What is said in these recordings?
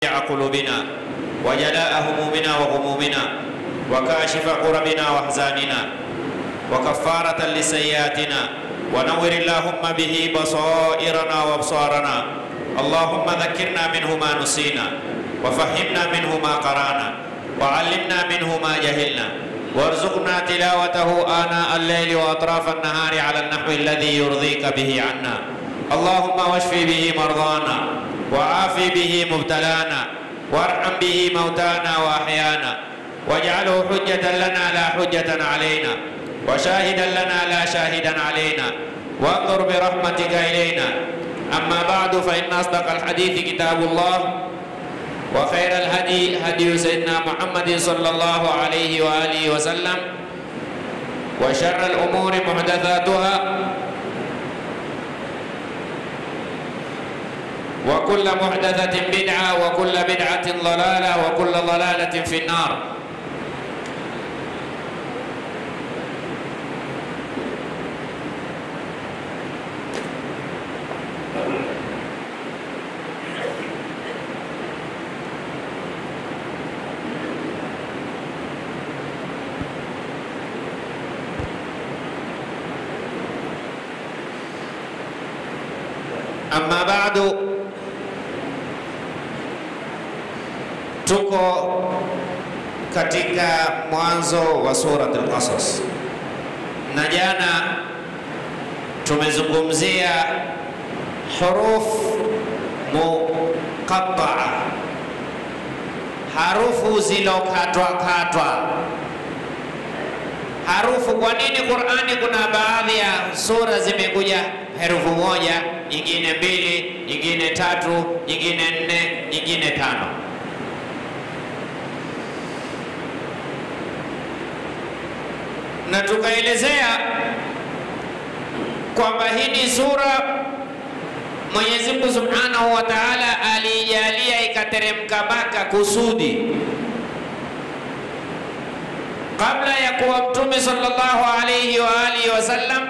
قلوبنا وجلاء همومنا وغمومنا وكاشف كربنا واحزاننا وكفارة لسيئاتنا ونور اللهم به بصائرنا وابصارنا اللهم ذكرنا منه ما نسينا وفهمنا منه ما قرانا وعلمنا منه ما جهلنا وارزقنا تلاوته آناء الليل وأطراف النهار على النحو الذي يرضيك به عنا اللهم واشف به مرضانا وعافي به مبتلانا وارحم به موتانا وأحيانا واجعله حجة لنا لا حجة علينا وشاهدا لنا لا شاهدا علينا وانظر برحمتك إلينا أما بعد فإن أصدق الحديث كتاب الله وخير الهدي هدي سيدنا محمد صلى الله عليه وآله وسلم وشر الأمور محدثاتها وكل محدثة بدعة وكل بدعة ضلالة وكل ضلالة في النار Amma ba'du, tuko katika mwanzo wa surat al-Qasas, na jana tumezungumzia huruf muqattaa, harufu zilokatwa katwa harufu. Kwa nini Qur'ani kuna baadhi ya sura zimekuja herufu moja, nyingine mbili, nyingine tatu, nyingine nne, nyingine tano? Na tukaelezea kwamba hii ni sura Mwenyezi Mungu Subhanahu wa Ta'ala alijalia ikateremka Maka kusudi kabla ya kuwa Mtume sallallahu alayhi wa alihi wasallam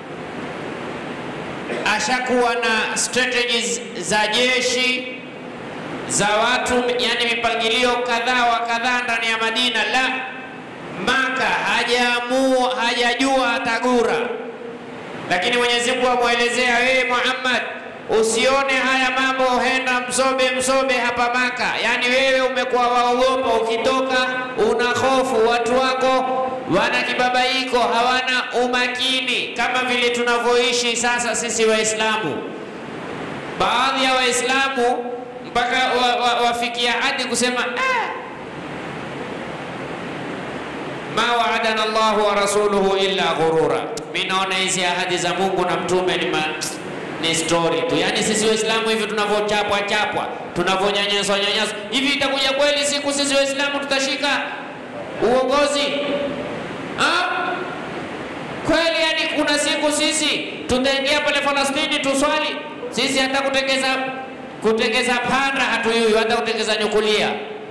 ashakuwa na strategies za jeshi za watu, yani mipangilio kadhaa wa kadhaa ndani ya Madina. La, Maka hajaamua hajajua atagura, lakini Mwenyezi Mungu amwelezea wewe Muhammad, usione haya mambo henda msobe msobe hapa Maka. Yani wewe umekuwa waogopa, ukitoka una hofu, watu wako wana kibabaiko, hawana umakini kama vile tunavyoishi sasa sisi Waislamu. Baadhi ya Waislamu mpaka wafikia wa, wa hadi kusema ah, ma waadana Allahu wa rasuluhu illa ghurura. Mimi naona hizi ahadi za Mungu na mtume ni ma, ni story tu. Yaani sisi Waislamu hivi tunavyochapwa chapwa, tunavyonyanyaswa nyanyaswa, hivi itakuja kweli siku sisi Waislamu tutashika uongozi ha? Kweli yani kuna siku sisi tutaingia pale Falastini tuswali sisi, hata kutengeza kutengeza panda hatuyui, hata kutengeza nyukulia.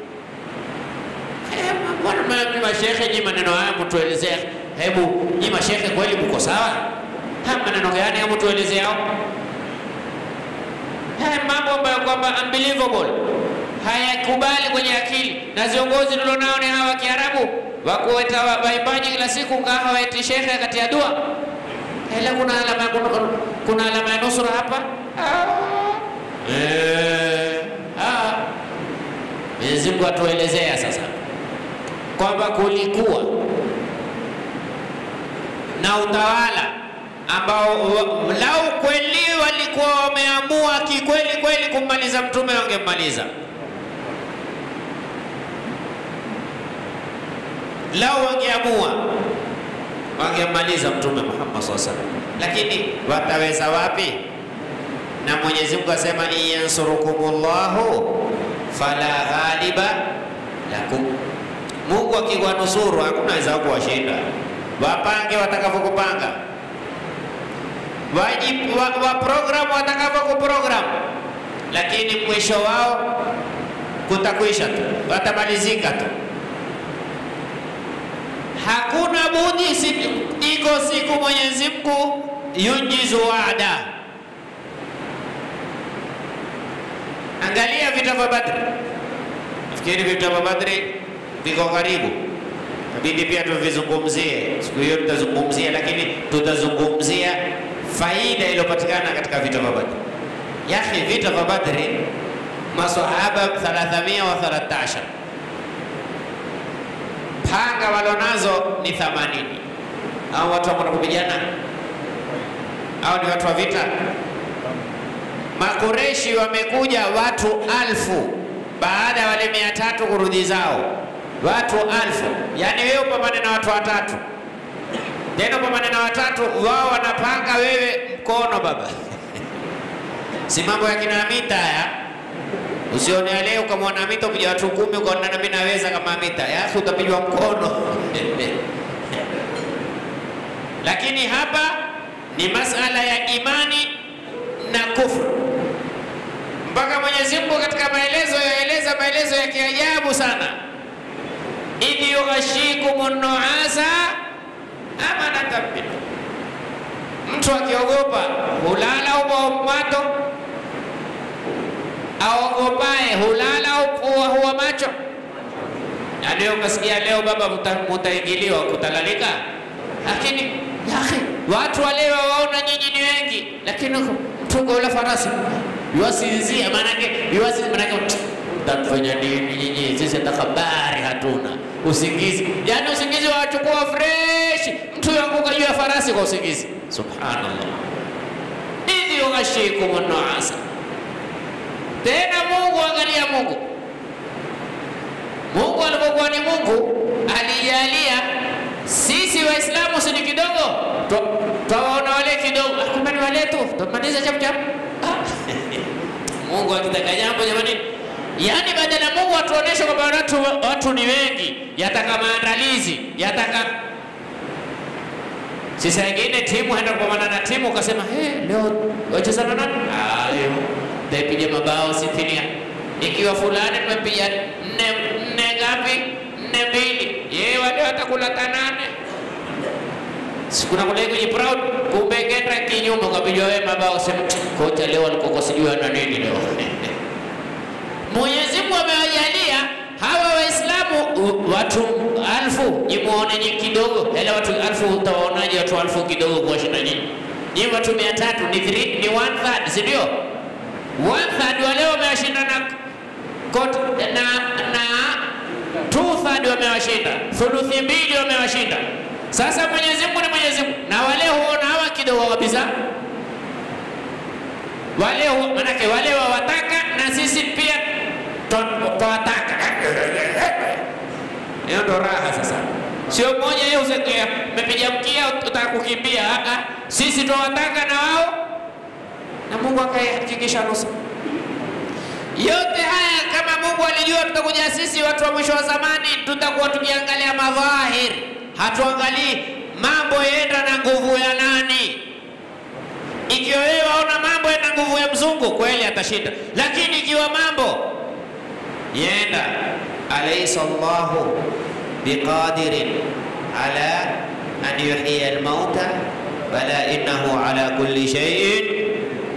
Mbona eh, mashehe nyi maneno haya mtuelezea? Hebu nyi mashehe kweli mko sawa? Ha, maneno gani hebu tuelezee hao? Haya mambo ambayo kwamba unbelievable hayakubali kwenye akili, na viongozi tulionao ni hawa Kiarabu wakuweta waimbaji kila siku ngaha waeti shekhe kati ya dua. Ila kuna alama kuna, kuna alama ya nusura hapa eh, ah. Mwenyezi Mungu atuelezea sasa kwamba kulikuwa na utawala ambao lau kweli walikuwa wameamua kikweli kweli kummaliza mtume wangemmaliza. Lau wangeamua wangemmaliza mtume Muhammad SAW, lakini wataweza wapi? Na Mwenyezi Mungu asema in yansurukumullahu fala ghaliba lakum, Mungu akiwanusuru hakuna weza kuwashinda. Wapange watakavyokupanga wajibu wa, wa program watakavyokuprogram, lakini mwisho wao kutakwisha tu, watamalizika tu. Hakuna budi, si, iko siku Mwenyezi Mungu yunjizu waada. Angalia vita vya Badri, Nafikiri vita vya Badri viko karibu, inabidi pia tuvizungumzie siku hiyo, tutazungumzia lakini tutazungumzia faida iliyopatikana katika vita vya Badri. Yahi, vita vya Badri masahaba 313 panga walonazo ni 80 au watu ambao kupigana au ni watu wa vita. Makureshi wamekuja watu alfu baada ya wale mia tatu kurudi zao, watu alfu. Yani wewe upambane na watu watatu, tena upambane na watatu, wao wanapanga, wewe mkono baba si mambo ya kina Amita haya. Usione leo ukamwona Amita upija watu kumi ukaona nami naweza kama Amita, yasi utapigwa mkono lakini hapa ni masala ya imani na kufru. Mpaka Mwenyezi Mungu katika maelezo yaeleza maelezo ya kiajabu sana, idh yughashikumu nuasa amanatan minhu, mtu akiogopa hulala umato, aogopaye hulala upua huwa macho. Na leo ukasikia leo baba, mutaingiliwa kutalalika, lakini yaani watu wale waona nyinyi ni wengi, lakini mtungo ule farasi yuwasinzia, maanake yuwasinzia, maanake mtafanya nini nyinyi? Sisi hata habari hatuna, usingizi yani usingizi wachukua fresh, mtu yanguka juu ya farasi kwa usingizi. Subhanallah, idh yughashikum nuasa. Tena Mungu, angalia Mungu, Mungu alipokuwa ni Mungu alijalia sisi Waislamu si ni kidogo, twawaona wale kidogo, kumbe ni wale tu, tumaliza chap chap. Mungu akitaka jambo jamani, yani badala Mungu atuoneshe kwamba watu, watu ni wengi, yataka maandalizi, yataka sisi wengine timu haenda kupambana na timu, ukasema hey, leo wacheza na nani? Ayo tapiga mabao sitini, ikiwa fulani tumepiga nne nne ngapi? Nne mbili, yeye wale watakula tanane sikuna kule kwenye proud kumbe kenda kinyume ukapigwa wewe mabao sema kocha leo alikuwa sijui ana nini leo Mwenyezi Mungu amewajalia hawa Waislamu watu alfu, jimuone nyinyi kidogo, yale watu alfu utawaonaje? Watu alfu kidogo kuwashinda nyinyi? Nyinyi watu mia tatu ni three, ni one third, si ndio? One third wale wamewashinda na na na two third wamewashinda, thuluthi mbili wamewashinda. Sasa Mwenyezi Mungu ni Mwenyezi Mungu, na wale huona hawa kidogo kabisa, wale hu, manake wale wawataka na sisi pia twawataka. Hiyo ndo raha sasa, sio mmoja yeye usetea mepiga mkia utaka kukimbia. Aa, sisi twawataka na wao, na Mungu akahakikisha nusu yote haya. Kama Mungu alijua tutakuja sisi watu wa mwisho wa zamani, tutakuwa tukiangalia madhahiri hatuangalii mambo yenda na nguvu ya nani. Ikiwa wewe waona mambo yenda nguvu ya mzungu, kweli atashinda, lakini ikiwa mambo yenda, alaysa Allahu biqadirin ala an yuhyiya almauta bala innahu ala kulli shay'in.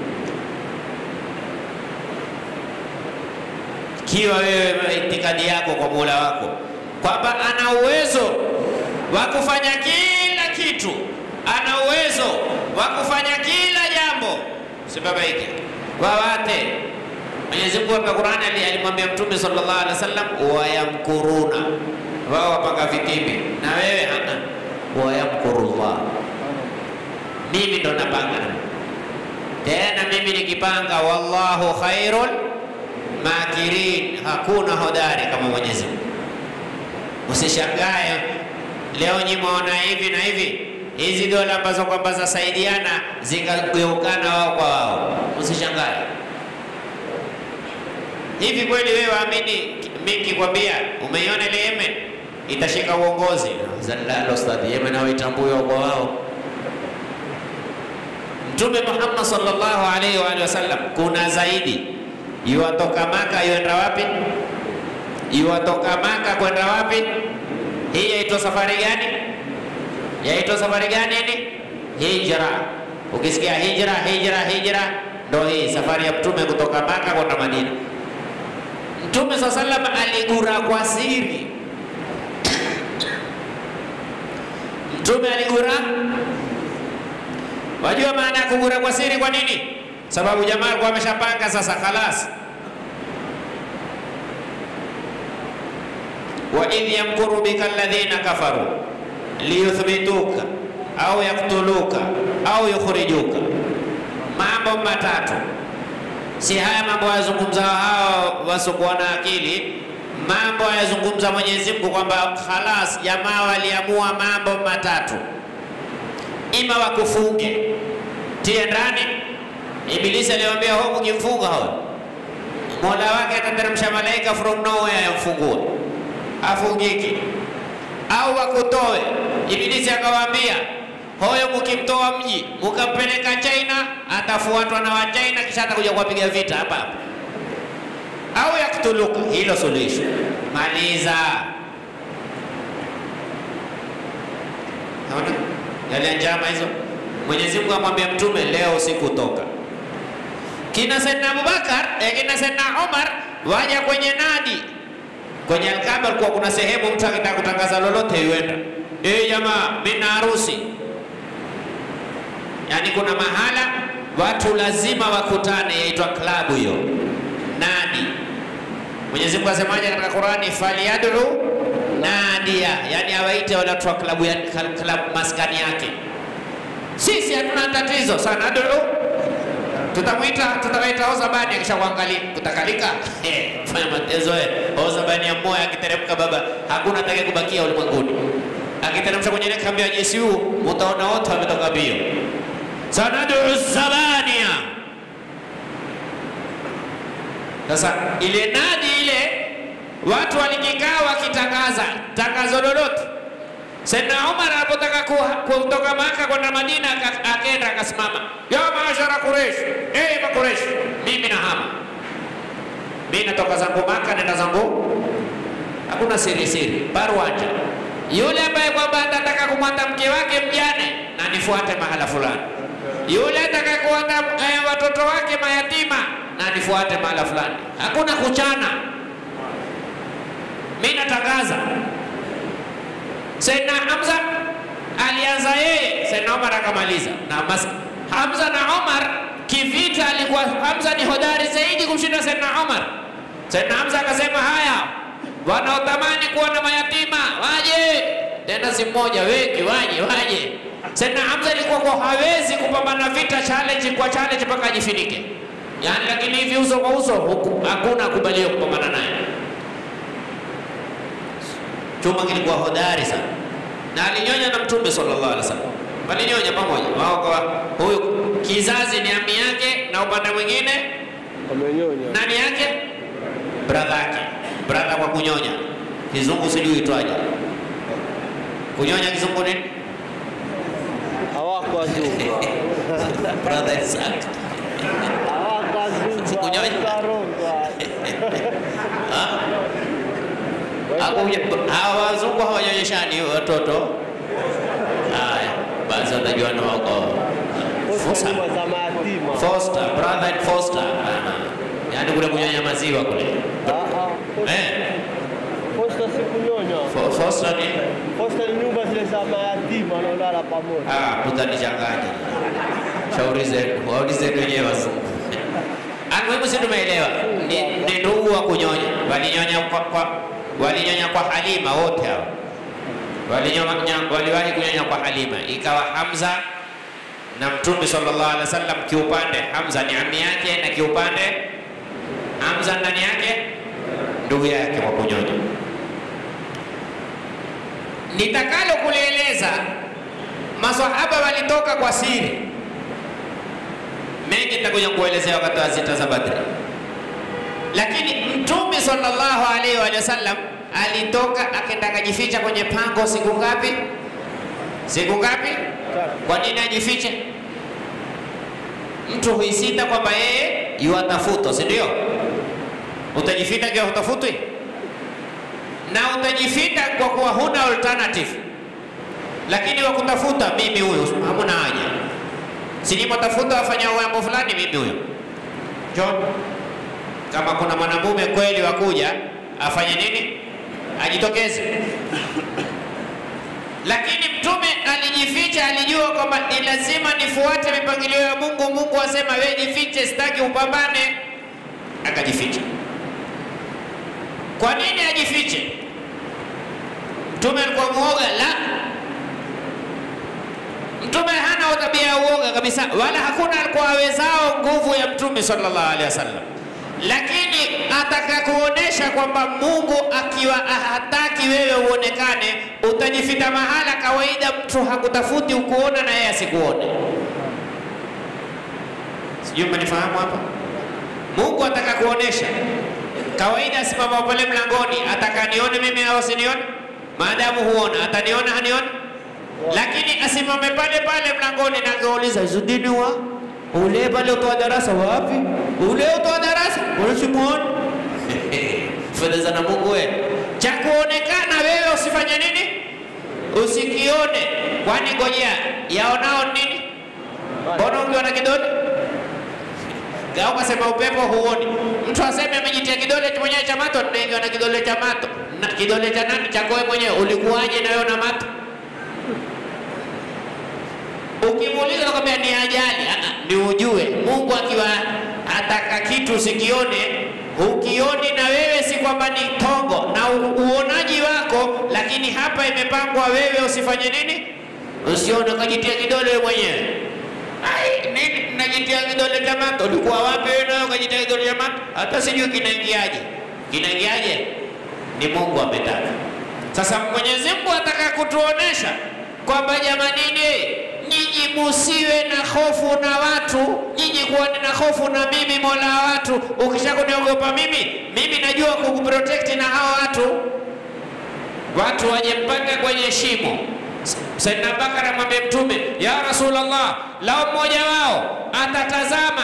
Ikiwa wewe itikadi yako kwa Mola wako kwamba ana uwezo wa kufanya kila kitu, ana uwezo wa kufanya kila jambo, sibabaike wawate. Mwenyezi Mungu katika Qur'ani alimwambia Mtume sallallahu alaihi wasallam, wayamkuruna, wao wapanga vitimbi, na wewe hana wayamkurullah. Mimi ndo napanga tena, mimi nikipanga, wallahu khairul makirin, hakuna hodari kama Mwenyezi Mungu. Usishangae leo nyi mwaona hivi na hivi, hizi dola ambazo kwamba zasaidiana zikageukana wao kwa wao, usishangae. Hivi kweli wewe waamini mimi nikikwambia umeiona ile Yemen itashika uongozi? Zalalo ustadhi, Yemen hawaitambui wao kwa wao. Mtume Muhammad sallallahu alaihi wa alihi wasallam, kuna zaidi yuwatoka Maka yuenda wapi? Yuwatoka Maka kwenda wapi? Hii yaitwa safari gani? Yaitwa safari gani? Ni hijra. Ukisikia hijra, hijra, hijra, ndo hii safari ya mtume kutoka Maka kwenda Madina. Mtume saa salam aligura kwa siri. Mtume aligura. Wajua maana ya kugura kwa siri kwa nini? Sababu jamaa alikuwa ameshapanga sasa, khalas. wa idh yamkuru bika alladhina kafaru liyuthbituka au yaktuluka au yukhrijuka. Mambo matatu, si haya mambo yazungumza hao wasiokuwa na akili, mambo ayazungumza Mwenyezi Mungu kwamba khalas, jamaa waliamua mambo matatu, ima wakufunge tie ndani. Ibilisi aliwaambia ho, mkimfunga ho, mola wake atateremsha malaika from nowhere yamfungue afungiki au wakutoe. Ibilisi akawaambia hoyo, mukimtoa mji mukampeleka China, atafuatwa na Wachina kisha atakuja kuwapiga vita hapa hapa, au yaktuluka. Hilo suluhisho, maliza. Naona yale njama hizo. Mwenyezi Mungu amwambia Mtume, leo usiku toka. Kina Saidna Abubakar eh, kina Saidna Umar waja kwenye nadi kwenye Alkaaba kulikuwa kuna sehemu mtu akitaka kutangaza lolote yuenda, eh, jamaa mimi na harusi. Yaani kuna mahala watu lazima wakutane, yaitwa klabu hiyo, nadi. Mwenyezi Mungu asemaje katika Qurani, falyad'u nadia, yani awaite wale watu wa klabu ya klabu maskani yake. Sisi hatuna tatizo sana, ad'u tutamwita tutawaita Ozabani akisha kuangalia kutakalika eh, fanya matezo eh. Ozabani ya moyo akiteremka, baba, hakuna atakaye kubakia ulimwenguni. Akiteremsha kwenye ile kambi ya JSU utaona wote wametoka bio. Sanadu zabania. Sasa ile nadi ile watu walikikaa wakitangaza tangazo lolote. Saidna Umar alipotaka kutoka Maka kwenda Madina, akenda akasimama, ya maashara Quraish, eh Makureish, mimi nahama, mimi natoka zangu Maka, nenda zangu, hakuna siri siri, barwanja. Yule ambaye kwamba atataka kumwata mke wake mjane, na nifuate mahala fulani. Yule ataka kuwata eh, watoto wake mayatima, na nifuate mahala fulani. Hakuna kuchana, mimi natangaza Saidna Hamza alianza yeye, Saidna Omar akamaliza na mas Hamza na Omar kivita, alikuwa Hamza ni hodari zaidi kumshinda Saidna Omar. Saidna Hamza akasema, haya wanaotamani kuwa na mayatima waje, tena si mmoja, wengi waje, waje. Saidna Hamza alikuwa kwa hawezi kupambana vita challenge kwa challenge mpaka ajifinike, yani, lakini hivi uso kwa uso hakuna kubaliwa kupambana naye chuma kilikuwa hodari sana na alinyonya na Mtume sallallahu alaihi wasallam, walinyonya pamoja wao. Kwa huyu kizazi ni ami yake, na upande mwingine nani yake, brother yake, brother kwa kunyonya. Kizungu sijui itwaje, kunyonya kizungu nini? Hawakuwazungu. brother Isaac Hawakuwazungu. Kunyonya. Hawakuwazungu. hawa wazungu hawanyonyeshani watoto. Haya basi, watajua na wako Foster. Nyumba za mayatima. Foster, brother and foster. Aha. Yaani kule kunyonya maziwa kule. Ah, ah. Eh, Posta si kunyonya. fo- foster ni Posta ni nyumba zile za mayatima wanaolala pamoja. ah, mtanichanganya. Shauri zenu, waulizeni wenyewe wazungu. Almuhimu si tumeelewa. Ni, ni ndugu wa kunyonya. Walinyonya kwa, kwa walinyonya kwa Halima wote hao. Walinyonya waliwahi kunyonya kwa Halima. Ikawa Hamza na Mtume sallallahu alaihi wasallam kiupande Hamza ni ami yake na kiupande Hamza ndani yake ndugu yake kwa kunyonya. Nitakalo kulieleza, maswahaba walitoka kwa siri. Mengi nitakuja kuelezea wakati wa zita za Badri, lakini Mtume sallallahu alaihi wa sallam alitoka akenda akajificha kwenye pango siku ngapi? Siku ngapi? Kwa nini ajifiche? Mtu huisita kwamba yeye yuatafutwa, si ndio? Utajificha kwa hutafutwi, na utajificha kwa kuwa huna alternative, lakini wakutafuta mimi huyo, hamuna haja. Sinimotafuta wafanya mambo fulani, mimi huyo John kama kuna mwanamume kweli wa kuja afanye nini? Ajitokeze. Lakini mtume alijificha, alijua kwamba ni lazima nifuate mipangilio ya Mungu. Mungu asema wewe jifiche, sitaki upambane, akajificha. Kwa nini ajifiche? Mtume alikuwa muoga? La, mtume hana tabia ya uoga kabisa, wala hakuna alikuwa awezao nguvu ya mtume sallallahu alaihi wasallam lakini ataka kuonesha kwamba Mungu akiwa hataki wewe uonekane, utajifita mahala kawaida, mtu hakutafuti ukuona na yeye asikuone. Sijui mmenifahamu hapa. Mungu ataka kuonesha kawaida, simama pale mlangoni, ataka nione mimi au asinione, maadamu huona, ataniona hanione, lakini asimame pale pale mlangoni na kauliza zudini wa ule pale utoa darasa wapi? Ule utoa darasa unasimuoni? Fedha na Mungu wewe, cha kuonekana wewe usifanye nini? Usikione. Kwani ngojea, yaonao nini? Mbona ukiwa na kidole gao kasema upepo huoni? Mtu aseme amejitia kidole mwenyewe cha mato, naikiwa na kidole cha mato na kidole cha nani? Chako wewe mwenyewe. Ulikuwaje na wewe na mato? Ukimuuliza nakwambia ni ajali. Ni ujue Mungu akiwa ataka kitu usikione, ukioni na wewe, si kwamba ni tongo na uonaji wako, lakini hapa imepangwa wewe usifanye nini? Usione ukajitia kidole wewe mwenyewe. Ai, nini najitia kidole cha mato? Ulikuwa wapi wewe nayo ukajitia kidole cha mato? Hata sijui kinaingiaje. Kinaingiaje? Ni Mungu ametaka. Sasa Mwenyezi Mungu ataka kutuonesha kwamba jamanini nyinyi musiwe na hofu na watu, nyinyi kuwa na hofu na mimi mola wa watu. Ukisha kuniogopa mimi, mimi najua kukuprotect na hawa watu. Watu waje mpaka kwenye shimo. Saidina Bakar amwambia Mtume, ya Rasulullah, lao mmoja wao atatazama,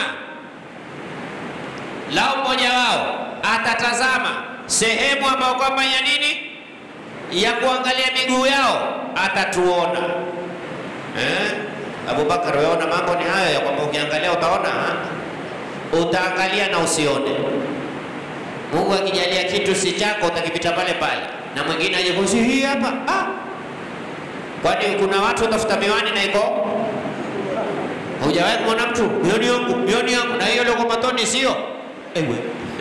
lao mmoja wao atatazama sehemu ambayo kwamba ya nini, ya kuangalia miguu yao, atatuona Eh? Abubakar, weona mambo ni hayo ya kwamba ukiangalia utaona ha? Utaangalia na usione. Mungu akijalia kitu si chako utakipita pale pale, na mwingine aje kusi hii hapa ah. Kwani kuna watu watafuta miwani na iko hujawahi kumwona mtu mioni yangu mioni yangu na hiyo leo matoni sio ewe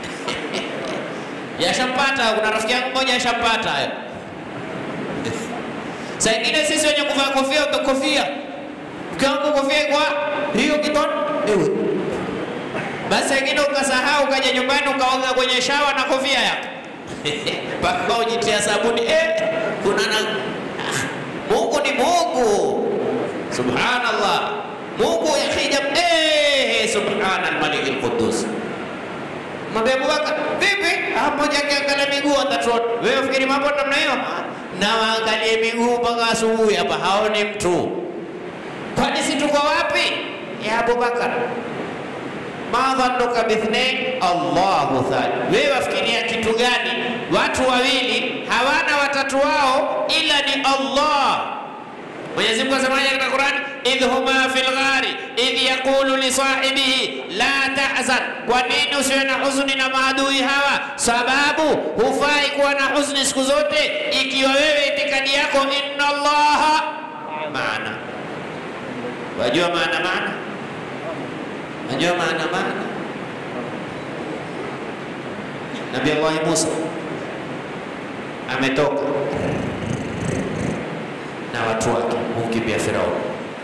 yashampata. Kuna rafiki yangu mmoja yashampata hayo Saa ingine sisi wenye kuvaa kofia utakofia ukiangu kofia kwa hiyo kitoni ewe, basi ingine ukasahau ukaja nyumbani ukaoga kwenye shawa na kofia yako mpaka ujitia sabuni eh, kuna na ah, Mungu ni Mungu, subhanallah. Mungu yakija eh, subhana al-malik al-quddus. Mwambie Abubakar, vipi? Ah, mmoja akiangalia miguu atatuona. Wewe ufikiri mambo namna hiyo? na waangalie miguu mpaka asubuhi hapa, haoni mtu. Kwani si tuko wapi? Ya Abubakar, ma dhannuka bithnain, Allahu thani. Wewe wafikiria kitu gani? Watu wawili hawana watatu wao ila ni Allah. Mwenyezi Mungu asemaje katika Qur'an? idh huma fil ghari idh yaqulu li sahibihi la tahzan. Kwa nini usiwe na huzuni na maadui hawa? Sababu hufai kuwa na huzuni siku zote, ikiwa wewe itikadi yako inna Allaha maana. Wajua maana maana, wajua maana maana. Nabii Allah Musa ametoka na watu wake kumkimbia Firauni.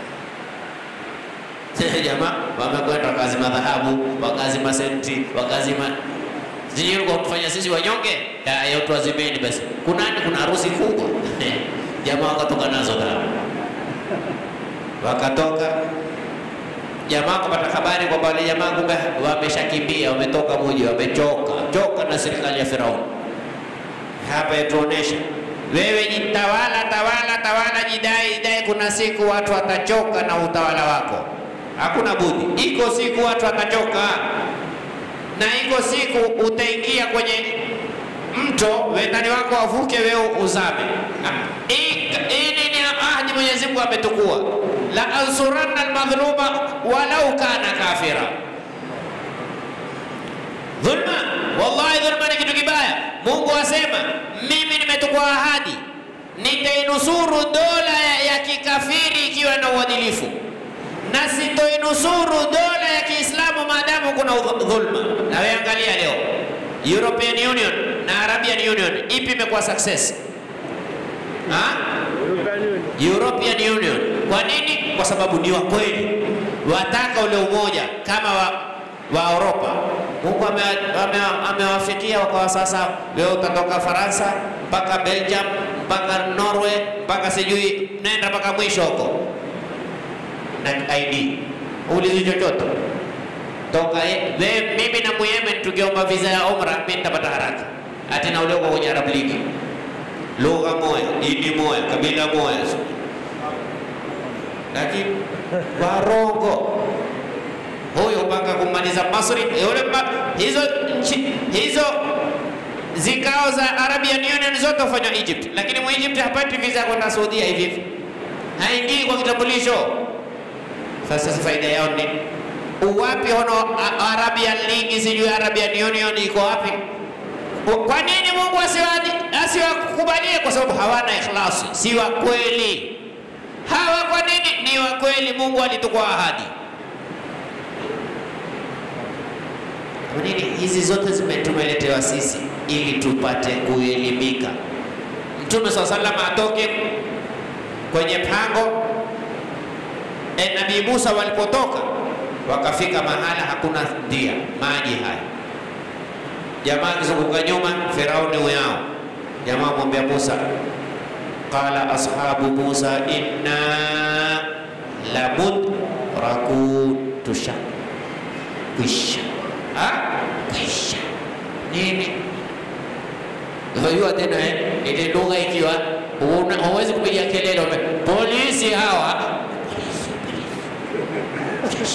Jamaa wamekwenda wakazima dhahabu, wakazima senti, wakazima sijui ulikuwa kutufanya sisi wanyonge. Ya watu wazimeni basi. Kuna kuna harusi kubwa jamaa wakatoka nazo dhahabu, wakatoka jamaa kupata habari kwamba wale jamaa kumbe wameshakimbia, wametoka muji, wamechoka choka na serikali ya Firauni. Hapa yatuonesha wewe jitawala, tawala, tawala, jidai, jidai. Kuna siku watu watachoka na utawala wako, hakuna budi. Iko siku watu watachoka, na iko siku utaingia kwenye mto, wendani wako wavuke, wewe uzame. Hii ni ahadi Mwenyezi Mungu ametukua, la ansuranna almadhluma walau kana kafira. Dhulma Wallahi, dhulma ni kitu kibaya. Mungu asema mimi nimetukua ahadi nitainusuru dola ya, ya kikafiri ikiwa na uadilifu na sitoinusuru dola ya Kiislamu maadamu kuna udh- dhulma. Na wewe angalia leo European Union na Arabian Union ipi imekuwa success? Ha? European Union. Kwa nini? Kwa sababu ni wa kweli, wataka ule umoja kama wa, wa Europa. Mungu amewafikia ame, amewafikia wakawa sasa, leo utatoka Faransa mpaka Belgium mpaka Norway mpaka sijui nenda mpaka mwisho huko na ID ulizi chochote toka ye- we, mimi na Muyemen tukiomba visa ya umra, mimi nitapata haraka ati na ule uko kwenye Arab League lugha moja, dini moja, kabila moja, lakini warongo huyo mpaka kumaliza Masri yule mpa, hizo nchi hizo zikao za Arabian Union zote hufanywa Egypt, lakini mu Egypt hapati visa ya kwenda Saudia hivi hivi, haingii kwa kitambulisho. Sasa si faida yao ni uwapi? Hono A- Arabian League sijui Arabian Union iko wapi? Kwa nini Mungu asiwadi- asiwakubalie? Kwa sababu hawana ikhlasi, si wa kweli. Hawa kwa nini ni wa kweli? Mungu alitukua ahadi. Kwa nini hizi zote zime- tumeletewa sisi ili tupate kuelimika? Mtume saa salam atoke kwenye pango e, Nabii Musa walipotoka wakafika mahala hakuna ndia, maji haya Jamaa akizunguka nyuma, Firauni uyao. Jamaa mwambia Musa, qala ashabu Musa inna lamudrakun, tusha kwisha ha? kwisha nini? Unajua tena eh, ile lugha ikiwa huna- huwezi kupiga kelele, ume- polisi hawa polisi, polisi.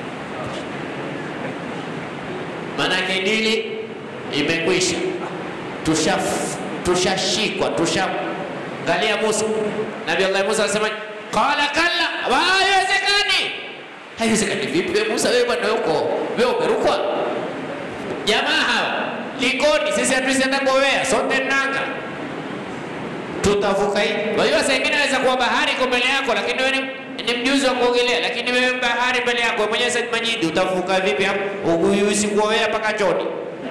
Manake dili imekwisha, tushaf- tushashikwa, tushaangalia Musa. Nabii Allah Musa anasema qala kalla, wa haiwezekani. Haiwezekani vipi wewe Musa, wewe bwana uko wewe umerukwa. Jamaa hawa likoni, sisi hatuisienda kuowea, sote nanga tutavuka hii. Unajua saa ingine aweza kuwa bahari iko mbele yako, lakini wewe ni, ni mjuzi wa kuogelea, lakini wewe bahari mbele yako wewe mwenyewe Said Majidi, utavuka vipi hapo? Ugusi kuowea mpaka choni.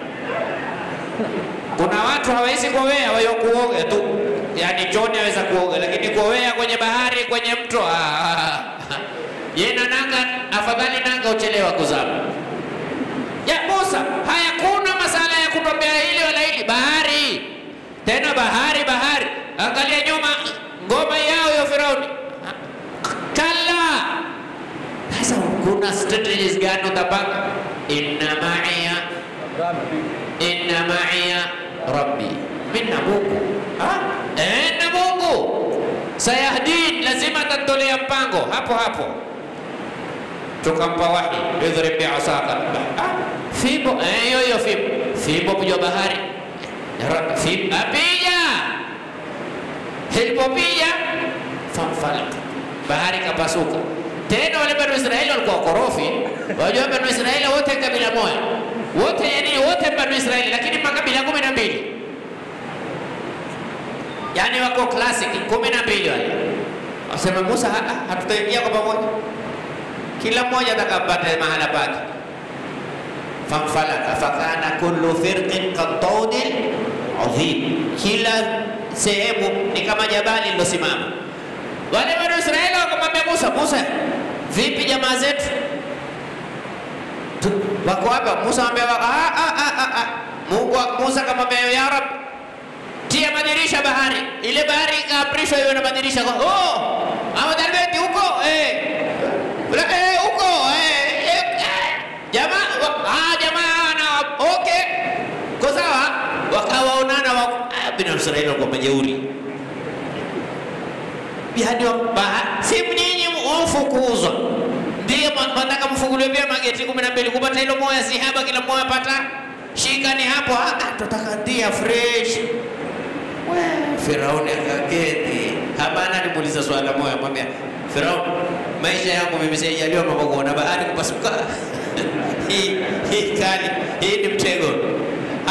Kuna watu hawawezi kuowea, wao kuoga tu, yaani choni aweza kuoga, lakini kuowea kwenye bahari, kwenye mto ah, yeye na nanga, afadhali nanga uchelewa kuzama. Ya Musa, hayakuna masala ya kutembea hili wala hili, bahari tena bahari bahari. Angalia nyuma, ngoma yao ya Firauni. Kalla, sasa kuna strategies gani utapanga? Inna ma'iya inna ma'iya rabbi, mimi na Mungu Ha? eh, na Mungu sayahdin, lazima atatolea mpango hapo hapo tukampa wahi idhrib bi'asaka ah, fimbo eh, hiyo hiyo fimbo fimbo kuja bahari Ra- fimbo apija ilipopija famfalak bahari kapasuka tena wale banu Israeli walikuwa korofi wajua banu Israeli wote kabila moja wote yani wote banu Israeli lakini makabila kumi na mbili yani wako classic kumi na mbili wale wasema Musa "Ah, ah, hatutaingia kwa pamoja kila mmoja atakapata mahala pake. Famfalaka fakana kullu firqin kattaudil adhim, kila sehemu ni kama jabali lilosimama. Wale wana Israeli wakamwambia Musa, Musa, vipi jamaa zetu Tu- wako hapa? Musa amwambia ah, ah, ah, ah, ah. Mungu Musa akamwambia ya Rab, tia madirisha bahari. Ile bahari ikaamrishwa iwe na madirisha. Kwa- Oh, Ahmad Albeti huko eh Ula- eh, huko eh, eh, eh. jamaa wa- ah, jamaa na okay, kwa sawa, wakawaonana wa ah, bin Israeli walikuwa majeuri yani wa- baha- si nyinyi mfukuzwa ndiye mwa- mwataka mfunguliwe pia mageti kumi na mbili kupata hilo moya si haba, kila moya pata shika ni hapo. Ah, ah, tutaka ndia fresh We, Firauni akaketi habana, nimuuliza swala moja, mwambia Firauni, maisha yangu mimi sijajaliwa mambo kuona bahari kupasuka hii hii kali, hii ni mtego.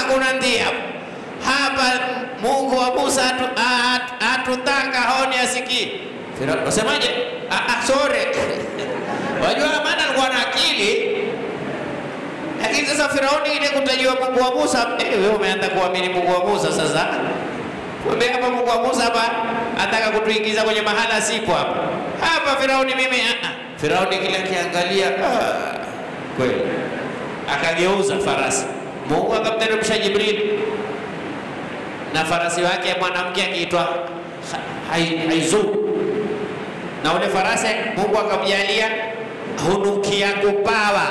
hakuna ndia hapa. Mungu wa Musa atu- a- atutaka haoni asikii. Firauni wasemaje? Ah, ah, sorry wajua, maana alikuwa na akili lakini sasa Firauni ile kutajiwa Mungu wa Musa, eh, wewe umeanza kuamini Mungu wa Musa sasa. Kumbe hapa Mungu wa Musa hapa ataka kutuingiza kwenye mahala sipo hapa. Hapa Firauni mimi ah, ah. Firauni kila kiangalia ah, kweli. Akageuza farasi. Mungu akamteremsha Jibril na farasi wake mwanamke akiitwa Ha- Hai- Haizu. Na ule farasi Mungu akamjalia hunukia kupawa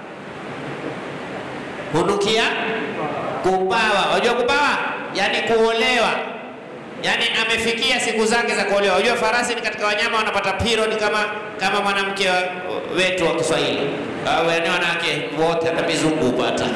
hunukia kupawa. Unajua kupawa? Yaani kuolewa, yaani amefikia siku zake za kuolewa. Unajua farasi ni katika wanyama wanapata period kama kama mwanamke wa- wetu wa Kiswahili au yaani wanawake wote, hata mizungu hupata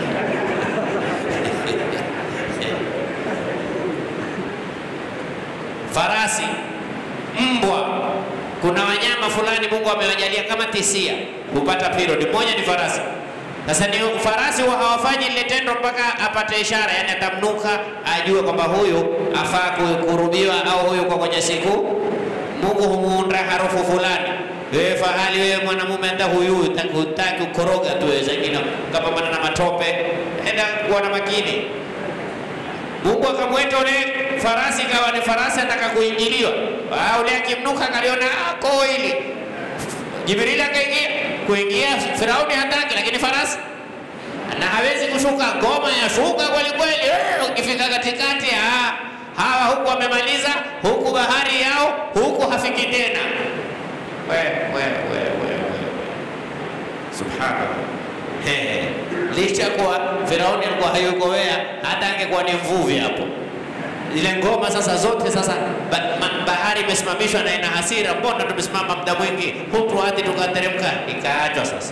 farasi, mbwa. Kuna wanyama fulani Mungu amewajalia kama tisia hupata period. Moja ni farasi. Sasa ni farasi huwa hawafanyi lile tendo mpaka apate ishara, yani atamnuka ajue kwamba huyu afaa ku- kurubiwa au huyu kwa kwenye siku. Mungu humuunda harufu fulani. Wewe fahali, wewe mwanamume, hata huyu hutaki- hutaki ukoroga tu, wewe zingine kapambana na matope, enda kuwa na makini. Mungu akamweta ule farasi, kawa ni farasi ataka kuingiliwa. Ah, ule akimnuka kaliona ah, koo hili Jibrili akaingia kuingia, Firauni hataki, lakini farasi na hawezi kushuka, ngoma ya shuka kweli kweli. Eh, Ukifika katikati, ah, hawa huku wamemaliza, huku bahari yao, huku hafiki tena. We, we, we, we, we. Subhanallah. He, licha kuwa Firauni alikuwa hayuko wea, hata angekuwa ni mvuvi hapo zile ngoma sasa zote sasa ba, ma, bahari imesimamishwa na ina hasira, mbona tumesimama muda mwingi hutu hadi tukateremka, ikaachwa sasa.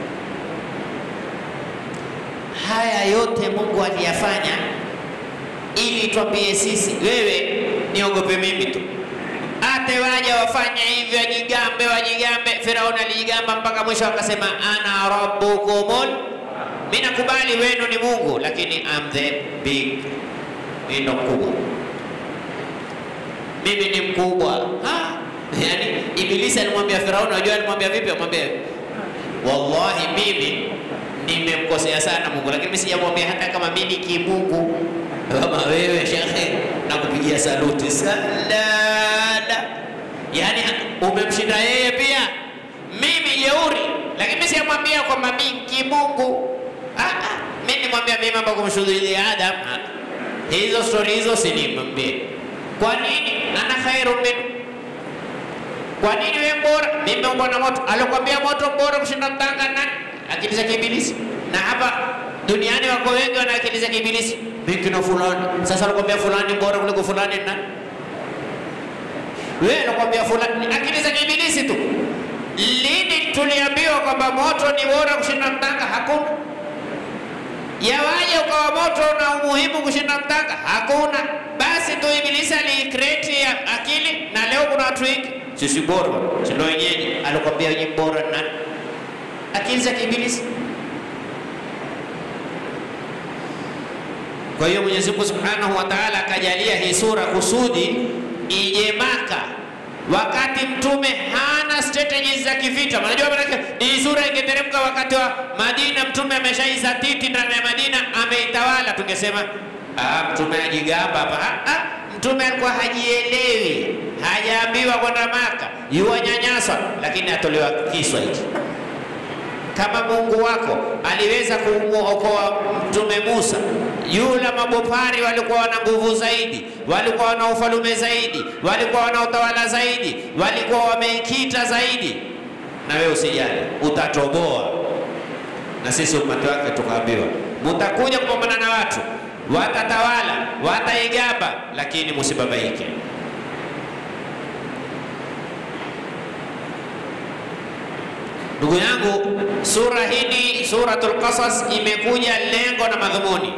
Haya yote Mungu aliyafanya ili twambie sisi, wewe niogope mimi tu, ate waja wafanye hivyo, wajigambe wajigambe. Firauni alijigamba mpaka mwisho akasema ana rabbukumul, mimi nakubali wenu ni Mungu, lakini I'm the big mimi ndo mkubwa, mimi ni mkubwa. Ha? Yani Ibilisi alimwambia Firauni, unajua alimwambia vipi? Amwambia wallahi, mimi nimemkosea sana Mungu, lakini mimi sijamwambia hata kama mimi ni kimungu kama wewe shekhe, nakupigia saluti salada. Yani umemshinda yeye pia, mimi jeuri, lakini mimi sijamwambia kwamba mimi kimungu. Ah, ah, mimi nimwambia mimi mambo kumshuhudia Adam. Ah, hizo stori hizo sinimwambie. Kwa nini? ana khairu min kwa nini wewe bora? Mimi nimeumbwa na moto. Alikwambia moto bora kushinda mtanga nani? Akili za kiibilisi. Na hapa duniani wako wengi wana akili za kiibilisi. Mimi kina fulani. Sasa alikwambia fulani bora kuliko fulani ni nani? Wewe alikwambia fulani akili za kiibilisi tu. Lini tuliambiwa kwamba moto ni bora kushinda mtanga? Hakuna. Yawaje ukawa moto na umuhimu kushinda mtanga? Hakuna. Basi tu Ibilisi aliikreti ya akili, na leo kuna watu wengi sisi bora, si ndio wenyeji. Alikwambia wenye bora nani? Akili za kiibilisi. Kwa hiyo Mwenyezi Mungu Subhanahu wa Ta'ala akajalia hii sura kusudi ije Maka wakati mtume hana strategies za kivita. Unajua maana hii sura ingeteremka wakati wa Madina, mtume ameshaizatiti ndani ya Madina, ameitawala, tungesema ah, mtume ajigamba hapa. Ah, ah, mtume alikuwa hajielewi, hajaambiwa kwenda Maka, yuwanyanyaswa, lakini atolewa kiswa hichi kama Mungu wako aliweza kumuokoa mtume Musa, yule mabopari walikuwa wana nguvu zaidi, walikuwa wana ufalume zaidi, walikuwa wana utawala zaidi, walikuwa wameikita zaidi. Na wewe usijali, utatoboa. Na sisi umati wake tukaambiwa, mutakuja kupambana na watu, watatawala, wataigamba, lakini musibabaike. Ndugu yangu, sura hii Suratul Qasas imekuja lengo na madhumuni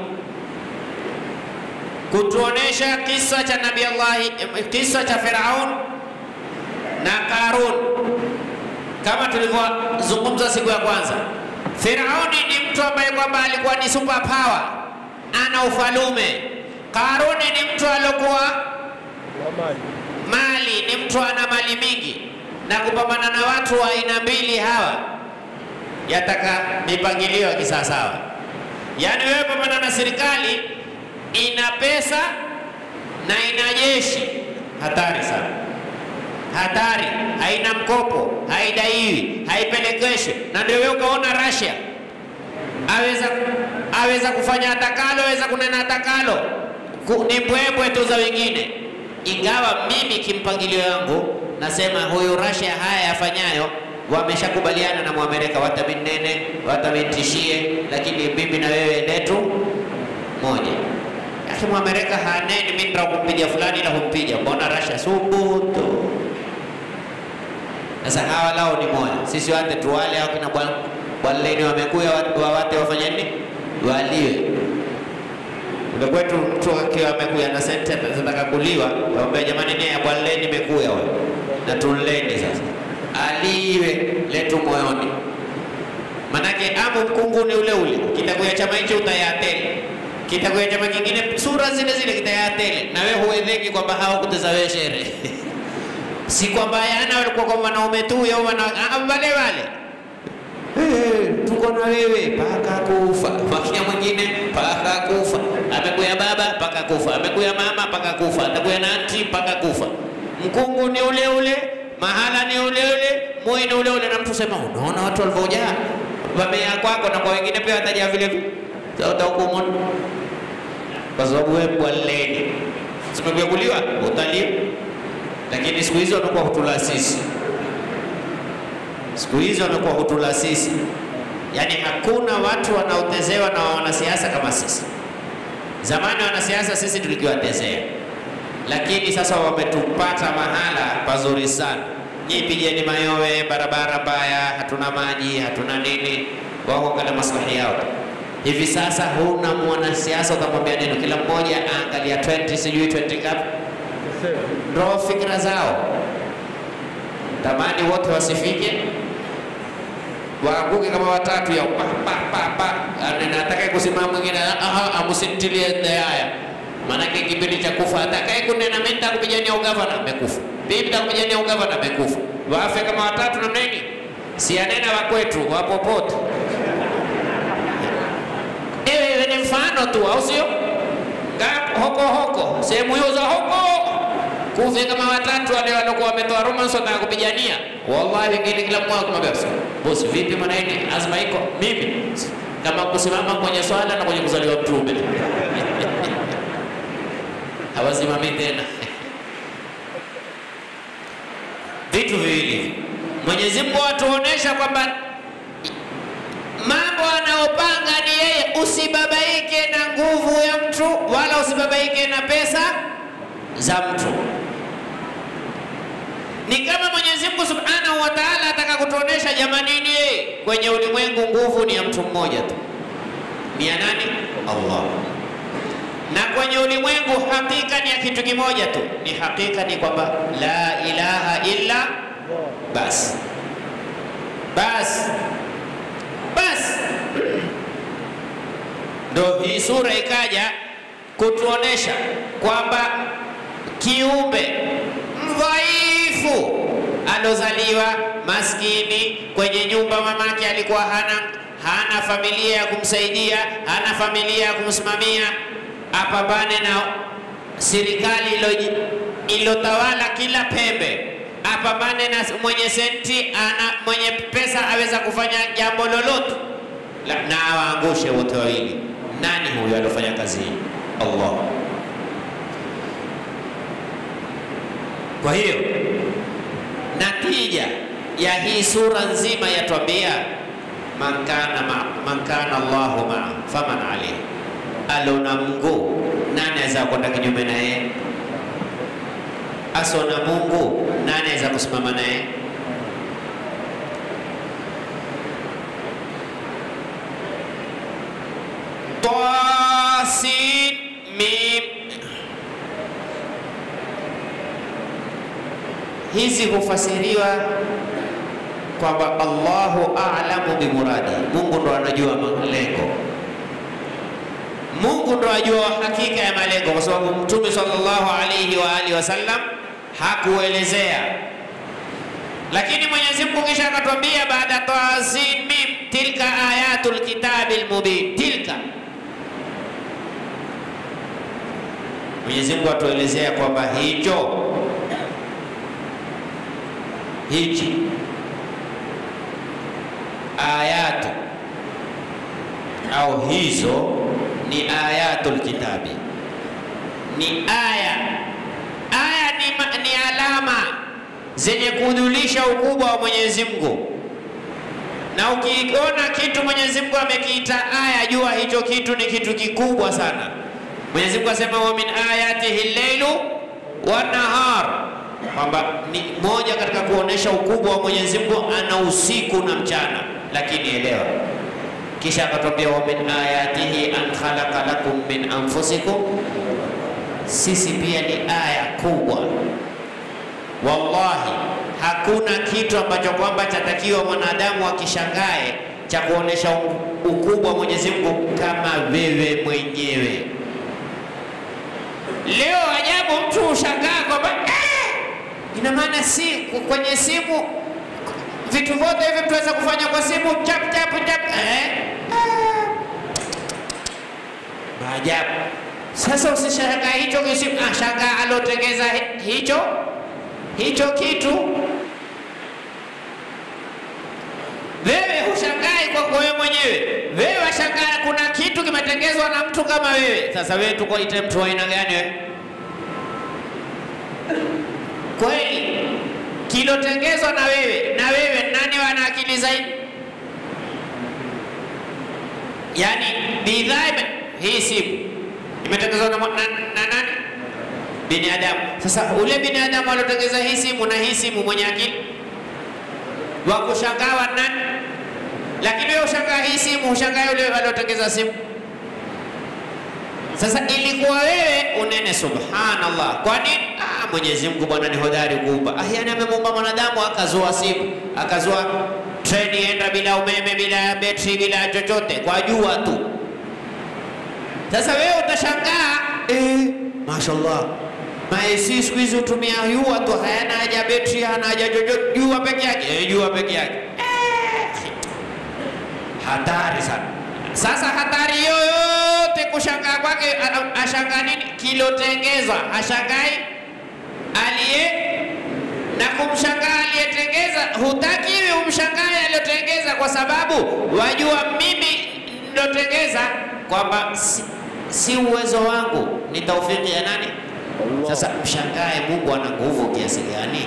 kutuonesha kisa cha Nabii Allah, kisa cha Firaun na Karun, kama tulivyozungumza siku ya kwanza. Firauni ni mtu ambaye kwamba alikuwa ni super power ana ufalume. Karuni ni mtu alokuwa Na mali. mali, ni mtu ana mali mingi, na kupambana na watu wa aina mbili hawa yataka mipangilio ya kisawasawa. Yaani wewe pambana na serikali ina pesa na ina jeshi, hatari sana, hatari. Haina mkopo, haidaiwi, haipelekeshwi, na ndio wewe ukaona Russia aweza aweza kufanya atakalo, aweza kunena atakalo, Ku- ni mbwembwe tu za wengine. Ingawa mimi kimpangilio yangu nasema huyu Russia haya yafanyayo wameshakubaliana na Mwamerika, wataminene watamitishie, lakini mimi na wewe letu moja. Lakini Mwamerika haneni mimi ndio kumpiga fulani na kumpiga, mbona Russia subutu? Sasa hawa lao ni moja, sisi wate tuwale au kina bwana bwaleni wamekuya wa- wawate wafanye nini? Waliwe. Kule kwetu mtu akiwa amekuya na sente zinataka kuliwa, waambia jamani, nia ya bwaleni imekuya wewe na tunleni sasa, aliwe letu moyoni, manake amu mkungu ni ule ule, kitakuya chama hicho utayatele kitakuya chama kingine sura zile zile kitayatele, na wewe huedheki kwamba hawakuteza wewe shere si kwamba yana walikuwa kwa wanaume tu au wana ah, wale wale Eh, tuko na wewe mpaka kufa. Makia mwingine mpaka kufa. Amekuya baba mpaka kufa, amekuya mama mpaka kufa, atakuya na anti mpaka kufa. Mkungu ni ule ule, mahala ni ule ule, moi ni ule ule, na mtu sema, unaona watu walivyojaa wamea kwako na kwa wengine pia watajaa vile vile, Sasa utahukumu kwa sababu wewe bwaleni simekuya kuliwa utaliwa, lakini siku hizi wamekuwa hutula sisi siku hizi wamekuwa hutula sisi, yaani hakuna watu wanaotezewa na wanasiasa kama sisi. Zamani wanasiasa sisi tulikiwatezea, lakini sasa wametupata mahala pazuri sana. Nyinyi pigeni mayowe, barabara mbaya, hatuna maji, hatuna nini, wao angalia maslahi yao tu. Hivi sasa huna mwanasiasa ukamwambia neno, kila mmoja aangalia 20 sijui 20 ngapi, Sema. ndo fikra zao tamani wote wasifike waanguke kama watatu ya pa pa pa pa Ane- atakaye kusimama mwingine aha amusintilie haya maanake kipindi cha kufa atakaye kunena mimi nitakupigania ugavana amekufa mimi nitakupigania ugavana amekufa wafe kama watatu namna nini si anena wa kwetu wa popote ewe ni mfano tu au sio Nga- hoko hoko sehemu hiyo za hoko kufe kama watatu wale waliokuwa wametoa romance wanataka kupigania wallahi wengine kila mmoja kumwambia "Bosi, bosi vipi maana nini azma iko mimi kama kusimama kwenye swala na kwenye kuzaliwa mtume hawasimami tena vitu viwili Mwenyezi Mungu atuonesha kwamba mambo anayopanga ni yeye. Usibabaike na nguvu ya mtu wala usibabaike na pesa za mtu. Ni kama Mwenyezi Mungu Subhanahu wa Ta'ala ataka kutuonesha jamanini, yeye kwenye ulimwengu nguvu ni ya mtu mmoja tu. Ni ya nani? Allah. Na kwenye ulimwengu hakika ni ya kitu kimoja tu. Ni hakika ni kwamba la ilaha illa basi basi basi ndo hii sura ikaja kutuonesha kwamba kiumbe mdhaifu alozaliwa maskini kwenye nyumba mamake alikuwa hana hana familia ya kumsaidia hana familia ya kumsimamia apambane na serikali ilo- ilotawala kila pembe apambane na mwenye senti ana mwenye pesa aweza kufanya jambo lolote La- na awaangushe wote wawili nani huyo aliofanya kazi hii allah kwa hiyo natija ya hii sura nzima yatwambia man kana ma, man kana Allahu maa faman alayhi, alona Mungu nani aweza kwenda kinyume naye? Asona Mungu nani aweza kusimama naye? Tasin mim hizi hufasiriwa kwamba Allahu a'lamu bimuradi, Mungu ndo anajua malengo. Mungu ndo ajua hakika ya malengo, kwa sababu Mtume sallallahu alaihi wa alihi wasallam hakuelezea. Lakini Mwenyezi Mungu kisha akatwambia baada tasin mim, tilka ayatul kitabil mubin, tilka Mwenyezi Mungu atuelezea kwamba hicho hichi ayatu au hizo ni ayatul kitabi, ni aya. Aya ni, ma, ni alama zenye kudhulisha ukubwa wa Mwenyezi Mungu, na ukiona kitu Mwenyezi Mungu amekiita aya, jua hicho kitu ni kitu kikubwa sana. Mwenyezi Mungu asema wa min ayatihi lleilu wa nahar, kwamba ni moja katika kuonesha ukubwa wa Mwenyezi Mungu, ana usiku na mchana. Lakini elewa, kisha akatwambia wa min ayatihi an khalaqa lakum min anfusikum, sisi pia ni aya kubwa. Wallahi, hakuna kitu ambacho kwamba chatakiwa mwanadamu akishangae cha kuonesha ukubwa wa Mwenyezi Mungu kama wewe mwenyewe. Leo ajabu, mtu ushangaa kwamba eh, ina maana si kwenye simu vitu vyote hivi mtu aweza kufanya kwa simu chap chap chap eh? Maajabu. Sasa usishangaa hicho kisimu, ah, shangaa alotengeza hicho hicho kitu. Wewe hushangai kwa wewe mwenyewe, wewe washangaa kuna kitu kimetengezwa na mtu kama wewe. Sasa wewe tukuite mtu wa aina gani wewe? Kweli kilotengezwa na wewe na wewe, nani wana akili zaidi? Yaani bidhaa hii simu imetengezwa na, na, na nani? Binadamu. Sasa ule binadamu alotengeza hii simu na hii simu mwenye akili wa kushangaa nani? Lakini wewe ushangaa hii simu, ushangaa yule aliotengeza simu. Sasa ilikuwa wewe unene, subhanallah. Kwa nini? Ah, Mwenyezi Mungu bwana ni hodari kuumba. Ah, yani amemuumba mwanadamu akazua simu, akazua treni enda bila umeme, bila betri, bila chochote, kwa jua tu. Sasa wewe utashangaa eh, mashallah maesi siku hizi hutumia jua tu, hayana haja betri, hana haja chochote, jua peke yake, eh, jua peke yake. Eh, hatari sana. Sasa hatari yoyote kushangaa kwake, ashangaa nini? Kilotengezwa, hashangai aliye na kumshangaa aliyetengeza. Hutakiwi umshangae aliyotengeza, kwa sababu wajua mimi nilotengeza kwamba si, si uwezo wangu, ni taufiki ya nani? Sasa mshangae Mungu ana nguvu kiasi gani?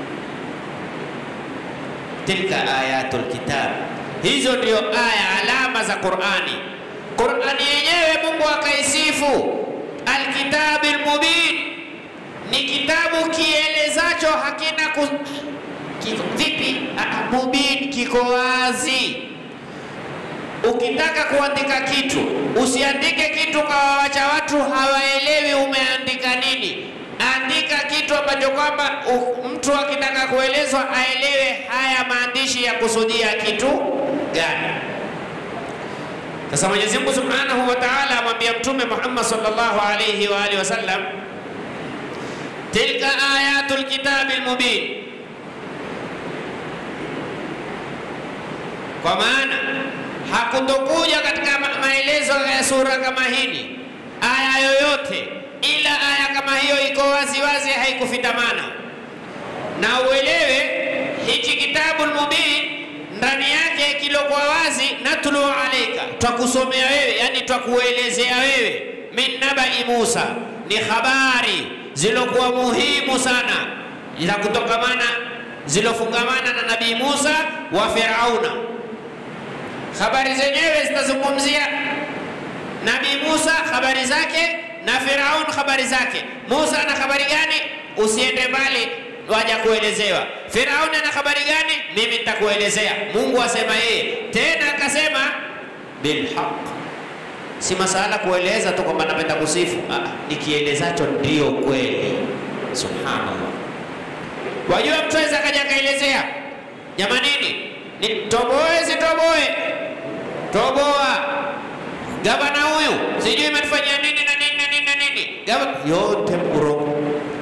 Tilka ayatul kitab, hizo ndio aya alama za Qur'ani. Qur'ani yenyewe Mungu akaisifu alkitabil mubin, ni kitabu kielezacho hakina ku... kiko, vipi? Ah, mubin, kiko wazi. Ukitaka kuandika kitu usiandike kitu kawawacha watu hawaelewi umeandika nini. Andika kitu ambacho kwamba mtu akitaka kuelezwa aelewe haya maandishi ya kusudia kitu gani. Sasa Mwenyezi Mungu Subhanahu wa Ta'ala amwambia Mtume Muhammad sallallahu alayhi wa alihi wasallam, tilka ayatul kitabil mubin, kwa maana hakutokuja katika maelezo ya sura kama hili aya yoyote, ila aya kama hiyo iko wazi wazi, haikufitamana. Na uelewe hichi kitabul mubin ndani yake kilokuwa wazi, natlu alaika, twakusomea wewe, yani twakuelezea wewe, min nabai Musa, ni habari zilokuwa muhimu sana za kutokamana zilofungamana na Nabii Musa wa Firauna. Habari zenyewe zitazungumzia Nabii Musa habari zake na Firaun habari zake. Musa ana habari gani? Usiende mbali, waja kuelezewa. Firaun ana habari gani? Mimi nitakuelezea. Mungu asema yeye tena, akasema bilhaq, si masala kueleza tu kwamba napenda kusifu. Ah, nikielezacho ndio kweli. Subhanallah, wajua mtu aweza akaja akaelezea, jamanini, ni toboe sitoboe toboa gavana huyu sijui imetufanyia nini na nini na nini na nini, gavana yote urongo,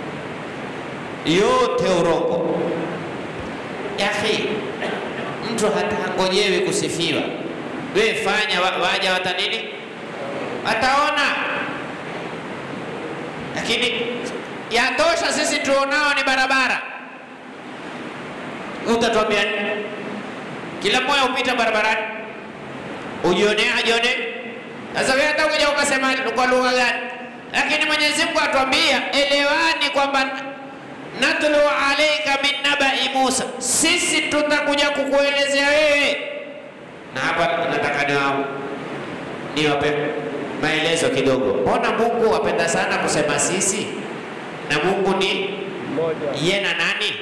yote urongo. Yahi, mtu hata hangojewi kusifiwa. We fanya, wa- waja wata nini, wataona. Lakini yatosha, sisi tuonao ni barabara. Utatuambia nini? Kila mmoja upita barabarani ujione ajione. Sasa wewe hata ukija ukasema kwa lugha gani, lakini Mwenyezi Mungu atuambia elewani kwamba natlu alaika min nabai Musa, sisi tutakuja kukuelezea wewe. Na hapa nataka niwa- niwape maelezo kidogo. Mbona Mungu apenda sana kusema sisi na Mungu ni Mmoja. ye na nani?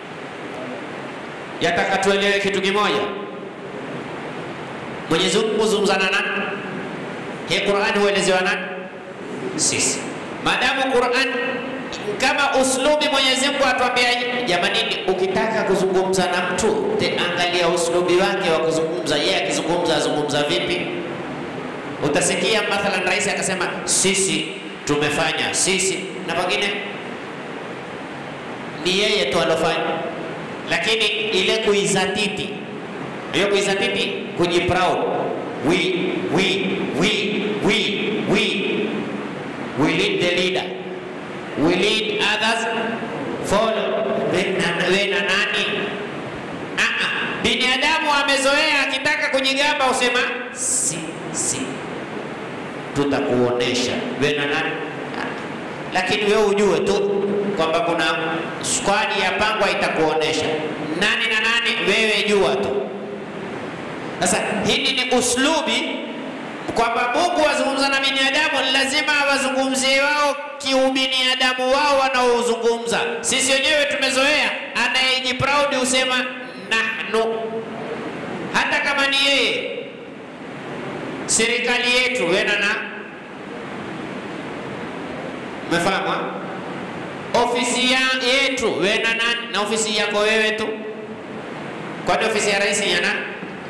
Yataka tuelewe kitu kimoja. Mwenyezi Mungu huzungumza na nani? Hii Qur'an huelezewa nani? Sisi. Maadamu Qur'an kama uslubi Mwenyezi Mungu atuambia jamanini, ukitaka kuzungumza na mtu te angalia uslubi wake wa kuzungumza. Yeye akizungumza azungumza vipi? Utasikia mathalan rais akasema sisi tumefanya sisi, na pengine ni yeye tu alofanya, lakini ile kuizatiti, hiyo kuizatiti, kujiproud, we we we we we we lead the leader, we lead others follow. We na, we na nani? Ah, ah. Binadamu amezoea akitaka kujigamba usema si si, tutakuonesha we na nani Ah. lakini wewe ujue tu kwamba kuna squad ya pangwa itakuonesha nani na nani, wewe jua tu. Sasa hili ni uslubi kwamba Mungu wazungumza na binadamu, lazima awazungumzie wao kiubinadamu wao wanaozungumza. Sisi wenyewe tumezoea, anayejiproud husema nahnu, hata kama ni yeye serikali yetu wena na Umefahamu? ha? Ofisi ya yetu wewe na nani? Na ofisi yako wewe tu. Kwani ofisi ya rais ya nani?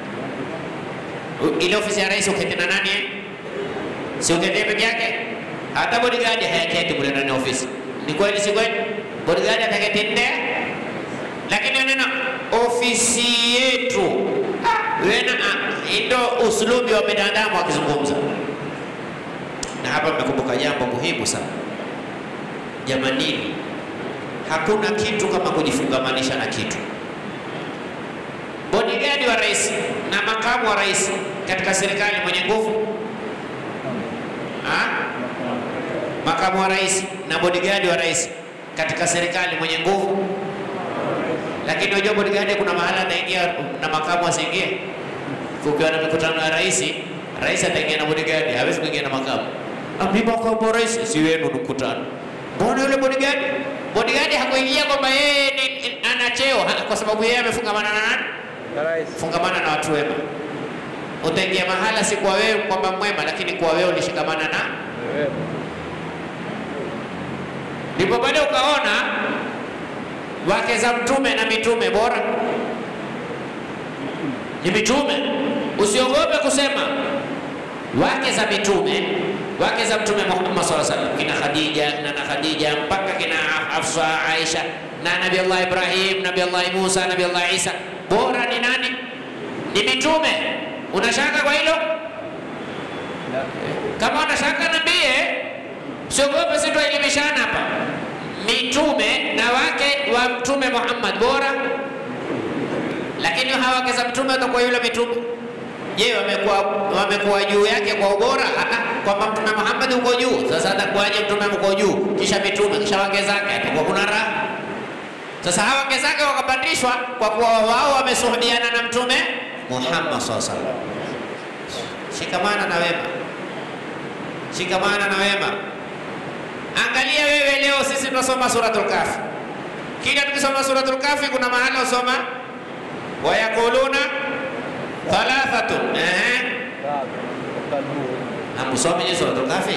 U- Ile ofisi ya rais uketi na nani? eh? Si uketi peke yake? Hata bodyguard hayaketi mule ndani ya ofisi. Ni kweli si kweli? Bodyguard ataketi nde? Lakini neno ofisi yetu. Ah, wewe na ah, ndio uslubi wa binadamu akizungumza. Na hapa mmekumbuka jambo muhimu sana. Jamanini, hakuna kitu kama kujifungamanisha na kitu. Bodyguard wa rais na makamu wa rais katika serikali mwenye nguvu ha? Makamu wa rais na bodyguard wa rais katika serikali mwenye nguvu, lakini unajua bodyguard kuna mahala ataingia na makamu asiingie. Kukiwa na mikutano ya rais, rais ataingia na bodyguard, hawezi kuingia na makamu. Ah, mimi makamu wa rais si wenu ni mkutano. Mbona yule bodyguard? Bodyguard hakuingia kwamba yeye ni ana cheo ha- kwa sababu yeye amefungamana na nani? Na rais. Fungamana na watu wema. Utaingia mahala si kwa wewe kwamba mwema, lakini kwa wewe ulishikamana na Wewe. ndipo baada ukaona wake za mtume na mitume bora ni mitume. Usiogope kusema wake za mitume, wake za mtume Muhammad sallallahu alaihi wasallam, kina Khadija na na Khadija mpaka kina Hafsa, Aisha na Nabii Allah Ibrahim, Nabii Allah Musa, Nabii Allah Isa, bora ni nani? Ni mitume. Unashaka kwa hilo? Kama unashaka niambie, siogope, si tuelimishana hapa. Mitume na wake wa mtume Muhammad bora, lakini hawa wake za mtume watakuwa yule mitume. Je, wamekuwa wamekuwa juu yake kwa ubora? Ah, ah, kwamba mtume Muhammad uko juu. Sasa atakuwaje mtume mko juu, kisha mitume, kisha wake zake? Atakuwa kuna raha. Sasa hawa wake zake wakapandishwa kwa kuwa wao wamesuhubiana na mtume Muhammad sallallahu alaihi wasallam. Shikamana na wema, shikamana na wema. Angalia wewe leo, sisi tunasoma suratul Kahfi. Kila tukisoma suratul Kahfi kuna mahala usoma wayakuluna thalathatun. Ehe, Sawa. Kalbu. hamusomi je suratul Kahfi?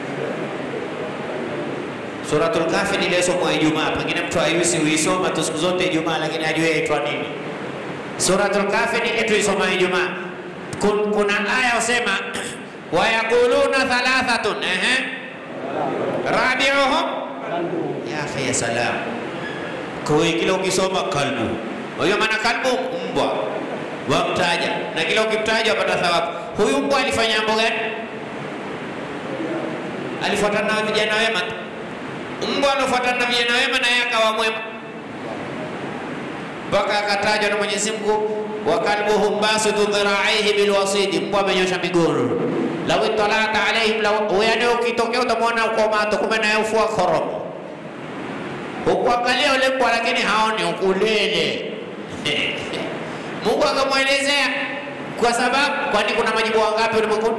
Suratul Kahfi ni ile somo ya Ijumaa. Pengine mtu hayusi huisoma tu siku zote Ijumaa, lakini hajui yaitwa nini. Suratul Kahfi ni ile tuisoma Ijumaa. Kun- Kuna aya usema wayaquluna thalathatun ehe rabiuhum Kalbu. ya akhi ya salam kwa hiyo kila ukisoma kalbu hiyo maana kalbu mbwa wamtaja na kila ukimtaja wapata thawabu huyu mbwa alifanya mambo gani alifuatana na vijana wema tu mbwa anafuatana na vijana wema na yeye akawa mwema mpaka akatajwa na Mwenyezi Mungu wa kalbuhum basitu dhiraihi bilwasidi, mbwa amenyosha miguu. Lau italata alaihim, lau yani ukitokea utamwona uko mato, kumbe naye ufua koromo. Ukuangalia ule mbwa lakini haoni ukulele. Mungu akamwelezea kwa sababu, kwani kuna majibu wangapi ulimwenguni?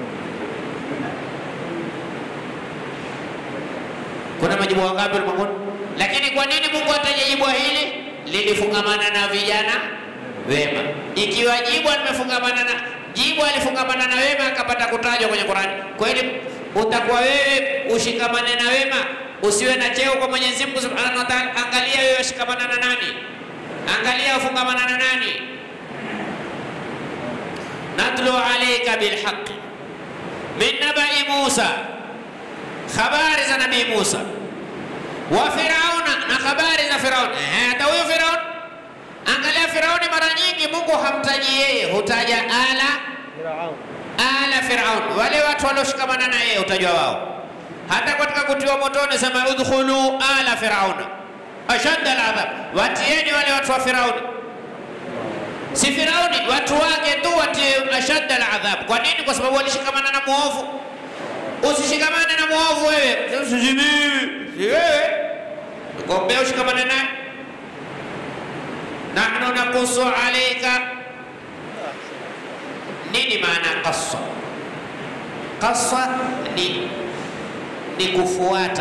Kuna majibu wangapi ulimwenguni? Lakini kwa nini Mungu ataja jibu hili? Lilifungamana na vijana wema. Ikiwa jibu limefungamana na jibu alifungamana na wema akapata kutajwa kwenye Qur'ani, kweli utakuwa wewe ushikamane na wema, usiwe na cheo kwa Mwenyezi Mungu Subhanahu wa Ta'ala. Angalia wewe ushikamana na nani, angalia ufungamana na nani. natlu alayka bilhaqi min nabai Musa habari za nabii Musa wa Firauna na habari za Firauni. Eh, hata huyo Firauni, angalia Firauni, mara nyingi Mungu hamtaji yeye, hutaja ala Firaun. ala Firaun, wale watu walioshikamana na yeye hutajwa wao. Hata katika kutiwa motoni sema udkhulu ala firauna ashadda aladhab, watieni wale watu wa Firauni. Si Firauni, watu wake tu watie ashadda aladhab. Kwa nini? Kwa sababu walishikamana na muovu. Usishikamane na muovu wewe, si mimi, si wewe, gombea ushikamane naye. Nahnu nakusu alaika nini maana qassa? Qassa ni ni kufuata.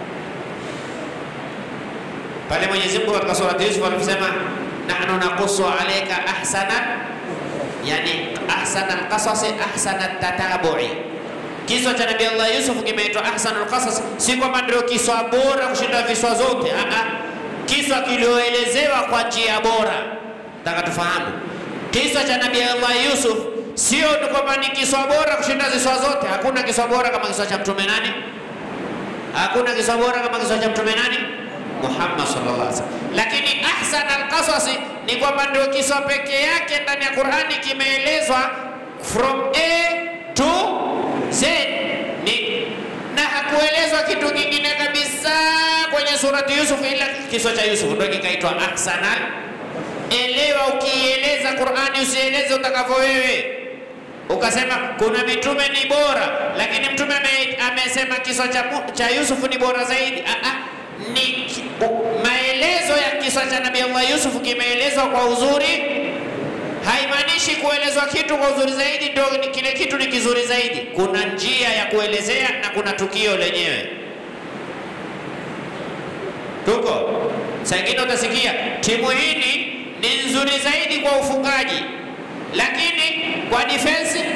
Pale Mwenyezi Mungu katika surati Yusuf aliposema nahnu naqussu alayka ahsana, yani ahsana alqasasi ahsana tatabu'i. Kiswa cha Nabii Allah Yusuf kimeitwa ahsanul qasas, si kwamba ndio kiswa bora kushinda viswa zote. Aa, kiswa kilioelezewa kwa njia bora. Nataka tufahamu kiswa cha Nabii Allah Yusuf sio tu kwamba ni kiswa bora kushinda ziswa zote. Hakuna kiswa bora kama kiswa cha mtume nani? Hakuna kiswa bora kama kiswa cha mtume nani? Muhammad sallallahu alaihi wasallam. Lakini ahsan alqasasi ni kwamba ndio kiswa pekee yake ndani ya Qur'ani kimeelezwa from A to Z ni na hakuelezwa kitu kingine kabisa kwenye surati Yusuf, ila kiswa cha Yusuf ndio kikaitwa ahsanal Elewa, ukieleza Qur'ani usieleze utakavyo wewe. Ukasema kuna mitume ni bora, lakini mtume ame, amesema kisa cha, Mu- cha Yusuf ni bora zaidi. Ah, ah, ni ki- u- maelezo ya kisa cha Nabii Allah Yusuf kimeelezwa kwa uzuri, haimaanishi kuelezwa kitu kwa uzuri zaidi ndio ni- kile kitu ni kizuri zaidi. Kuna njia ya kuelezea na kuna tukio lenyewe. Tuko saa ingine utasikia timu hili ni nzuri zaidi kwa ufungaji, lakini kwa defense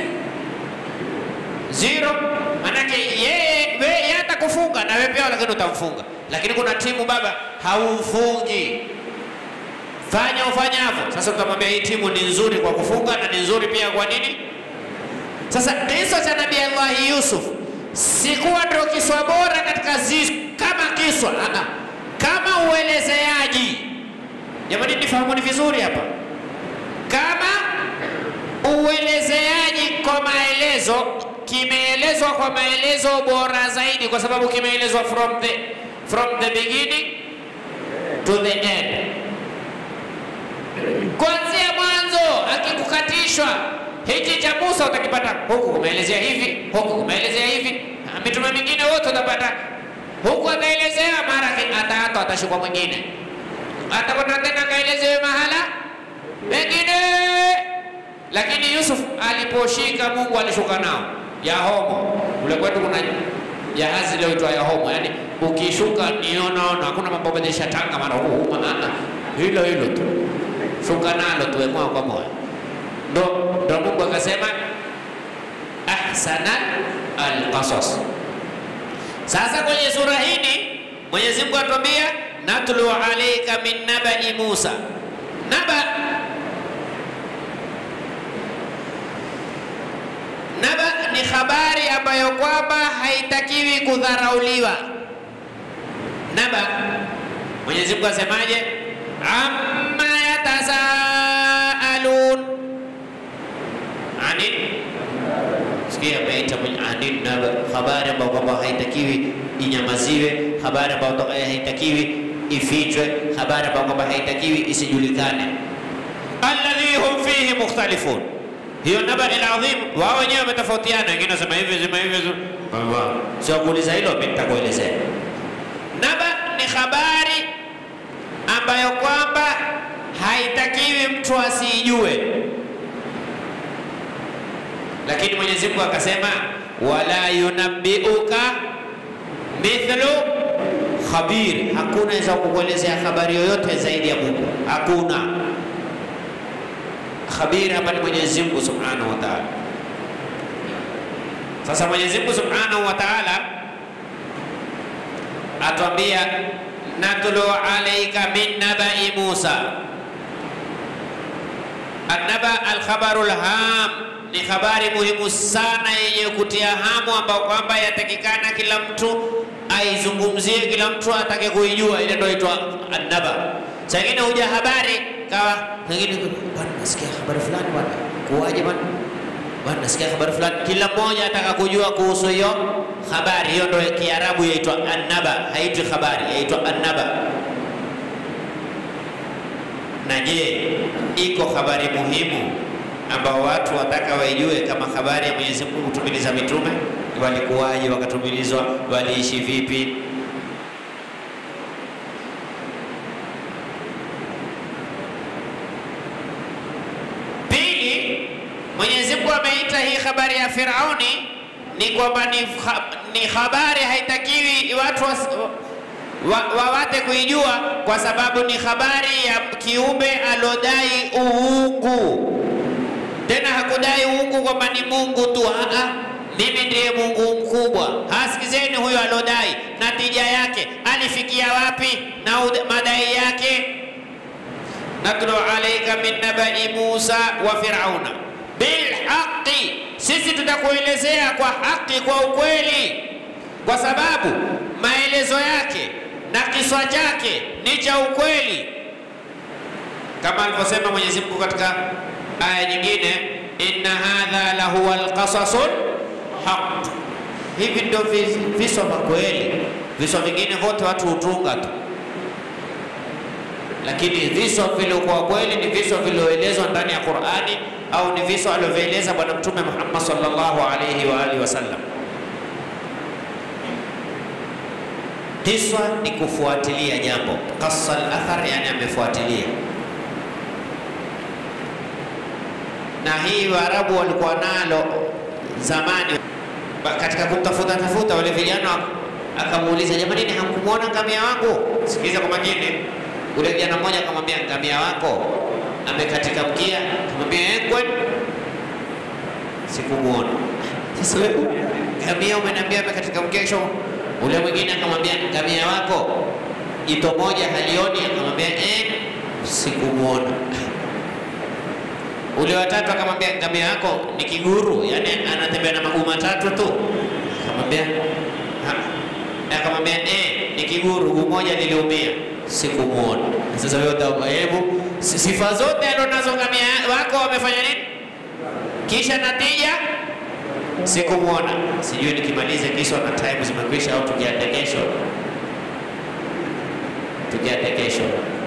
zero. Manake yeye wewe yeye atakufunga na wewe pia, lakini utamfunga. Lakini kuna timu baba haumfungi, fanya ufanyavyo. Sasa utamwambia hii timu ni nzuri kwa kufunga na ni nzuri pia kwa nini? Sasa kisa cha Nabii Allah Yusuf sikuwa ndio kiswa bora katika zi kama kiswa ah, ah, kama uelezeaji. Jamani, nifahamuni vizuri hapa, kama uelezeaji kwa maelezo kimeelezwa kwa maelezo bora zaidi, kwa sababu kimeelezwa from the from the beginning to the end, kuanzia mwanzo akikukatishwa hiki cha Musa utakipata huku kumeelezea hivi, huku kumeelezea hivi. Na Mitume mingine wote utapata huku ataelezea, mara ki- ataatwa atashukwa mwingine, atakwenda tena akaelezewe mahala pengine. Lakini Yusuf aliposhika, Mungu alishuka nao Yahomo. Kule kwetu kuna jahazi liloitwa Yahomo, yani ukishuka nionaona, hakuna mambo badilisha tanga mara huu ah, ah. hilo hilo tu, shuka nalo tuwe moja kwa moja ndo ndo Mungu akasema ahsana alqasas. Sasa kwenye sura hii Mwenyezi Mungu atuambia natlu alayka min nabai Musa. Naba naba ni habari kwamba haitakiwi kudharauliwa. Naba, Mwenyezi Mungu asemaje? amma yatasaalun ani sikia, ameita ani naba, habari ambayo kwamba haitakiwi inyamaziwe, habari ambayo haitakiwi ifichwe, habari ambayo kwamba haitakiwi isijulikane. alladhi hum fihi mukhtalifun hiyo naba al-adhim, wao wenyewe wametofautiana, wengine wasema hivi, sema hivi, sio kuuliza hilo, mimi nitakuelezea. Naba ni habari ambayo kwamba haitakiwi mtu asijue, lakini Mwenyezi Mungu akasema wala yunabbiuka mithlu khabir, hakuna weza kukuelezea habari yoyote zaidi ya Mungu, hakuna khabir hapa ni Mwenyezi Mungu Subhanahu wa Ta'ala. Sasa Mwenyezi Mungu Subhanahu wa Ta'ala atuambia natlu alayka min nabai Musa. Annaba alkhabaru lham ni habari muhimu sana yenye kutia hamu, ambao kwamba yatakikana kila mtu aizungumzie, kila mtu atake kuijua. Ile ndio itwa annaba. Saa ingine huja habari kawa pengine bwana, nasikia habari fulani bwana, kuwaje bwana, bwana, nasikia habari fulani. Kila mmoja ataka kujua kuhusu hiyo habari. Hiyo ndio Kiarabu yaitwa annaba, haitwi habari, yaitwa annaba. Na je, iko habari muhimu ambao watu wataka waijue kama habari ya Mwenyezi Mungu kutumiliza mitume? Walikuwaje wakatumilizwa? Waliishi vipi? Mwenyezi Mungu ameita hii habari ya Firauni ni kwamba ni, ni habari haitakiwi watu wawate wa, wa kuijua kwa sababu ni habari ya kiumbe alodai uungu. Tena hakudai uungu kwamba ni Mungu tu, aa, mimi ndiye Mungu mkubwa. Hasikizeni huyo alodai, natija yake alifikia wapi na madai yake. natlu alaika min nabai Musa wa Firauna bilhaqi, sisi tutakuelezea kwa haki, kwa ukweli, kwa sababu maelezo yake na kiswa chake ni cha ukweli, kama alivyosema Mwenyezi Mungu katika aya nyingine, inna hadha lahuwa alqasasul haq. Hivi ndio viso vya kweli, viso vingine vote watu hutunga tu lakini viso vilivyokuwa kweli ni viso vilivyoelezwa ndani ya Qur'ani au ni viso alivyoeleza Bwana Mtume Muhammad sallallahu alayhi wa alihi wasallam. Kiswa ni kufuatilia jambo, qassa al-athar, yani amefuatilia. Na hii Waarabu walikuwa nalo zamani katika kumtafuta tafuta wale vijana, akamuuliza jamani, ni hamkumwona ngamia wangu? Sikiliza kwa makini. Ule kijana mmoja akamwambia ngamia wako amekatika mkia. Akamwambia eh, kwani sikumuona. Sasa wewe ngamia umeniambia amekatika mkia, kisha ule mwingine akamwambia ngamia wako jito moja halioni. Akamwambia eh, sikumuona. Ule watatu akamwambia ngamia wako ni kiguru, yani anatembea na maguu matatu tu. Akamwambia akamwambia eh, ni kiguru, guu moja liliumia sikumuona. Sasa wewe hebu sifa zote alionazo ngamia wako wamefanya nini? Kisha natija sikumuona. Sijui nikimalize kiswa na time zimekwisha au tukiate kesho, tukiate kesho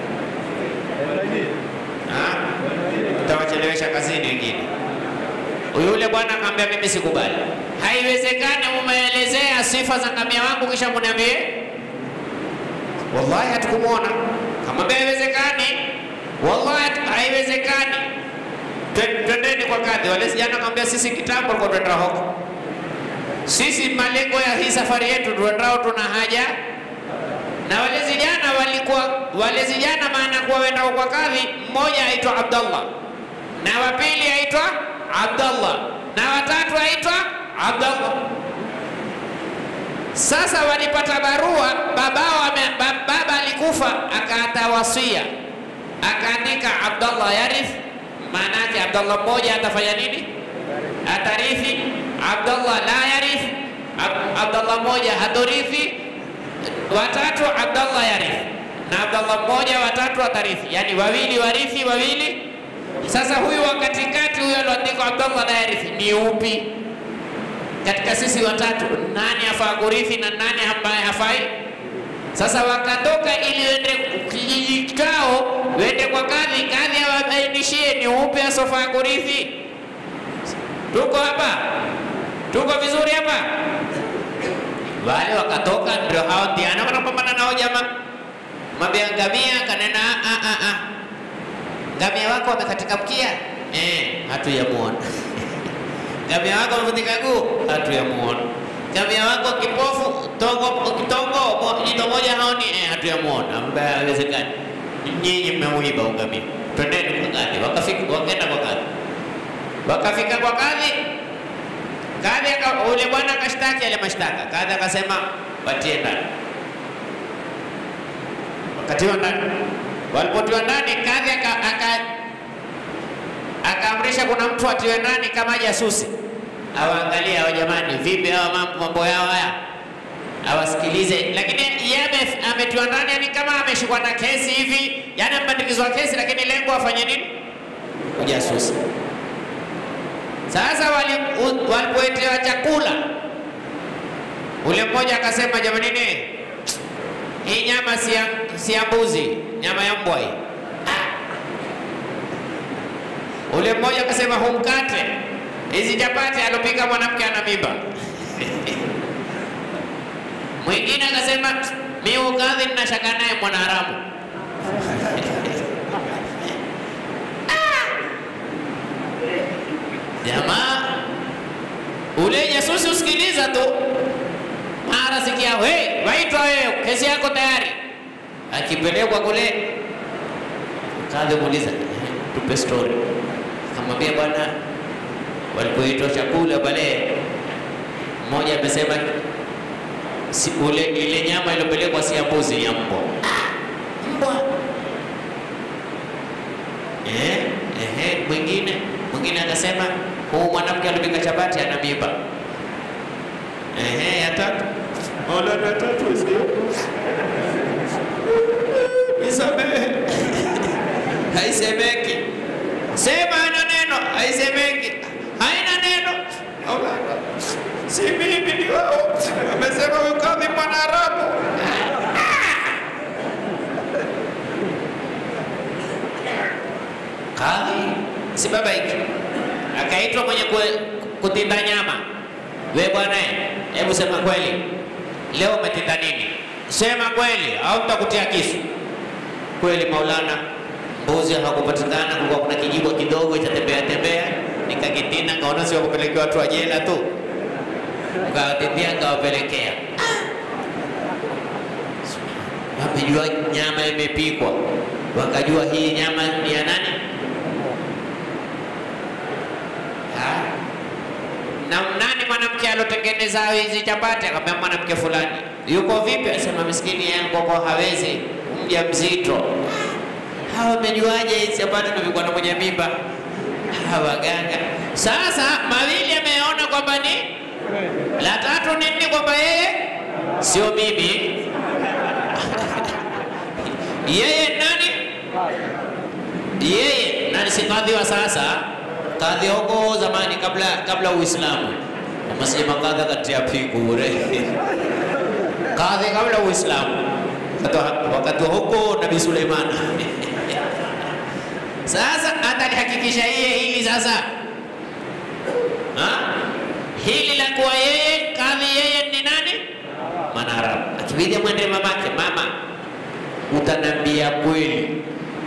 utawachelewesha kazini wengine. Yule bwana akamwambia mimi sikubali, haiwezekani umeelezea sifa za ngamia wangu kisha muniambie wallahi hatukumwona. Kamwambia haiwezekani, wallahi haiwezekani, twendeni kwa kadhi. Wale vijana akamwambia sisi kitambo tulikuwa twenda huko, sisi malengo ya hii safari yetu tuendao tuna haja na wale vijana walikuwa wale vijana, maana kuwa wenda kwa kadhi, mmoja aitwa Abdallah na wa pili aitwa Abdallah na watatu aitwa Abdallah. Sasa walipata barua, babao baba alikufa, akaata wasia, akaandika Abdallah yarith. Maana yake Abdallah mmoja atafanya nini? Atarithi. Abdallah la yarith, Ab- Abdallah mmoja hatorithi, watatu Abdallah yarithi, na Abdallah mmoja watatu atarithi, yani wawili warithi wawili. Sasa huyu wa katikati, huyu alioandikwa Abdallah na yarithi ni upi katika sisi watatu? Nani afaa kurithi na nani ambaye hafai? Sasa wakatoka ili wende kijiji chao, wende kwa kadhi, kadhi awabainishie ni upi asofaa kurithi. Tuko hapa, tuko vizuri hapa. Wale wakatoka, ndio hao ndiana wanapambana nao jamaa. Mwambia ngamia, kanena "Ah, ah, ah. ngamia wako wamekatika mkia, eh, hatuyamuona ngamia wako wamevunjika guu, hatuyamuona ngamia wako kipofu tongo kitongo mo- jino moja haoni, eh, hatuyamuona. Ambaye haiwezekani, nyinyi mmeuiba ungamia, twendeni kwa kadhi. Wakafika, wakaenda kwa kadhi, wakafika kwa kadhi Kadhi aka- ule bwana akashtaki yale mashtaka. Kadhi akasema watie ndani, wakatiwa ndani. Walipotiwa ndani, kadhi aka- aka- akaamrisha kuna mtu atiwe ndani kama jasusi, awaangalie hao jamani, vipi hawa mambo mambo yao haya, awasikilize. Lakini yeye ame- ametiwa ndani, yani kama ameshikwa na kesi hivi, yani amepandikizwa kesi, lakini lengo afanye nini? Ujasusi. Sasa wali- u- walipoetewa chakula, ule mmoja akasema, jamanini, hii nyama si ya, si ya mbuzi, nyama ya mbwa hii. Ah. Ule mmoja akasema, huu mkate, hizi chapati alopika mwanamke ana mimba. Mwingine akasema, mi ukadhi nina shaka naye mwanaharamu. Jamaa ule jasusi usikiliza tu, mara sikia, hey, waitwa wewe, kesi yako tayari. Akipelekwa kule, kadhi muuliza, tupe story. Akamwambia bwana, walipoitwa chakula pale, mmoja amesema si, ule ile nyama iliyopelekwa si ya mbuzi, ni ya mbwa. Ah, mbwa Eh, ehe, mwingine mwingine akasema huu mwanamke alipika chapati ana mimba. Ehe, ya tatu Ola ya tatu sio. Nisamehe. Haisemeki. Sema haina neno, haisemeki. Haina neno. Ola. Si mimi ni wao. Amesema huyu kadhi Mwarabu. Kadhi si baba hiki akaitwa mwenye kue- kutinda nyama. We bwana, hebu sema kweli, leo umetinda nini? Sema kweli au nitakutia kisu. Kweli Maulana, mbuzi hakupatikana, kulikuwa kuna kijibwa kidogo itatembea tembea, nikakitinda, kaona sio kupelekea watu wa jela tu, kawatindia nikawapelekea. Wamejua nyama imepikwa, wakajua hii nyama ni ya nani? Ha? na nani mwanamke alotengeneza hizi chapati? Akamwambia mwanamke fulani. Yuko vipi? Asema miskini yeye alikuwa hawezi, mja mzito. Hawa wamejuaje hizi chapati tumepikwa na mwenye mimba? Hawa waganga. Sasa mawili ameona kwamba ni la tatu ni nini? Kwamba yeye sio mimi, yeye nani? Yeye nani? Si kadhi wa sasa kadhi huko zamani kabla kabla Uislamu, masije makadha kati ya pigu bure kadhi kabla Uislamu, Wakati- wakati wa huko Nabii Suleiman. Sasa atalihakikisha yeye hili sasa ha? hili la kuwa yeye kadhi, yeye ni nani? Mwanaharamu. Akibidi mwende mamake, mama, utanambia kweli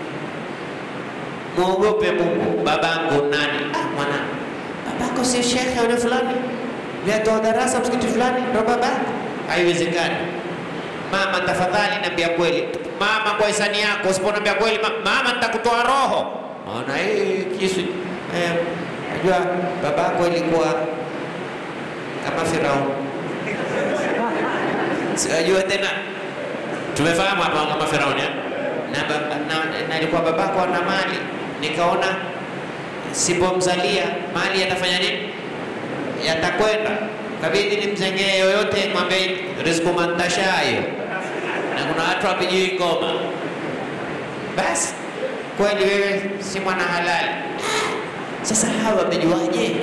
Mwogope Mungu. Babangu nani? Ah, mwana babako si shekhe yule fulani, natoa darasa msikiti fulani, ndo babako? Haiwezekani. Mama, tafadhali niambia kweli. Mama, kwa hisani yako, usiponiambia kweli ma- mama, nitakutoa roho. Ona hii kisu eh, najua babako ilikuwa kama Firauni. Sijajua tena tumefahamu hapa kama Firauni eh? na, ba- na, na alikuwa babako ana mali, nikaona sipomzalia mali yatafanya nini? Yatakwenda. kabidi nimzengee yoyote, mwambie rizku mantashayo, na kuna watu hawapijui ngoma. Basi kweli wewe si mwana halali. Sasa hawa wamejuaje?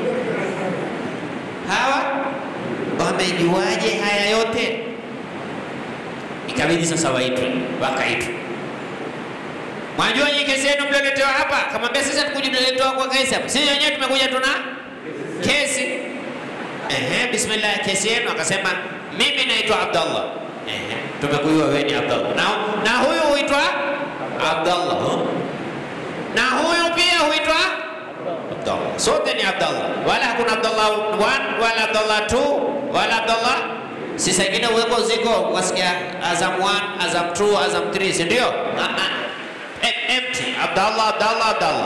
Hawa wamejuaje haya yote? Ikabidi sasa waitwe, wakaitwa. Mwajua nyinyi kesi yenu mlioletewa hapa? Kamwambia sisi hatukuja tuletewa kwa kesi hapa, sisi wenyewe tumekuja tuna kesi. Ehe, bismillah, kesi yenu. Akasema mimi naitwa Abdallah. Ehe, tumekujua wewe ni Abdallah na, na huyu huitwa Abdallah na huyu pia huitwa Abdallah. Sote ni Abdallah, wala hakuna Abdallah 1 wala Abdallah 2 wala Abdallah si saa ingine uweko ziko wasikia Azam 1, Azam 2, Azam 3, si ndio? Ah, ah. Em- Empty. Abdallah, Abdallah, Abdallah.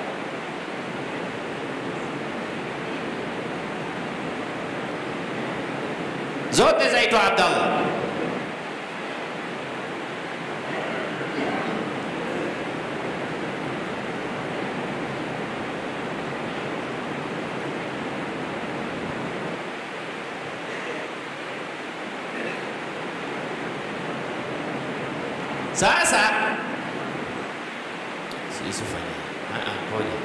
Zote zaitwa Abdallah. Sasa sisi fanya ah, ah, ngoja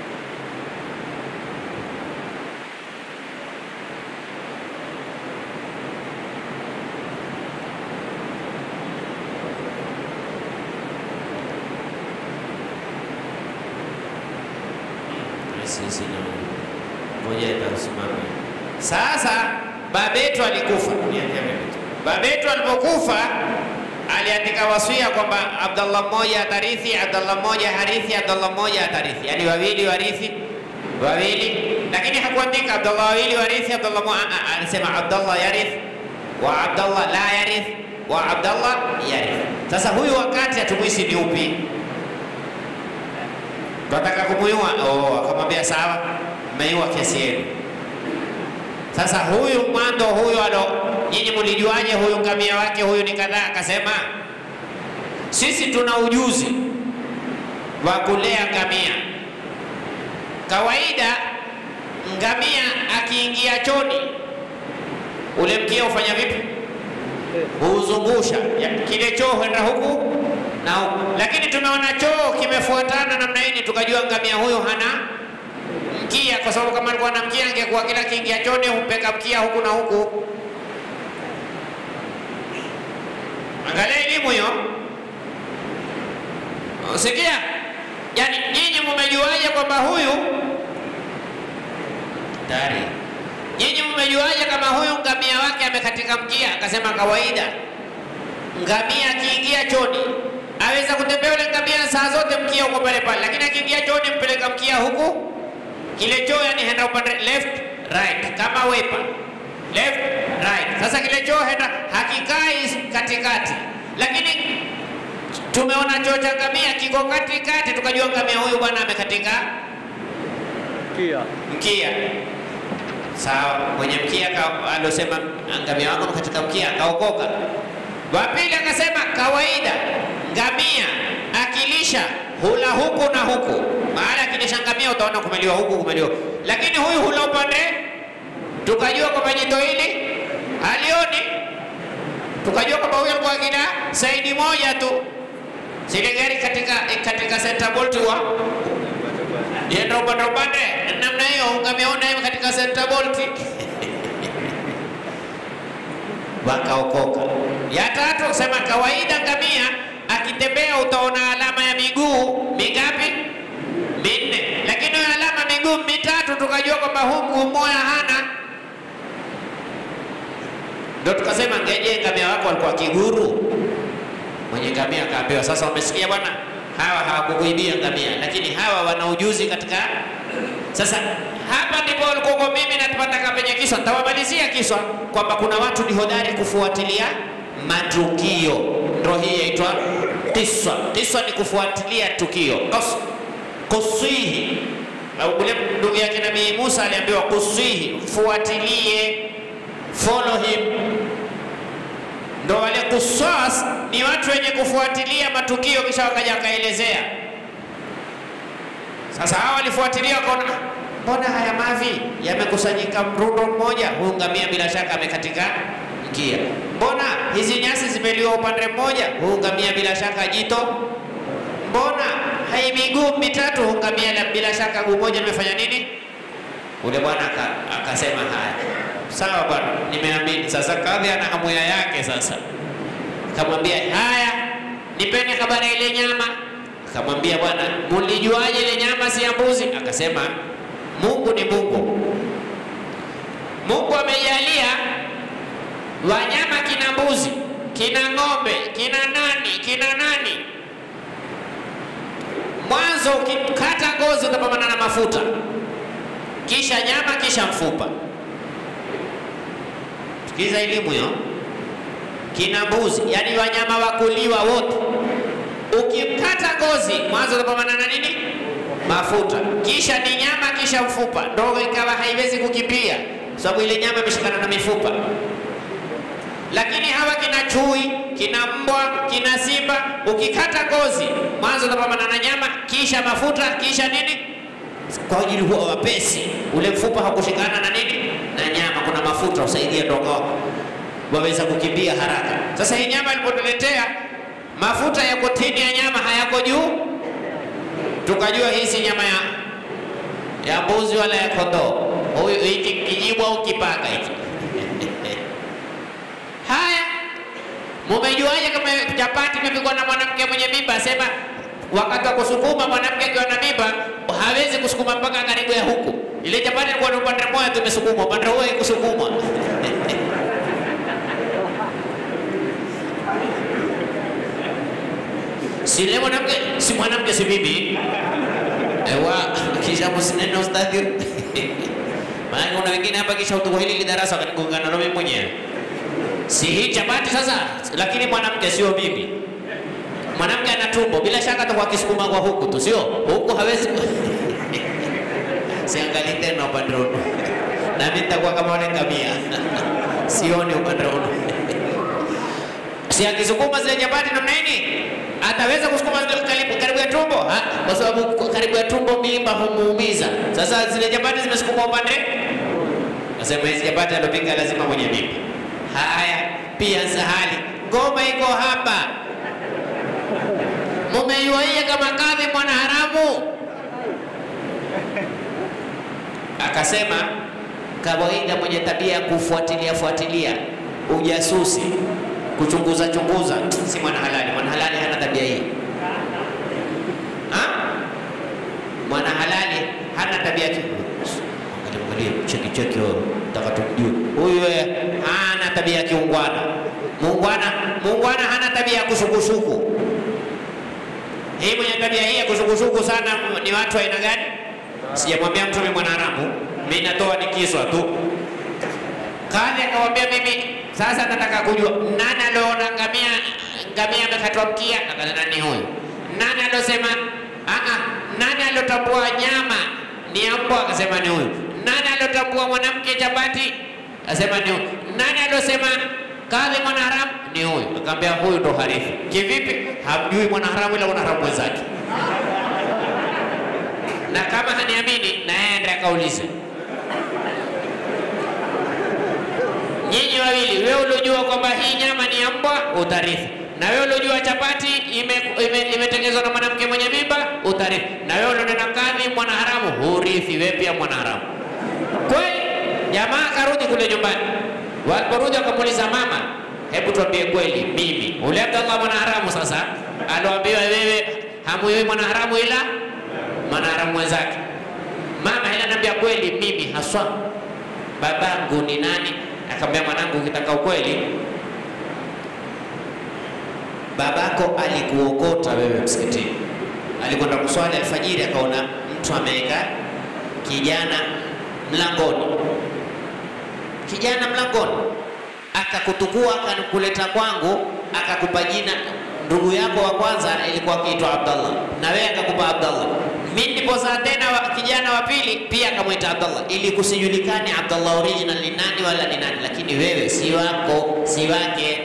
sisi na ngoja itasimama. Sasa babetu alikufa, niambia mimi tu. Babetu alipokufa aliandika wasia kwamba Abdallah mmoja atarithi, Abdallah mmoja harithi, Abdallah mmoja atarithi, yaani wawili warithi wawili, lakini hakuandika Abdallah wawili warithi, Abdallah mmoja. Ah, ah, Alisema Abdallah yarith wa Abdallah la yarith wa Abdallah yarith. Sasa huyu wakati hatumwisi ni upi? Tunataka kumuua. Oh, akamwambia sawa, mmeiua kesi yenu. Sasa huyu mwando huyu alo, nyinyi mlijuaje huyu ngamia wake huyu ni kadhaa? Akasema sisi tuna ujuzi wa kulea ngamia. Kawaida ngamia akiingia choni, ule mkia hufanya vipi? Huuzungusha Ya- kile choo huenda huku na huku, lakini tumeona choo kimefuatana namna hii, tukajua ngamia huyu hana mkia, kwa sababu kama alikuwa na mkia angekuwa kila kiingia choni humpeka mkia huku na huku. Angalia elimu hiyo, sikia. Yani nyinyi mumejuaje kwamba huyu tayari? Nyinyi mumejuaje kama huyu ngamia wake amekatika mkia? Akasema kawaida, ngamia akiingia choni aweza kutembea ule ngamia saa zote mkia uko pale pale, lakini akiingia choni mpeleka mkia huku kile choo yani henda upande left right kama wepa left right. Sasa kile choo henda hakikai katikati, lakini tumeona choo cha ngamia kiko katikati, tukajua ngamia huyu bwana amekatika Kia. mkia. Sawa, mwenye mkia ka- alosema ngamia wako katika mkia akaokoka. Wa pili akasema kawaida ngamia akilisha hula huku na huku, maana akilisha ngamia utaona kumeliwa huku kumeliwa, lakini huyu hula upande. Tukajua kwamba jito hili halioni, tukajua kwamba huyu alikuwa akila saidi moja tu, zile gari katika katika center bolt wa Yenda upande upande namna hiyo, ungameona hiyo katika center bolt wakaokoka. Ya tatu kusema kawaida, ngamia akitembea utaona alama ya miguu mingapi? Minne, lakini hiyo alama miguu mitatu tukajua kwamba huu mguu mmoja hana. Ndio tukasema ngeje, ngamia wako alikuwa kiguru. Mwenye ngamia akaambiwa, sasa umesikia bwana, hawa hawakukuibia ngamia, lakini hawa wana ujuzi katika. Sasa hapa ndipo ulikuwa mimi natupata penye kiswa, nitawamalizia kiswa kwamba kuna watu ni hodari kufuatilia matukio, ndio hii yaitwa kiswa. Kiswa ni kufuatilia tukio. Kus- Kuswihi au ule ndugu yake Nabii Musa aliambiwa kuswihi, fuatilie, follow him ndo wale kuswas ni watu wenye kufuatilia matukio kisha wakaja wakaelezea. Sasa hawa walifuatilia wakaona, "Ah, mbona haya mavi yamekusanyika mrundo mmoja? Huyu ngamia bila shaka amekatika mkia. Mbona hizi nyasi zimeliwa upande mmoja? Huyu ngamia bila shaka jito. Mbona hai miguu mitatu? Huyu ngamia la- bila shaka guu moja limefanya nini? Ule bwana aka- akasema haya, sawa bwana, nimeamini. Sasa kadhi ana hamuya yake sasa Akamwambia haya, nipeni habari ya ile nyama. Akamwambia bwana, mulijuaje ile nyama si ya mbuzi? Akasema Mungu ni Mungu. Mungu amejalia wanyama kina mbuzi, kina ng'ombe, kina nani, kina nani. Mwanzo ukikata ngozi utapambana na mafuta, kisha nyama, kisha mfupa. Sikiza elimu hiyo kina mbuzi, yani wanyama wa kuliwa wote. Ukikata ngozi, mwanzo utapambana na nini? Mafuta, kisha ni nyama, kisha mfupa. Ndogo ikawa haiwezi kukimbia, sababu ile nyama imeshikana na mifupa. Lakini hawa kina chui, kina mbwa, kina simba, ukikata ngozi, mwanzo utapambana na nyama, kisha mafuta, kisha nini? Kwa ajili huwa wapesi, ule mfupa hakushikana na nini? Na nyama, kuna mafuta usaidia ndogo waweza kukimbia haraka. Sasa hii nyama ilipotuletea mafuta yako chini ya nyama hayako juu, tukajua hii si nyama ya ya mbuzi wala ya kondoo. Huyu hiki kijibu au kipaka hiki. Haya, mumejuaje kama chapati imepikwa na mwanamke mwenye mimba? Sema wakati wa kusukuma mwanamke akiwa na mimba hawezi kusukuma mpaka karibu ya huku. Ile chapati ilikuwa ni upande mmoja tu imesukumwa, upande huo haikusukumwa. si le mwanamke si mwanamke si bibi ewa kisha msineno ustadhi maana kuna wengine hapa kisha utuko hili lidarasa wakanigongana na mimi mwenyewe si hii chapati sasa lakini mwanamke sio bibi mwanamke ana tumbo bila shaka atakuwa akisukuma kwa huku tu sio huku hawezi ku- siangali tena upande huu nami nitakuwa kama wale ngamia sioni upande huu si akisukuma zile chapati namna hii ataweza kusukuma zile karibu, karibu ya tumbo Ha, kwa sababu ku- karibu ya tumbo mimba humuumiza. Sasa zile chapati zimesukuma upande, nasema hizi chapati alopika lazima mwenye mimba. Haya, pia sahali ngoma iko hapa, mumeiwaia kama kadhi mwana haramu. Akasema kawaida mwenye tabia ya kufuatilia fuatilia ujasusi kuchunguza chunguza si mwana halali. Mwana halali hana tabia hii ha? Mwana halali hana tabia hii. Angalia, angalia, cheki cheki, wewe nataka tumjue huyu. eh, hana tabia ya kiungwana. Muungwana, muungwana hana tabia ya kusukusuku. Hii mwenye tabia hii ya kusukusuku sana ni watu wa aina gani? Sijamwambia mtume mwanaharamu, mimi natoa nikiswa tu. Kadhi akamwambia mimi sasa nataka kujua nani aliona ngamia ngamia amekatwa mkia? Akasema ni huyu. Nani aliosema ah ah, nani aliotambua nyama ni ya mbwa? Akasema ni huyu. Nani aliotambua mwanamke chapati? Akasema ni huyu. Nani aliosema kadhi mwanaharamu? Ni huyu. Akamwambia huyu ndo harifu. Kivipi? Hamjui mwanaharamu ila mwanaharamu mwenzake. Na kama haniamini na yeye ndiye akaulize. Nyinyi wawili, wewe uliojua kwamba hii nyama ni ya mbwa, utarithi. Na wewe uliojua chapati imetengenezwa ime, imetengenezwa na mwanamke mwenye mimba, utarithi. Na wewe ulionena kadhi mwanaharamu, hurithi. Wewe pia mwanaharamu. Kweli jamaa akarudi kule nyumbani. Waliporudi wakamuuliza mama, hebu tuambie kweli, mimi ule Abdallah mwanaharamu sasa aloambiwa wewe hamuyui mwanaharamu ila mwanaharamu mwenzake. Mama ila anambia kweli, mimi haswa babangu ni nani? Akamwambia mwanangu, ukitaka ukweli, babako alikuokota wewe msikitini, alikwenda kuswali alfajiri, akaona mtu ameweka kijana mlangoni, kijana mlangoni, akakutukua akakuleta kwangu, akakupa jina. Ndugu yako wa kwanza ilikuwa akiitwa Abdallah na wewe akakupa Abdallah. Mimi nilipozaa tena wa, kijana wa pili pia akamwita Abdallah, ili kusijulikane Abdallah original ni nani wala ni nani, lakini wewe si wako, si wake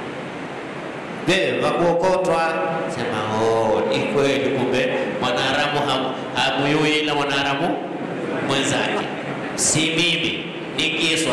wewe wakuokotwa. Sema oh, ni kweli, kumbe mwanaharamu ham- hamuyui ila mwanaharamu mwenzake, si mimi, ni kiswa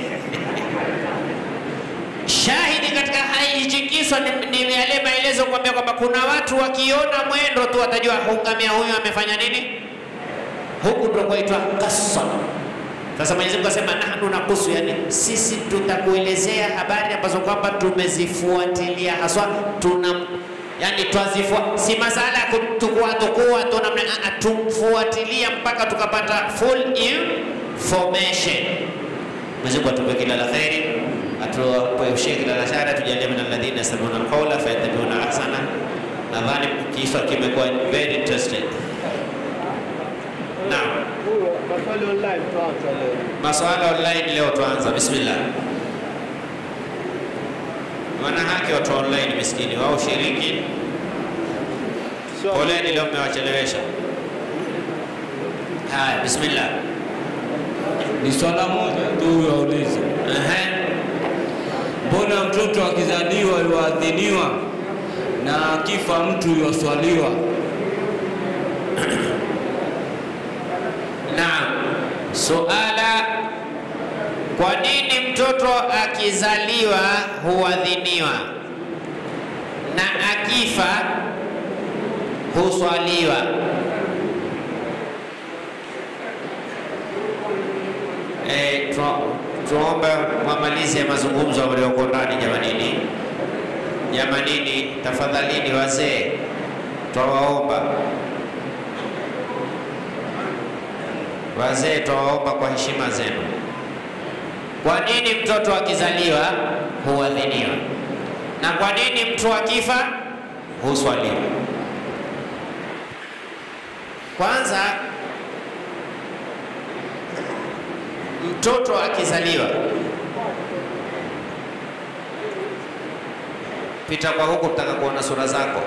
Shahidi katika hai hichi kiswa ni, ni yale maelezo kuambia kwamba kuna watu wakiona mwendo tu watajua hungamia huyu amefanya nini, huku ndo kwaitwa kasa. Sasa Mwenyezi Mungu asema nahnu nakusu, yani sisi tutakuelezea habari ambazo kwamba tumezifuatilia haswa, tuna yani twazifua, si masala ya kutukua tukua tu namna, a- a, tumfuatilia mpaka tukapata full information. Mwenyezi Mungu atupe kila la kheri, atuepushie kila la shari, tujalie min alladhina yastami'una alqawla fayattabi'una ahsana. Nadhani kiswa kimekuwa very interesting. Naam. Huyo maswali online tuanza leo. Maswala online leo tuanza. Bismillah. Wana haki watu wa online miskini wao shiriki. Swali. Poleni leo mmewachelewesha. Haya, bismillah. Ni swala moja tu huyo aulize, Ehe. mbona mtoto akizaliwa yuadhiniwa na akifa mtu yuaswaliwa? Naam. Suala, kwa nini mtoto akizaliwa huadhiniwa na akifa huswaliwa? Eh, tu- tuombe mwamalize mazungumzo walioko ndani jamanini. Jamanini, tafadhalini wazee, twawaomba Wazee twawaomba kwa heshima zenu, kwa nini mtoto akizaliwa huadhiniwa na kwa nini mtu akifa huswaliwa? Kwanza, mtoto akizaliwa, pita kwa huku, tutaka kuona sura zako.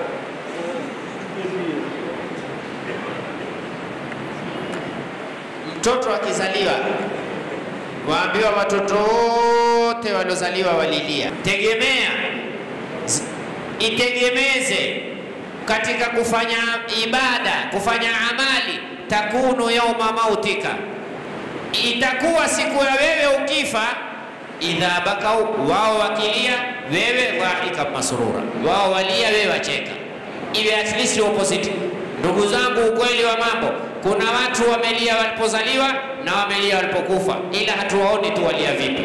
Mtoto akizaliwa, waambiwa watoto wote waliozaliwa walilia. Tegemea z- itegemeze katika kufanya ibada, kufanya amali, takunu yauma mautika, itakuwa siku ya wewe ukifa. Idha bakau, wao wakilia, wewe dhahika masrura, wao walia, wewe wacheka, iwe at least opposite. Ndugu zangu, ukweli wa mambo, kuna watu wamelia walipozaliwa na wamelia walipokufa, ila hatuwaoni tu walia vipi.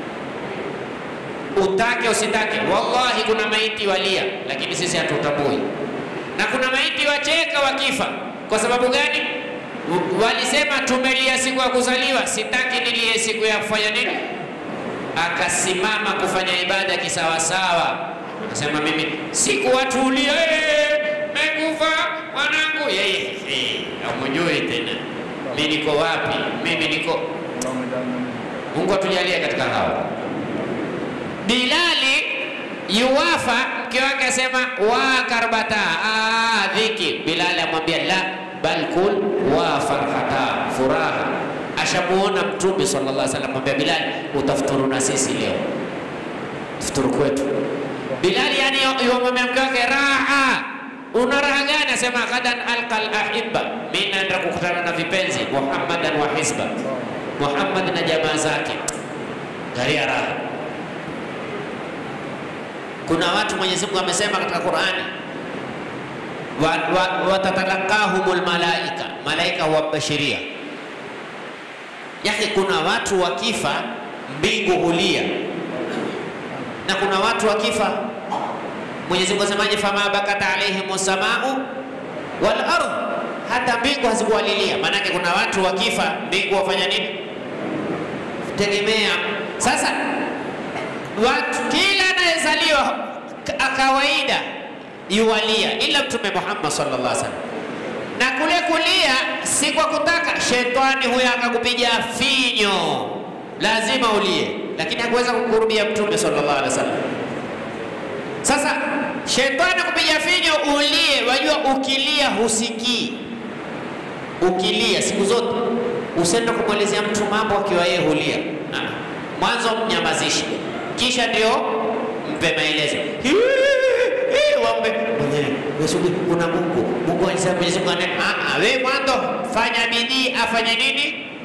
Utake usitake, wallahi kuna maiti walia, lakini sisi hatutambui, na kuna maiti wacheka wakifa. Kwa sababu gani? W- Walisema tumelia siku ya kuzaliwa, sitaki nilie siku ya kufanya nini. Akasimama kufanya ibada kisawasawa, akasema mimi siku watu ulia, "Eh, mekufa mwanangu, yeye eh, hamjui tena mimi niko wapi, mimi niko Mungu atujalie katika hao. Bilali yuwafa, mke wake asema wa karbata, ah, dhiki. Bilali amwambia la bal kul wa farhata, furaha. Ashamuona Mtume sallallahu alaihi wasallam, amwambia Bilali, utafuturu na sisi leo, futuru kwetu. Bilali yani yuwamwambia mke wake raha Una raha gani? Asema ghadan alqa alahibba, mimi naenda kukutana na vipenzi Muhammadan wa hizba, Muhammad na jamaa zake. Garia raha. Kuna watu Mwenyezi Mungu amesema katika Qur'ani, wa- wa- watatalaqahumul malaika, malaika huwabashiria. Yake kuna watu wakifa mbingu hulia, na kuna watu wakifa Mwenyezi Mungu asemaje? fama bakata alaihim samau wal ardh, hata mbingu hazikuwalilia. Maanake kuna watu wakifa mbingu wafanya nini? Tegemea sasa watu kila anayezaliwa ka- kawaida yuwalia, ila Mtume Muhammad sallallahu alaihi wasallam. Na kule kulia si kwa kutaka, shetani huyo akakupiga finyo, lazima ulie, lakini hakuweza kukurubia Mtume sallallahu alaihi wasallam. Sasa shetani kupiga finyo ulie, wajua ukilia husikii. Ukilia siku zote usiende kumwelezea mtu mambo akiwa yeye hulia. Ah, Mwanzo mnyamazishe, kisha ndio mpe maelezo. Hii, hii, Wambe mwenyewe wewe, kuna Mungu. Mungu alisema Mwenyezi Mungu ane- ah, ah, wewe mwanzo fanya bidii, afanye nini?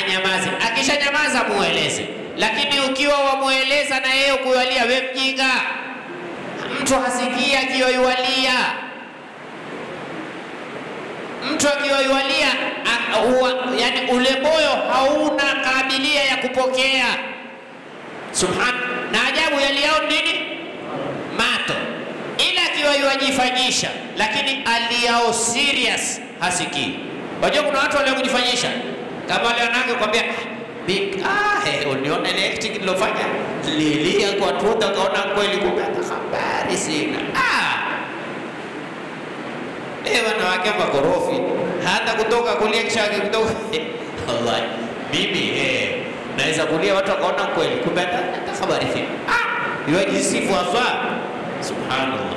anyamaze. Akishanyamaza mueleze, lakini ukiwa wamweleza na yeye kuyalia, we mjinga, mtu hasikii akiyoiwalia mtu akiwaiwalia yani ule moyo hauna kabilia ya kupokea. Subhan, na ajabu yaliao nini? Mato, ila akiwaiwajifanyisha, lakini aliao serious hasikii. Wajua kuna watu walio kujifanyisha kama wale wanawake kwambia ah, hey, unione ile acting nilofanya lilia kwa tuta, kaona kweli, kumbe hata habari sina ah. Eh, wanawake makorofi hata kutoka kulia kisha kutoka wallahi, mimi eh, naweza kulia watu wakaona kweli, kumbe hata hata habari sina ah, yajisifu haswa. Subhanallah.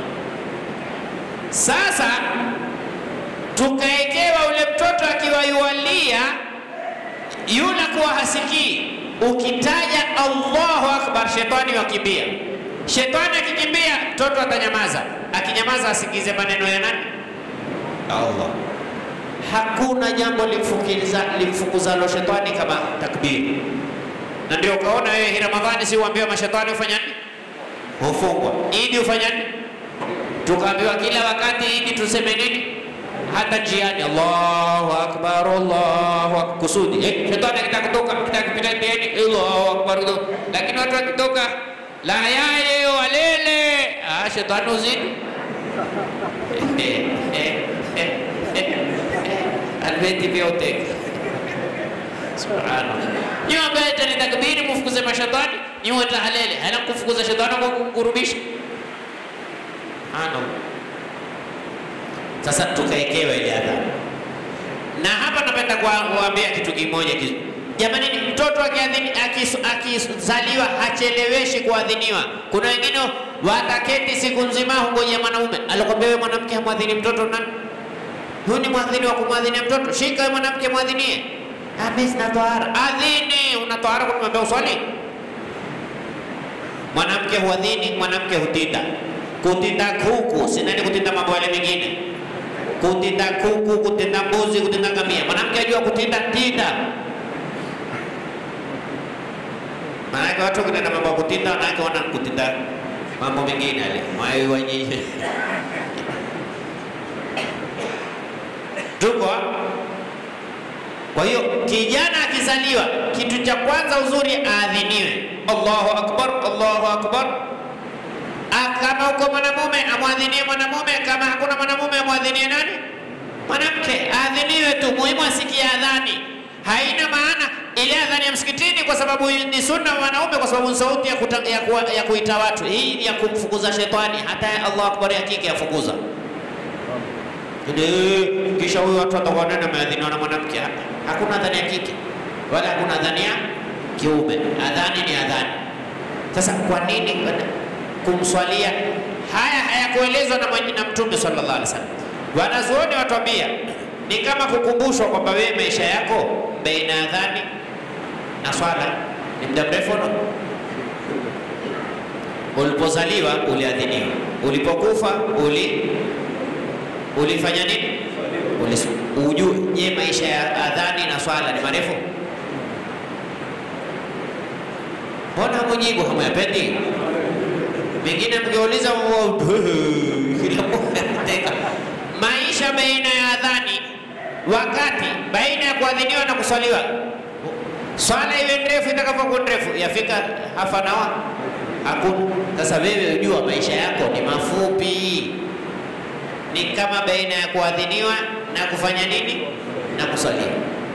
Sasa tukaekewa ule mtoto akiwa yualia yule kuwa hasikii, ukitaja Allahu akbar, shetani wakimbia. Shetani akikimbia, mtoto atanyamaza. Akinyamaza asikize maneno ya nani? Allah. Hakuna jambo limfukiza limfukuzalo shetani kama takbiri, na ndio ukaona wewe hii Ramadhani, si uambiwa mashetani hufanya nini? Hufungwa. Idi hufanya nini? Tukaambiwa kila wakati Idi tuseme nini? Hata njiani, Allahu akbar, Allahu akbar, kusudi eh, shetani akitaka kutoka akitaka kupita ndiani, Allahu akbar, lakini watu wakitoka la yaye walele, ah, shetani uzidi albeti vyote subhanallah. Nyiwe ambaye tani takbiri mufukuze mashetani, nyiwe tahalele hana kufukuza shetani kwa kukurubisha. Subhanallah. Sasa tukaekewa ile adhabu, na hapa napenda kuambia kitu kimoja kizu. Jamani, mtoto akizaliwa hacheleweshi kuadhiniwa. Kuna wengine wataketi siku nzima hungoja mwanaume. Alikwambia wewe mwanamke hamwadhini mtoto nani? Huyu ni mwadhini wa kumwadhinia mtoto. Shika wewe mwanamke mwadhinie. Ah, mimi sina tohara. Adhini, una tohara kunimwambia uswali? Mwanamke huadhini, mwanamke hutinda. Kutinda kuku, si nani kutinda mambo yale mengine. Kutinda kuku, kutinda mbuzi, kutinda ngamia. Mwanamke ajua kutinda tinda. Maanake watu kunena mambo ya kutinda, wanawake wana kutinda mambo mengine yale mwayo wanyinyi tuko. Kwa hiyo kijana akizaliwa, kitu cha kwanza uzuri aadhiniwe, Allahu akbar, Allahu akbar. Kama uko mwanamume amwadhinie mwanamume, kama hakuna mwanamume amwadhinie nani? Mwanamke aadhiniwe tu, muhimu asikie adhani. Haina maana ile adhani ya msikitini, kwa sababu ni sunna wa wanaume, kwa sababu ni sauti ya, kuta, ya, ku, ya kuita watu. Hii ni ya kumfukuza shetani, hata Allahu akbar ya kike yafukuza. Kisha huyu watu watakuwa nani ameadhiniwa na mwanamke? Hakuna adhani ya kike wala hakuna adhani ya kiume. Adhani ni adhani. Sasa kwa nini kumswalia? Haya hayakuelezwa na, na Mtume sallallahu alaihi wasallam. Wanazuoni watuambia ni kama kukumbushwa kwamba wewe maisha yako baina ya adhani na swala ni muda mrefu no? Ulipozaliwa uliadhiniwa, ulipokufa uli ulifanya nini? Ujue, je, maisha ya adhani na swala ni marefu? Mbona mujibu hamuyapendi? Mengine mkiuliza maisha baina ya adhani, wakati baina ya kuadhiniwa na kuswaliwa, swala iwe ndefu itakavyokuwa ndefu, yafika hafa nawa hakuna. Sasa wewe ujua maisha yako ni mafupi ni kama baina ya kuadhiniwa na kufanya nini na kusalia.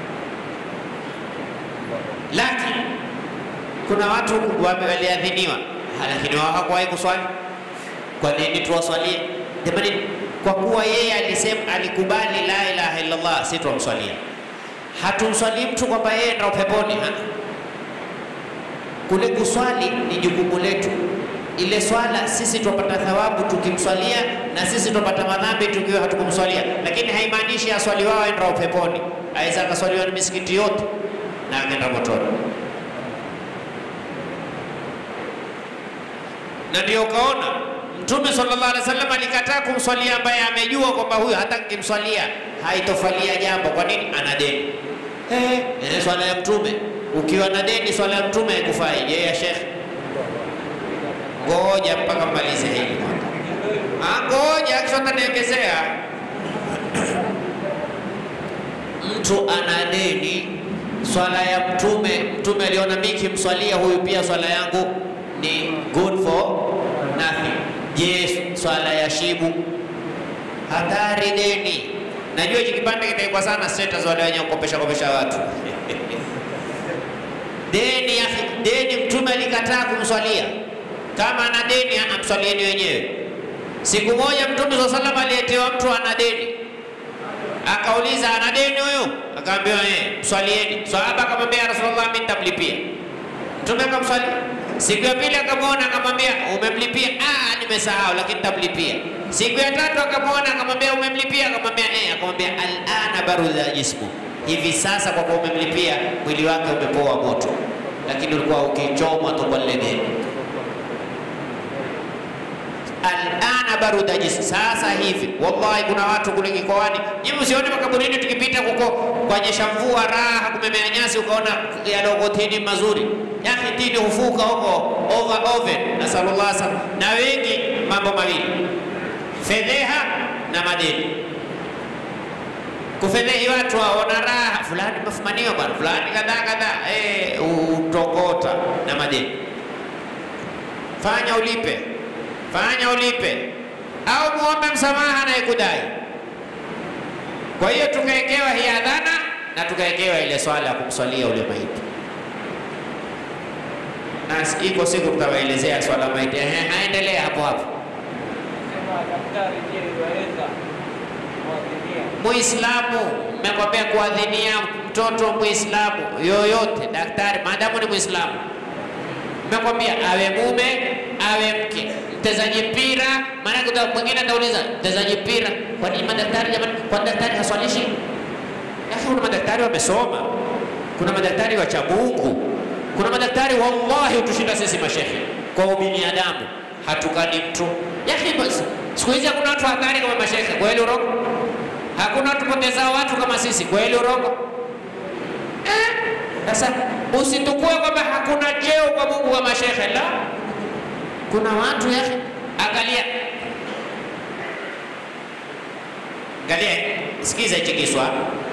Lakini kuna watu waliadhiniwa, lakini wao hawakuwahi kuswali. Kwa nini tuwaswalie? Jamani, kwa kuwa yeye alisema, alikubali la ilaha illallah, si tuwamswalia. Hatumswalii mtu kwamba yeye ndio peponi. Kule kuswali ni jukumu letu ile swala sisi tupata thawabu tukimswalia, na sisi tupata madhambi tukiwa hatukumswalia, lakini haimaanishi aswali wao aenda peponi. Aweza akaswaliwa na misikiti yote na akaenda motoni. Na ndio ukaona Mtume sallallahu alaihi wasallam alikataa kumswalia ambaye amejua kwamba huyu hata nikimswalia haitofalia jambo. Kwa nini? Ana deni. Eh, eh, swala ya mtume ukiwa na deni, swala ya mtume haikufai. Je, ya shekhe? Ngoja mpaka malize hili kwanza. Ah, ngoja kisha utaniongezea. Mtu ana deni, swala ya mtume, mtume aliona mimi kimswalia huyu pia swala yangu ni good for nothing. Je, swala ya shibu hatari deni. Najua hiki kipande kitaikwa sana status wale wenye kukopesha kopesha watu deni ya deni, mtume alikataa kumswalia. Kama ana deni amswalieni wenyewe. Siku moja mtume swalla salam aliyetewa mtu ana deni, akauliza ana deni huyu, akaambiwa eh, mswalieni. Sahaba akamwambia ya Rasulullah, mimi nitamlipia. Mtume akamswalia. Siku ya pili akamwona, akamwambia umemlipia? Ah, nimesahau, lakini nitamlipia. Siku ya tatu akamwona, akamwambia umemlipia? Akamwambia eh, akamwambia alana barudha jismu, hivi sasa kwa kuwa umemlipia mwili wake umepoa moto, lakini ulikuwa ukichomwa tu kwa lile deni. Alana baruda jismu, sasa hivi. Wallahi, kuna watu kule kikoani, nyinyi msione makaburini tukipita huko kuonyesha mvua raha, kumemea nyasi, ukaona yaloko tini mazuri yake tini hufuka huko over oven, nasallallahu alaihi na wengi, mambo mawili, fedheha na madeni. Kufedhehi watu waona raha, fulani mafumaniwa bwana, fulani kadhaa kadhaa, eh, utokota na madeni. Fanya ulipe, fanya ulipe, au muombe msamaha anayekudai. Kwa hiyo tukawekewa hii adhana na tukawekewa ile swala ya kumswalia ule maiti na iko siku tutawaelezea swala maiti. Ehe, haendelea hapo hapo. Muislamu, mmekwambia kuadhinia mtoto Muislamu yoyote, daktari maadamu ni Muislamu, mmekwambia awe mume awe mke, mtezaji mpira. Maana mwingine atauliza mtezaji mpira, kwa nini madaktari jamani? Kwa daktari haswalishi? Lakini kuna madaktari wamesoma, kuna madaktari wacha Mungu kuna madaktari wallahi hutushinda sisi mashehe kwa ubinadamu, hatukani mtu yake. Siku hizi hakuna watu hatari kama mashehe, kweli urongo? Hakuna watu potezao watu kama sisi, kweli urongo? Sasa eh, usitukue kwamba hakuna cheo kwa Mungu kama mashehe. La, kuna watu yake. Angalia, angalia, sikiza hichi kiswa.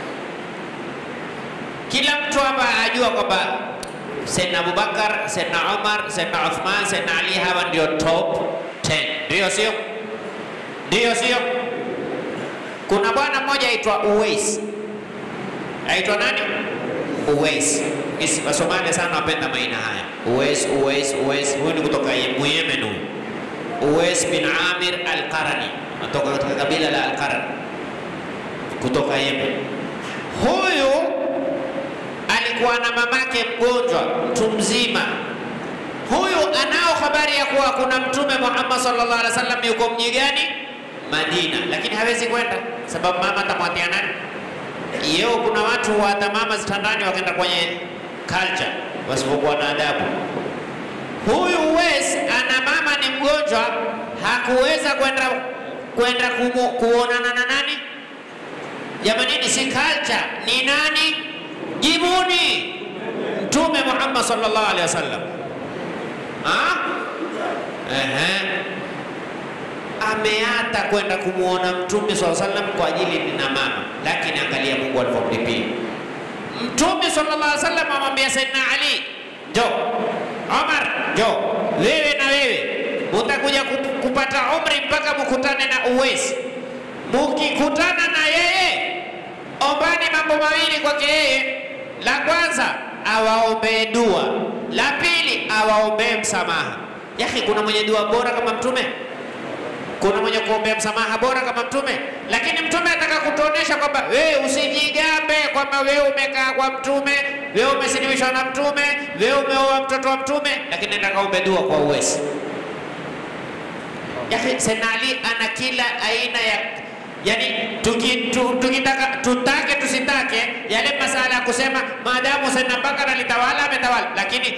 Kila mtu hapa ajua kwamba Sayyidina Abubakar, Sayyidina Umar, Sayyidina Uthman, Sayyidina Ali hawa ndio top 10. Ndio sio? Ndio sio? Kuna bwana mmoja aitwa Uwais. Aitwa nani? Uwais. Isi Wasomali sana wapenda maina haya. Uwais, Uwais, Uwais. Huyu ni kutoka Yemen huyu. Uwais bin Amir al-Qarani. Kutoka katika kabila la al-Qarani. Kutoka Yemen. Huyu alikuwa na mamake mgonjwa, mtu mzima. Huyu anao habari ya kuwa kuna Mtume Muhammad sallallahu alaihi wasallam yuko mji gani? Madina, lakini hawezi kwenda sababu mama atamwatia nani? Yeo, kuna watu waata mama zitandani wakaenda kwenye culture wasipokuwa na adabu. Huyu Uwais ana mama ni mgonjwa, hakuweza kwenda kwenda kuonana na nani? Jamanini, si culture, ni nani? Jibuni Mtume Muhammad sallallahu alaihi wasallam. Ehe, ameata kwenda kumwona Mtume sallallahu alaihi wasallam kwa ajili nina mama, lakini angalia Mungu alivyomlipia Mtume sallallahu alaihi wasallam. Amwambia Saidina Ali, njo Omar, njo wewe na wewe mutakuja kupata umri mpaka mukutane na Uwais. Mukikutana na yeye, ombani mambo mawili kwake yeye la kwanza awaombee dua, la pili awaombee msamaha. Yaki, kuna mwenye dua bora kama Mtume? Kuna mwenye kuombea msamaha bora kama Mtume? Lakini Mtume ataka kutuonesha kwamba wewe usijigambe kwamba wewe umekaa kwa Mtume, wewe umesinimishwa na Mtume, wewe umeoa mtoto wa Mtume, lakini nataka kaombe dua kwa Uwais. Yaki, Sayyidina Ali ana kila aina ya Yani tukitaka tutake tusitake, yale masala ya kusema maadamu Saidina Bakar alitawala ametawala, lakini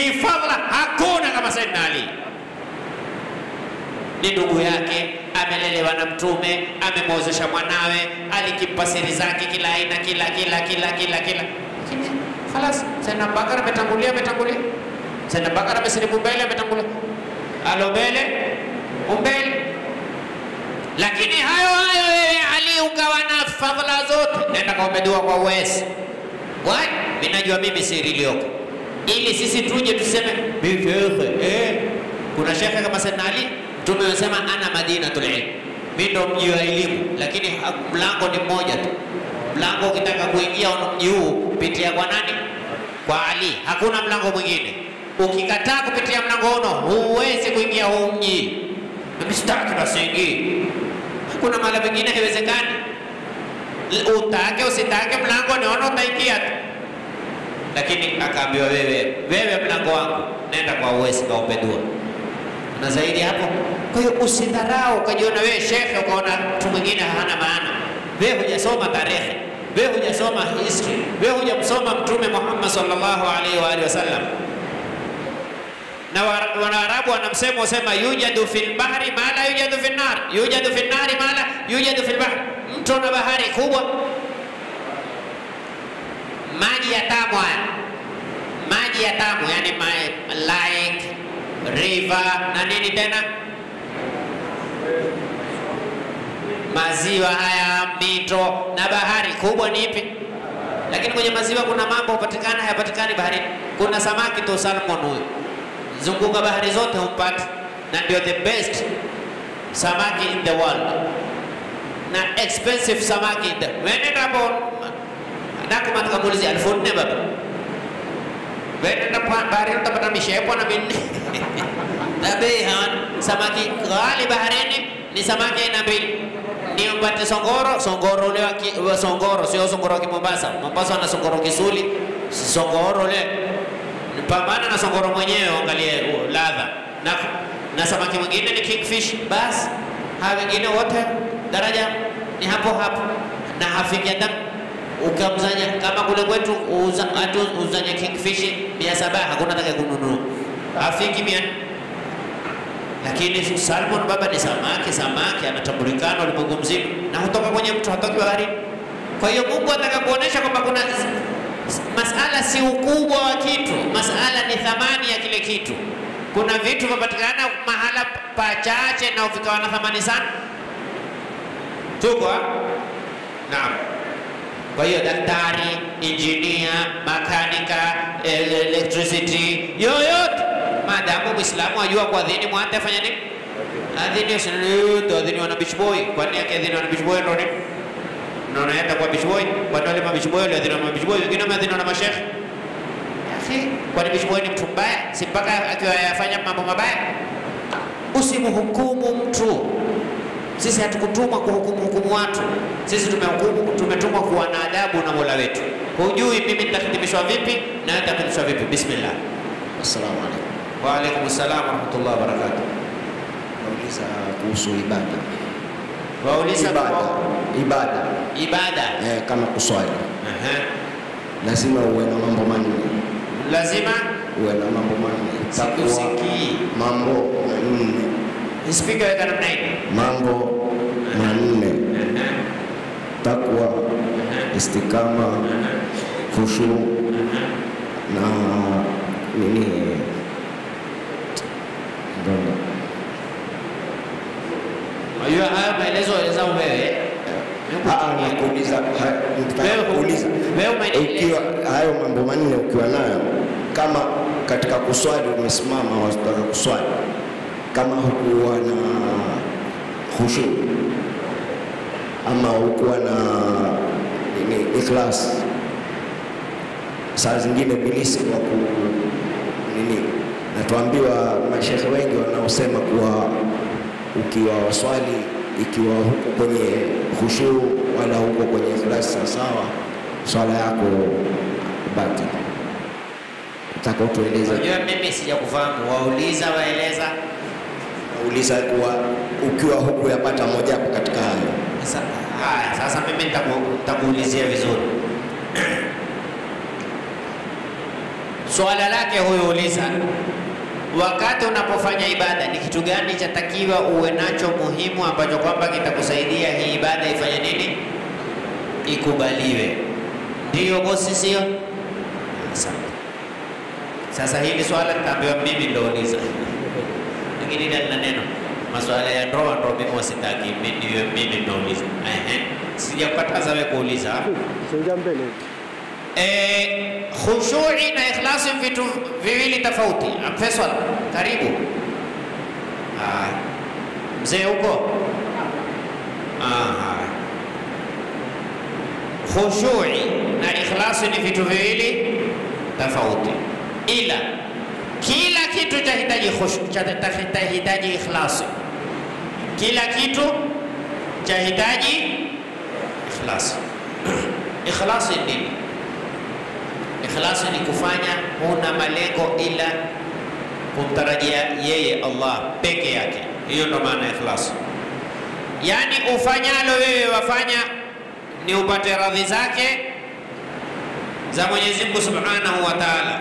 kifadhla hakuna kama Saidina Ali. Ni ndugu yake, amelelewa amelelewa na Mtume, amemwozesha mwanawe, alikimpa siri zake kila aina, kila kila kila kila kila. Lakini khalas, Sayyidina Abubakar ametangulia, ametangulia. Sayyidina Abubakar amesilimu mbele, ametangulia. Alo mbele, umbele. Lakini hayo hayo wewe Ali ukawa na fadhila zote, nenda kaombe dua kwa uwezi. Why? Mimi najua mimi siri iliyoko, ili sisi tuje tuseme mimi shekhe eh, kuna shekhe kama Sayyidina Ali, Mtume amesema ana madinatul ilm, mimi ndo mji wa elimu, lakini ha- mlango ni mmoja tu. Mlango ukitaka kuingia una mji huu, pitia kwa nani? Kwa Ali, hakuna mlango mwingine. Ukikataa kupitia mlango huno, huwezi kuingia huu mji. Mimi sitaki basi ingii. Hakuna mahali pengine haiwezekani. Utake usitake, mlango niona utaingia tu lakini akaambiwa wewe, wewe mlango wangu, nenda kwa uwezi kaombe dua na zaidi hapo. Kwa hiyo usidharau ukajiona wewe shekhe, ukaona mtu mwingine hana maana. Wewe hujasoma tarehe, wewe hujasoma history, wewe hujamsoma Mtume Muhammad sallallahu alaihi wa alihi wasallam. Na wa- Wanaarabu wana msemo usema, yujadu fil bahri ma la yujadu fil nar, yujadu fil nari ma la yujadu fil bahri. Mto na bahari kubwa maji ya tamu haya, maji ya tamu yani ma, lake river na nini tena, maziwa haya, mito na bahari kubwa ni ipi? Lakini kwenye maziwa kuna mambo hupatikana hayapatikani baharini. Kuna samaki tu salmon huyu, zunguka bahari zote humpati, na ndio the best samaki in the world na expensive samaki in the wende hapo nakuma tukamuulizia elfu nne baba wende baharini utapata mishepo na minne na bei hawana. Samaki ghali baharini ni samaki aina mbili, ni mpate songoro. Songoro ule wa ki- wa songoro, sio songoro wa Kimombasa. Mombasa wana songoro kisuli, si songoro ule. Pambana na songoro mwenyewe, angalie uh, ladha na, na samaki mwingine ni kingfish. Basi hawa wengine wote daraja ni hapo hapo, na hafiki hata ukamzanya kama kule kwetu uza, atu uzanya kingfish mia saba hakuna atakaye kununua, hafiki mia lakini salmon baba ni samaki, samaki anatambulikana ulimwengu mzima na hutoka kwenye mto, hatoki baharini. Kwa hiyo Mungu ataka kuonesha kwamba kuna masala si ukubwa wa kitu, masala ni thamani ya kile kitu. Kuna vitu vinapatikana mahala pachache na vikawa na thamani sana. Tuko ha? naam. Kwa hiyo daktari, injinia, makanika, el- electricity, yoyote maadamu Muislamu ajua kuadhini mwate afanya nini? Adhini yote adhini wana beach boy. Kwani yake adhini wana beach boy ndo nini? Ndio naenda kwa beach boy. Kwani wale ma beach boy wale adhini wana beach boy, wengine wameadhini na mashekhe. Akhi, kwani beach boy ni mtu mbaya? Si mpaka akiwa yafanya mambo mabaya? Usimhukumu mtu. Sisi hatukutumwa kuhukumu hukumu watu. Sisi tumehukumu, tumetumwa kuwa na adabu na Mola wetu. Hujui mimi nitahitimishwa vipi na wewe utahitimishwa vipi. Bismillah. Assalamu alaikum. Wa alaikum salam wa rahmatullahi wa barakatuh. Nauliza kuhusu ibada. Wauliza Ibada, kwa ibada ibada. eh, kama kuswali Aha. lazima uwe na mambo manne, Lazima uwe na mambo manne, takwa, sikusikii. mambo manne, Speaker weka namna hii. mambo manne, Aha. takwa, istikama, khushu na nini Ndio. Unajua haya maelezo eleza wewe. Ah, ah, nakuuliza ha- nitaka Wewe- kuuliza wewe umenieleza. ukiwa hayo mambo manne ukiwa nayo, kama katika kuswali umesimama, wataka kuswali, kama hukuwa na khushu ama hukuwa na nini, ikhlas, saa zingine bilisi wa ku nini, natuambiwa mashekhe wengi wanaosema kuwa ukiwa waswali ikiwa huko kwenye khushu wala huko kwenye ikhlasi sawasawa, swala yako baki. Nataka utueleze, Unajua mimi sijakufahamu. Wauliza waeleza. uliza kuwa ukiwa huku yapata mojawapo katika hayo Sasa haya, sasa mimi nitaku- nitakuulizia vizuri. Swala lake huyo uliza wakati unapofanya ibada ni kitu gani chatakiwa uwe nacho muhimu ambacho kwamba kitakusaidia hii ibada ifanye nini, ikubaliwe. Ndiyo bosi, sio? Asante. Sasa hili swala nitaambiwa mimi ndouliza, lakini ile lina neno maswala ya ndoa ndo mimi wasitaki, mimi niwe mimi ndouliza. Ehe, sijakukataza wewe kuuliza. Songa mbele. Eh, khushui na ikhlasi ni vitu viwili tofauti. Faisal, karibu. Ah, mzee huko. Aha. Khushui na ikhlasi ni vitu viwili tofauti, ila kila kitu chahitaji khushu, chahitaji ikhlasi. Kila kitu chahitaji ikhlasi. Ikhlasi ni nini? Ikhlasi ni kufanya huna malengo ila kumtarajia yeye Allah peke yake. Hiyo ndo maana ya ikhlasi. Yaani ufanyalo wewe wafanya ni upate radhi zake za Mwenyezi Mungu Subhanahu wa Ta'ala.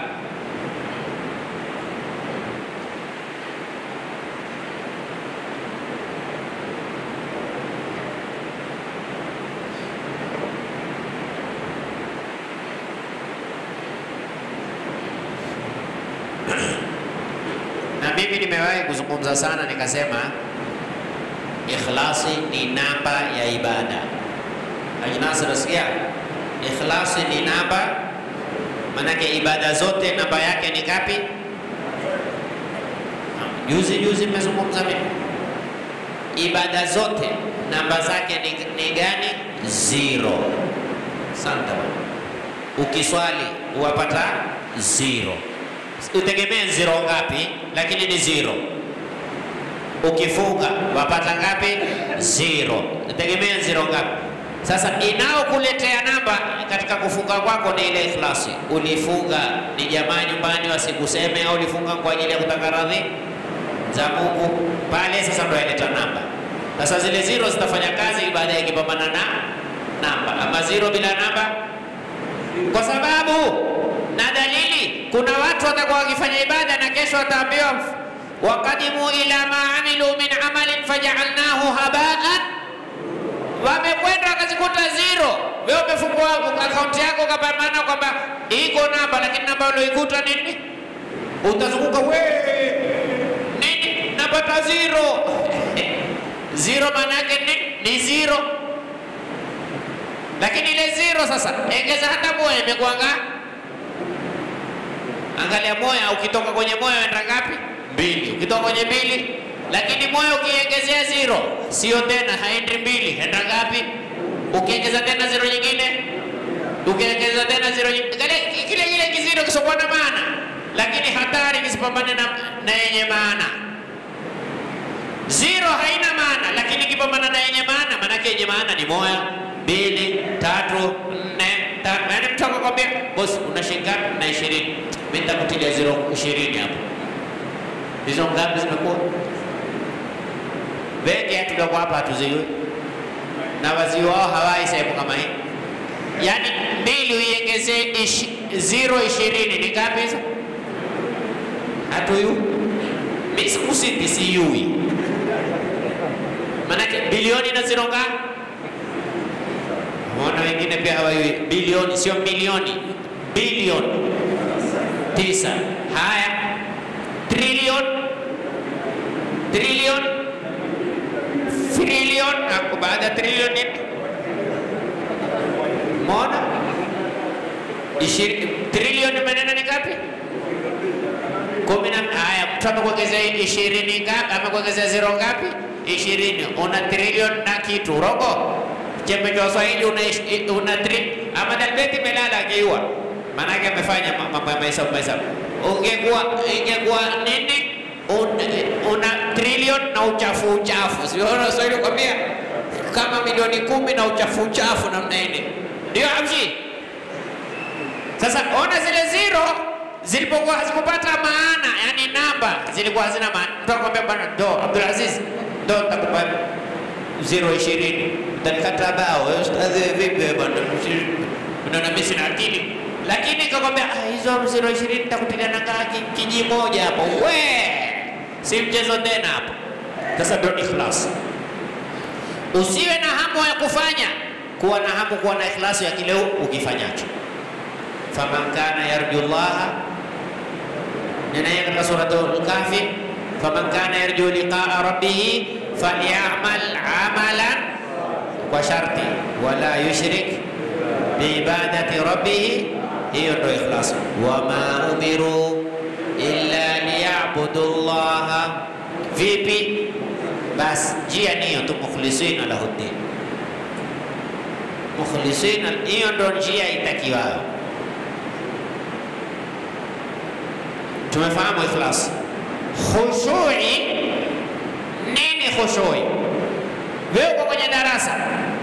na mimi nimewahi kuzungumza sana nikasema ikhlasi ni namba ya ibada. Ajinasi nasikia ikhlasi ni namba, manake ibada zote namba yake ni ngapi? Juzi juzi nimezungumza mimi, ibada zote namba zake ni, ni gani? Zero. Santa, ukiswali wapata zero utegemee zero ngapi, lakini ni zero. Ukifunga wapata ngapi? Zero. Utegemee zero ngapi? Sasa inaokuletea namba katika kufunga kwako ni ile ikhlasi. Ulifunga ni jamaa nyumbani wasikuseme, au ulifunga kwa ajili ya kutaka radhi za Mungu, pale sasa ndo yaleta namba. Sasa zile zero zitafanya kazi baada ya kipambana na namba, ama zero bila namba, kwa sababu na dalili, kuna watu watakuwa wakifanya ibada na kesho wataambiwa waqadimu ila ma amilu min amalin fajaalnahu habaan, wamekwenda wakazikuta zero. Wewe umefungua akaunti yako ukapambana kwamba iko namba, lakini namba ulioikuta nini? Utazunguka we nini, napata zero zero, maana yake ni, ni zero. Lakini ile zero sasa, engeza hata moja imekuwa ngapi? Angalia moya, ukitoka kwenye moya enda ngapi? Mbili. Ukitoka kwenye mbili, lakini moya ukiongezea zero, sio tena, haendi mbili, enda ngapi? Ukiongeza tena zero nyingine, ukiongeza tena zero nyingine, kile kile kile kiziro kisokuwa na maana, lakini hatari kisipambane na, na yenye maana. Zero haina maana, lakini kipambana na yenye maana, maanake yenye maana ni moya, mbili, tatu, nne, tano. Yaani mtu akakwambia bosi, una shilingi ngapi? Na ishirini. Mimi nitakutilia zero ishirini hapo. Hizo ngapi zimekuwa? Wengi hatutakuwa hapa hatuzijui, na wazii wao hawai sehemu kama hii. Yaani mbili uiongezee ishi, zero ishirini ni ngapi hizo? Hatuyu mimi sikusiti siyui, manake bilioni na zero ngapi? Mbona wengine pia hawajui bilioni, sio milioni, bilioni tisa. Haya, trilioni, trilioni, trilioni, na baada ya trilioni nini? Mbona ishirini, trilioni maneno ni ngapi? kumi na haya, mtu amekuongezea ishirini ngapi? Amekuongezea zero ngapi? Ishirini. Una trilioni na kitu robo chembe cha Waswahili una, ish- una tri Ahmad Albeti melala akiua, maanake amefanya ma- mambo ya mahesabu mahesabu. Ungekuwa ingekuwa nini? Un- una trilioni na uchafu uchafu, sio Waswahili kwambia kama milioni kumi na uchafu uchafu namna ile, ndio amshi. Sasa ona zile zero zilipokuwa hazikupata maana, yani namba zilikuwa hazina maana. Mtu akwambia bwana, ndo Abdul Aziz, ndo nitakupa zero ishirini utanikata bao. Wewe ustadhi vipi wewe bwana? Unaona mimi sina akili. lakini kakwambia "Ah, hizo ziro ishirini nitakutilia nakaa kiji moja hapo, we si mchezo tena hapo. Sasa ndio ikhlas. Usiwe na hamu ya kufanya, kuwa na hamu, kuwa na ikhlasi ya kile ukifanyacho. faman kana yarju llaha, ninaye katika suratul Kahfi, faman kana yarju liqaa rabbih falyamal amalan, kwa sharti wala yushrik biibadati rabbih, hiyo ndo ikhlas. Wama umiru illa liyabudu llaha, vipi? Basi njia niyo tu, mukhlisina lahu ddin, mukhlisina, hiyo ndo njia itakiwayo. Tumefahamu ikhlas. Khushui nini? Khushui, wewe uko kwenye darasa,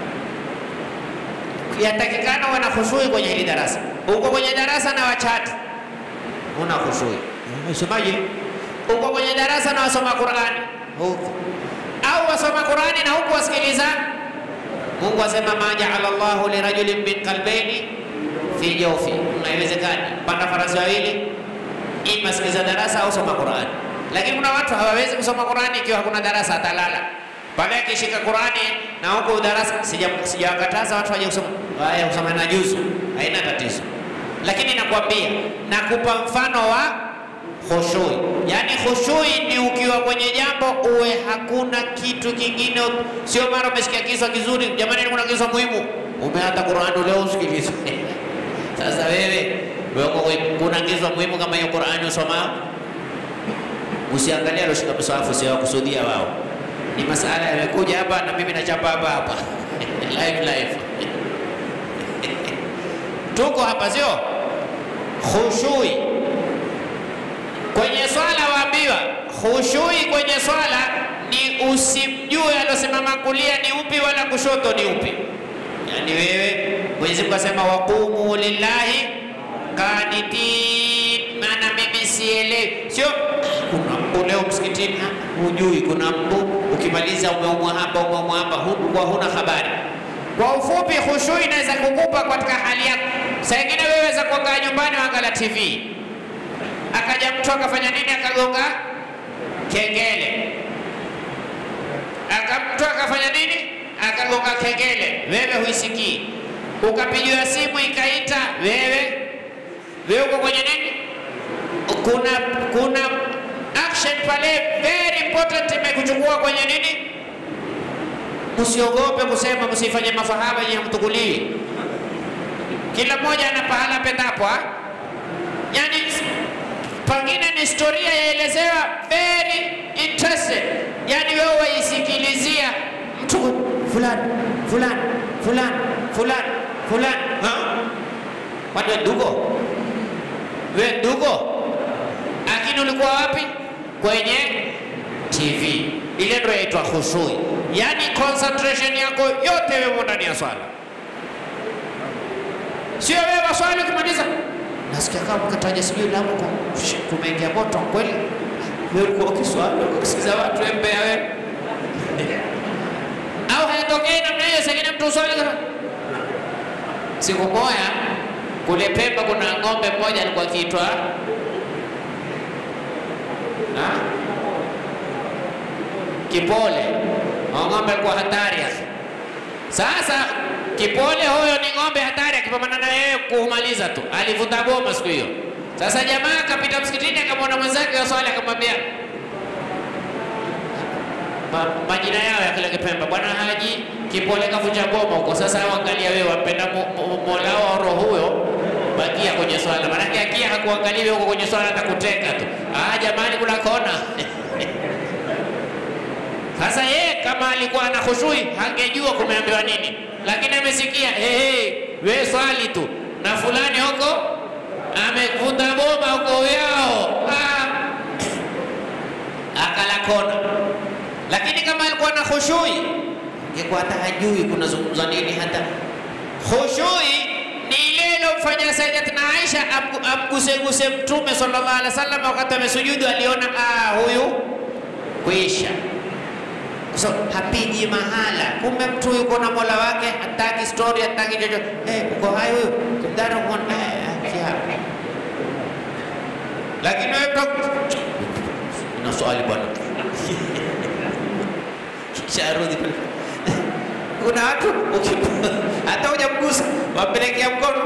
yatakikana uwe na khushui kwenye hili darasa. Uko kwenye darasa na wachatu, una khushui. Usomaji, uko kwenye darasa na wasoma Qurani huku, au wasoma Qurani na huku wasikiliza. Mungu asema ma jaala llahu lirajulin min qalbaini fi jawfi, haiwezekani. Panda farasi wawili ima sikiza darasa au soma Qurani. Lakini kuna watu hawawezi kusoma Qurani ikiwa hakuna darasa, atalala pale akishika Qurani na huko darasa. sija- Sijawakataza watu waje kusoma haya, kusoma na juzu, haina tatizo, lakini nakwambia, nakupa mfano wa khushui. Yani khushui ni ukiwa kwenye jambo uwe hakuna kitu kingine, sio mara umesikia kiswa kizuri, jamani, kuna kiswa muhimu, umeata Qurani leo usikilize sasa wewe wewe kuna ngizwa muhimu kama hiyo Qur'ani usoma, usiangalia aloshika msahafu, sio kusudia wao, ni masala yamekuja hapa na mimi nachapa hapa hapa live live tuko hapa, sio khushui kwenye swala. Waambiwa khushui kwenye swala ni usimjue alosimama kulia ni upi wala kushoto ni upi. Yani wewe Mwenyezi Mungu asema waqumu lillahi qanitin, maana mimi sielewi, sio kuna mbu leo msikitini, ah, hujui kuna mbu, ukimaliza umeumwa hapa umeumwa hapa, hu- kwa huna habari. Kwa ufupi, khushui inaweza kukupa katika hali yako. Saa ingine wewe weza kuangaa nyumbani waangalia TV, akaja mtu akafanya nini, akagonga kengele aka mtu akafanya nini, akagonga kengele, wewe huisikii, ukapigiwa simu ikaita, wewe wewe uko kwenye nini? Kuna kuna action pale very important imekuchukua kwenye nini? Msiogope kusema, msifanye mafahaba yenye mtukuliwi. Kila mmoja ana pahala pendapo, ah? yani pengine ni historia yaelezewa very interested, yani wewe waisikilizia mtu fulani fulani fulani fulani fulani, ha? Kwani wewe ndugo, wewe ndugo, lakini ulikuwa wapi? Kwenye TV. Ile ndio yaitwa khushui, yani concentration yako yote wewe ndani ya swala, sio wewe waswali ukimaliza nasikia kama mkataja sijui Lamu ku- kumeingia moto kweli. Wewe ulikuwa ukiswali ukisikiza watu wewe mbea wewe, au hayatokei namna hiyo? Sengine mtu uswali kama siku moja kule Pemba, kuna ng'ombe mmoja alikuwa akiitwa Ha? Kipole. Huyo ng'ombe alikuwa hatari hasa. Sasa Kipole huyo ni ng'ombe hatari, akipambana na yeye kumaliza tu, alivuta boma siku hiyo. Sasa jamaa akapita msikitini, akamwona mwenzake wa swali, akamwambia ma, majina yao ya kile Kipemba, bwana Haji Kipole kavunja boma huko. Sasa angalia wewe, wampenda mo- mo- mola wa roho huyo, bakia kwenye swala, maanake akia hakuangalia wewe huko kwenye swala, atakuteka tu. Ah, jamani, kuna kona Sasa yeye kama alikuwa ana khushui hangejua kumeambiwa nini, lakini amesikia hey, hey, we swali tu na fulani huko amevunja boma huko yao, ah, akala kona. Lakini kama alikuwa na khushui ingekuwa hata hajui kunazungumza nini. Hata khushui ni ile ilomfanya Sayyidatina Aisha amgu- amguseguse Mtume sallallahu alaihi wasallam wakati amesujudu, aliona ah, huyu kwisha so, hapigi mahala. Kumbe mtu yuko na mola wake, hataki story, hataki chochote. Eh, uko hai huyu Kimdara uko eh, hapa, lakini wewe mtu una swali bwana, kisha arudi pale. Kuna watu uki- hata hujamgusa wapelekea mkono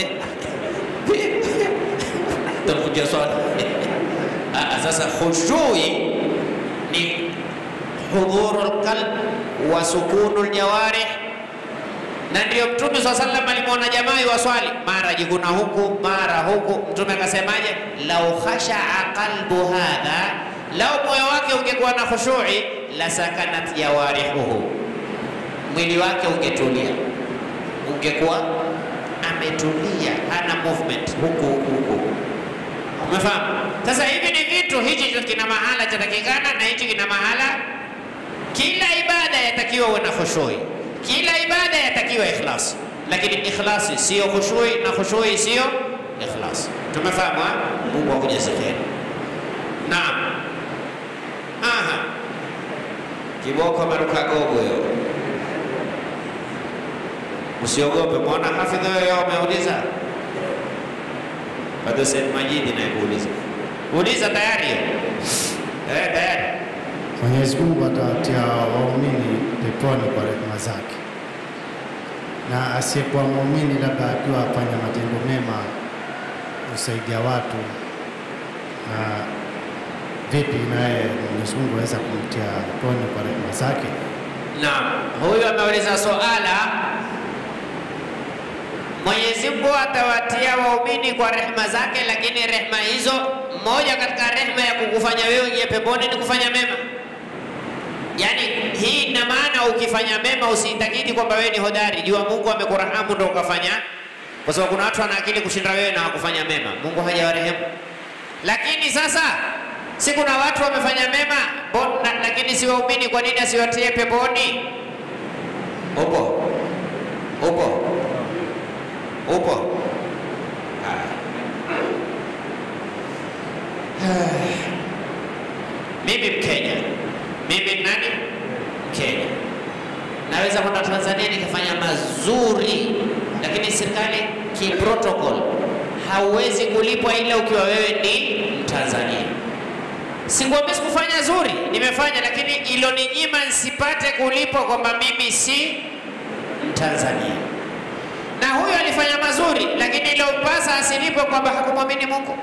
takuja swali. Ah, Sasa khushui ni hudhuru lqalb wa sukunu ljawarih na ndio Mtume swalla sallam alimwona jamaa waswali mara jikuna huku mara huku. Mtume akasemaje? lau khashaa qalbu hadha, lau moyo wake ungekuwa na khushui, la sakanat jawarihuhu, mwili wake ungetulia, ungekuwa ametulia, hana movement huku huku huku. Umefahamu? Sasa hivi ni vitu, hichi kina mahala chatakikana na hichi kina mahala. Kila ibada yatakiwa uwe na khushui, kila ibada yatakiwa ikhlasi, lakini ikhlasi siyo khushui na khushui siyo ikhlasi. Tumefahamu? ha? Mungu akujaze kheri. Naam. Aha, kiboko maruka gogo yo, usiogope. Mbona hafidh wewe umeuliza? Bado Said Majidi naye kuuliza, uliza tayari hiyo. Eh, tayari Mwenyezi Mungu atawatia waumini peponi kwa rehema zake, na asiyekuwa muumini labda akiwa afanya matendo mema kusaidia watu, na vipi naye Mwenyezi Mungu aweza kumtia peponi kwa rehema zake? Naam, huyu ameuliza swala, Mwenyezi Mungu atawatia waumini kwa rehema zake, lakini rehema hizo, moja katika rehema ya kukufanya wewe uingie peponi ni kufanya mema. Yaani hii ina maana ukifanya mema usiitakidi kwamba wewe ni hodari, jua Mungu amekurahamu ndo ukafanya, kwa sababu kuna watu wana akili kushinda wewe na wakufanya mema. Mungu hajawarehemu. Lakini sasa si kuna watu wamefanya mema bo- na, lakini si waumini, kwa nini asiwatie peponi? Upo upo upo. Haya. Mimi Mkenya, mimi ni nani? Mkenya. Naweza kwenda Tanzania nikafanya mazuri, lakini serikali kiprotocol hauwezi kulipwa ila ukiwa wewe ni Mtanzania. Sikuambia sikufanya zuri, nimefanya, lakini iloninyima nsipate kulipwa kwamba mimi si Mtanzania. Na huyo alifanya mazuri, lakini ilompasa asilipwe kwamba hakumwamini Mungu.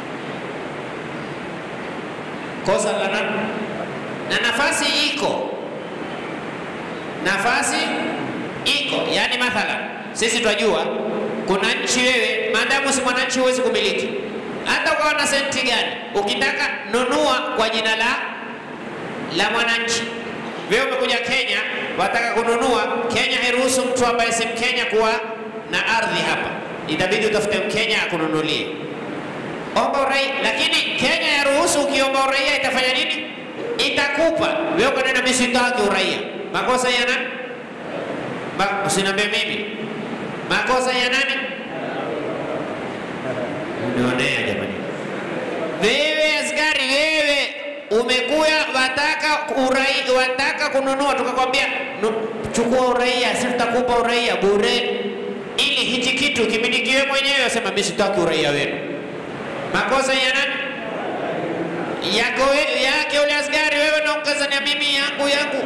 Kosa la nani? Na nafasi iko, nafasi iko. Yani mathalan, sisi twajua kuna nchi, wewe maadamu si mwananchi huwezi kumiliki, hata ukawa na senti gani, ukitaka nunua kwa jina la la mwananchi. Wewe umekuja Kenya, wataka kununua. Kenya hairuhusu mtu ambaye si Mkenya kuwa na ardhi hapa, itabidi utafute Mkenya akununulie. Omba uraia, lakini Kenya yaruhusu. Ukiomba uraia itafanya nini? Itakupa wewe. Ukanena mimi sitaki uraia, makosa ya nani? Ma- Usiniambie mimi, makosa ya nani? Unionea jamani. Wewe askari, wewe umekuya wataka urai, wataka kununua, tukakwambia "Nu- chukua uraia, si tutakupa uraia bure, ili hichi kitu kimilikiwe mwenyewe. Asema mimi sitaki uraia wenu. Makosa ya nani? Yako we- yake ule askari, wewe na ukazania mimi yangu yangu.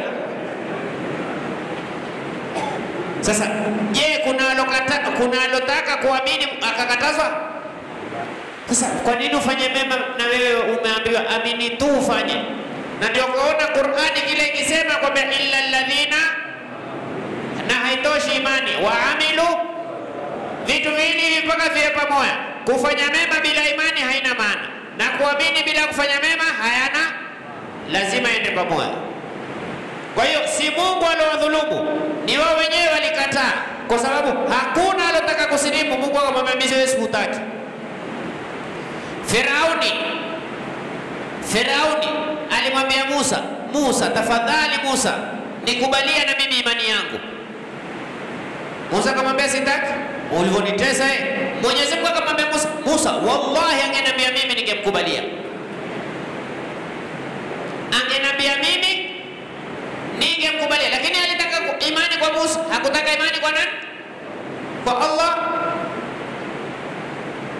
Sasa je, kuna alokata, kuna alotaka kuamini akakatazwa? Sasa kwa nini ufanye mema na wewe umeambiwa amini tu ufanye? Na ndio kuona Qur'ani kile ikisema kwamba illa alladhina, na haitoshi imani waamilu vitu viwili hivi mpaka viwe pamoja. Kufanya mema bila imani haina maana, na kuamini bila kufanya mema hayana, lazima ende pamoja. Kwa hiyo si Mungu aliowadhulumu, ni wao wenyewe walikataa, kwa sababu hakuna alotaka kusilimu. Mungu akamwambia mimi siwezi sikutaki. Firauni, Firauni alimwambia Musa, Musa tafadhali, Musa nikubalia na mimi imani yangu. Musa akamwambia sitaki, ulivyonitesa eh. Mwenyezi Mungu akamwambia Musa, Musa wallahi, angeniambia mimi ningemkubalia, angeniambia mimi ningemkubalia, lakini alitaka ku- imani kwa Musa, hakutaka imani kwa nani? Kwa Allah.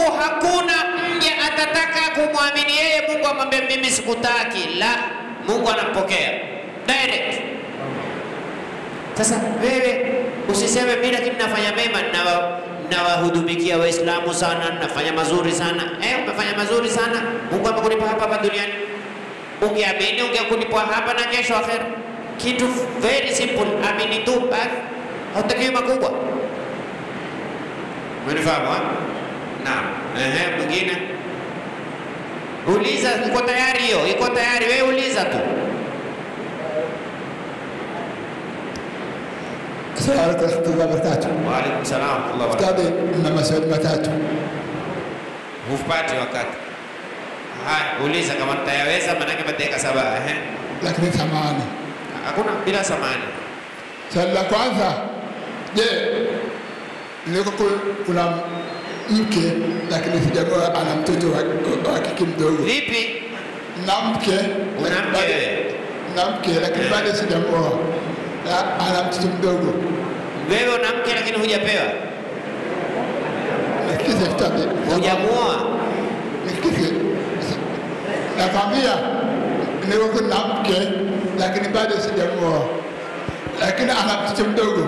Mungu hakuna mja atataka kumwamini yeye Mungu amwambie mimi sikutaki. La, Mungu anampokea direct. Sasa wewe usiseme mimi lakini nafanya mema, nawa- nawahudumikia Waislamu sana, nafanya mazuri sana. Eh, umefanya mazuri sana, Mungu amekulipa hapa hapa duniani. Ungeamini ungekulipwa hapa na kesho akhera. Kitu very simple, amini tu basi, hautakiwi makubwa. Umenifahamu? ha? Naam. Ehe, mwingine uliza, iko tayari hiyo, iko tayari. Wewe uliza tu. Assalamu alaikum warahmatullahi wabarakatuh. Wa alaikum salaam wa rahmatullahi wa barakatuh. Ustadhi, na maswali matatu. Hupati wakati. Haya, uliza kama nitayaweza, maanake mateka saba. Ehe, lakini samahani. hakuna bila samani. Swali la kwanza, je, niko ku- kuna mke lakini sijaoa, ana mtoto wa, wa kike mdogo. Vipi? Na mke Una lakini mke bado- wewe? na mke lakini bado sijaoa, na ana mtoto mdogo. Wewe una mke lakini hujapewa, Nisikize ustadhi, hujamuoa. nisikize, nakwambia niko kuna mke lakini bado sijaoa, lakini ana mtoto mdogo.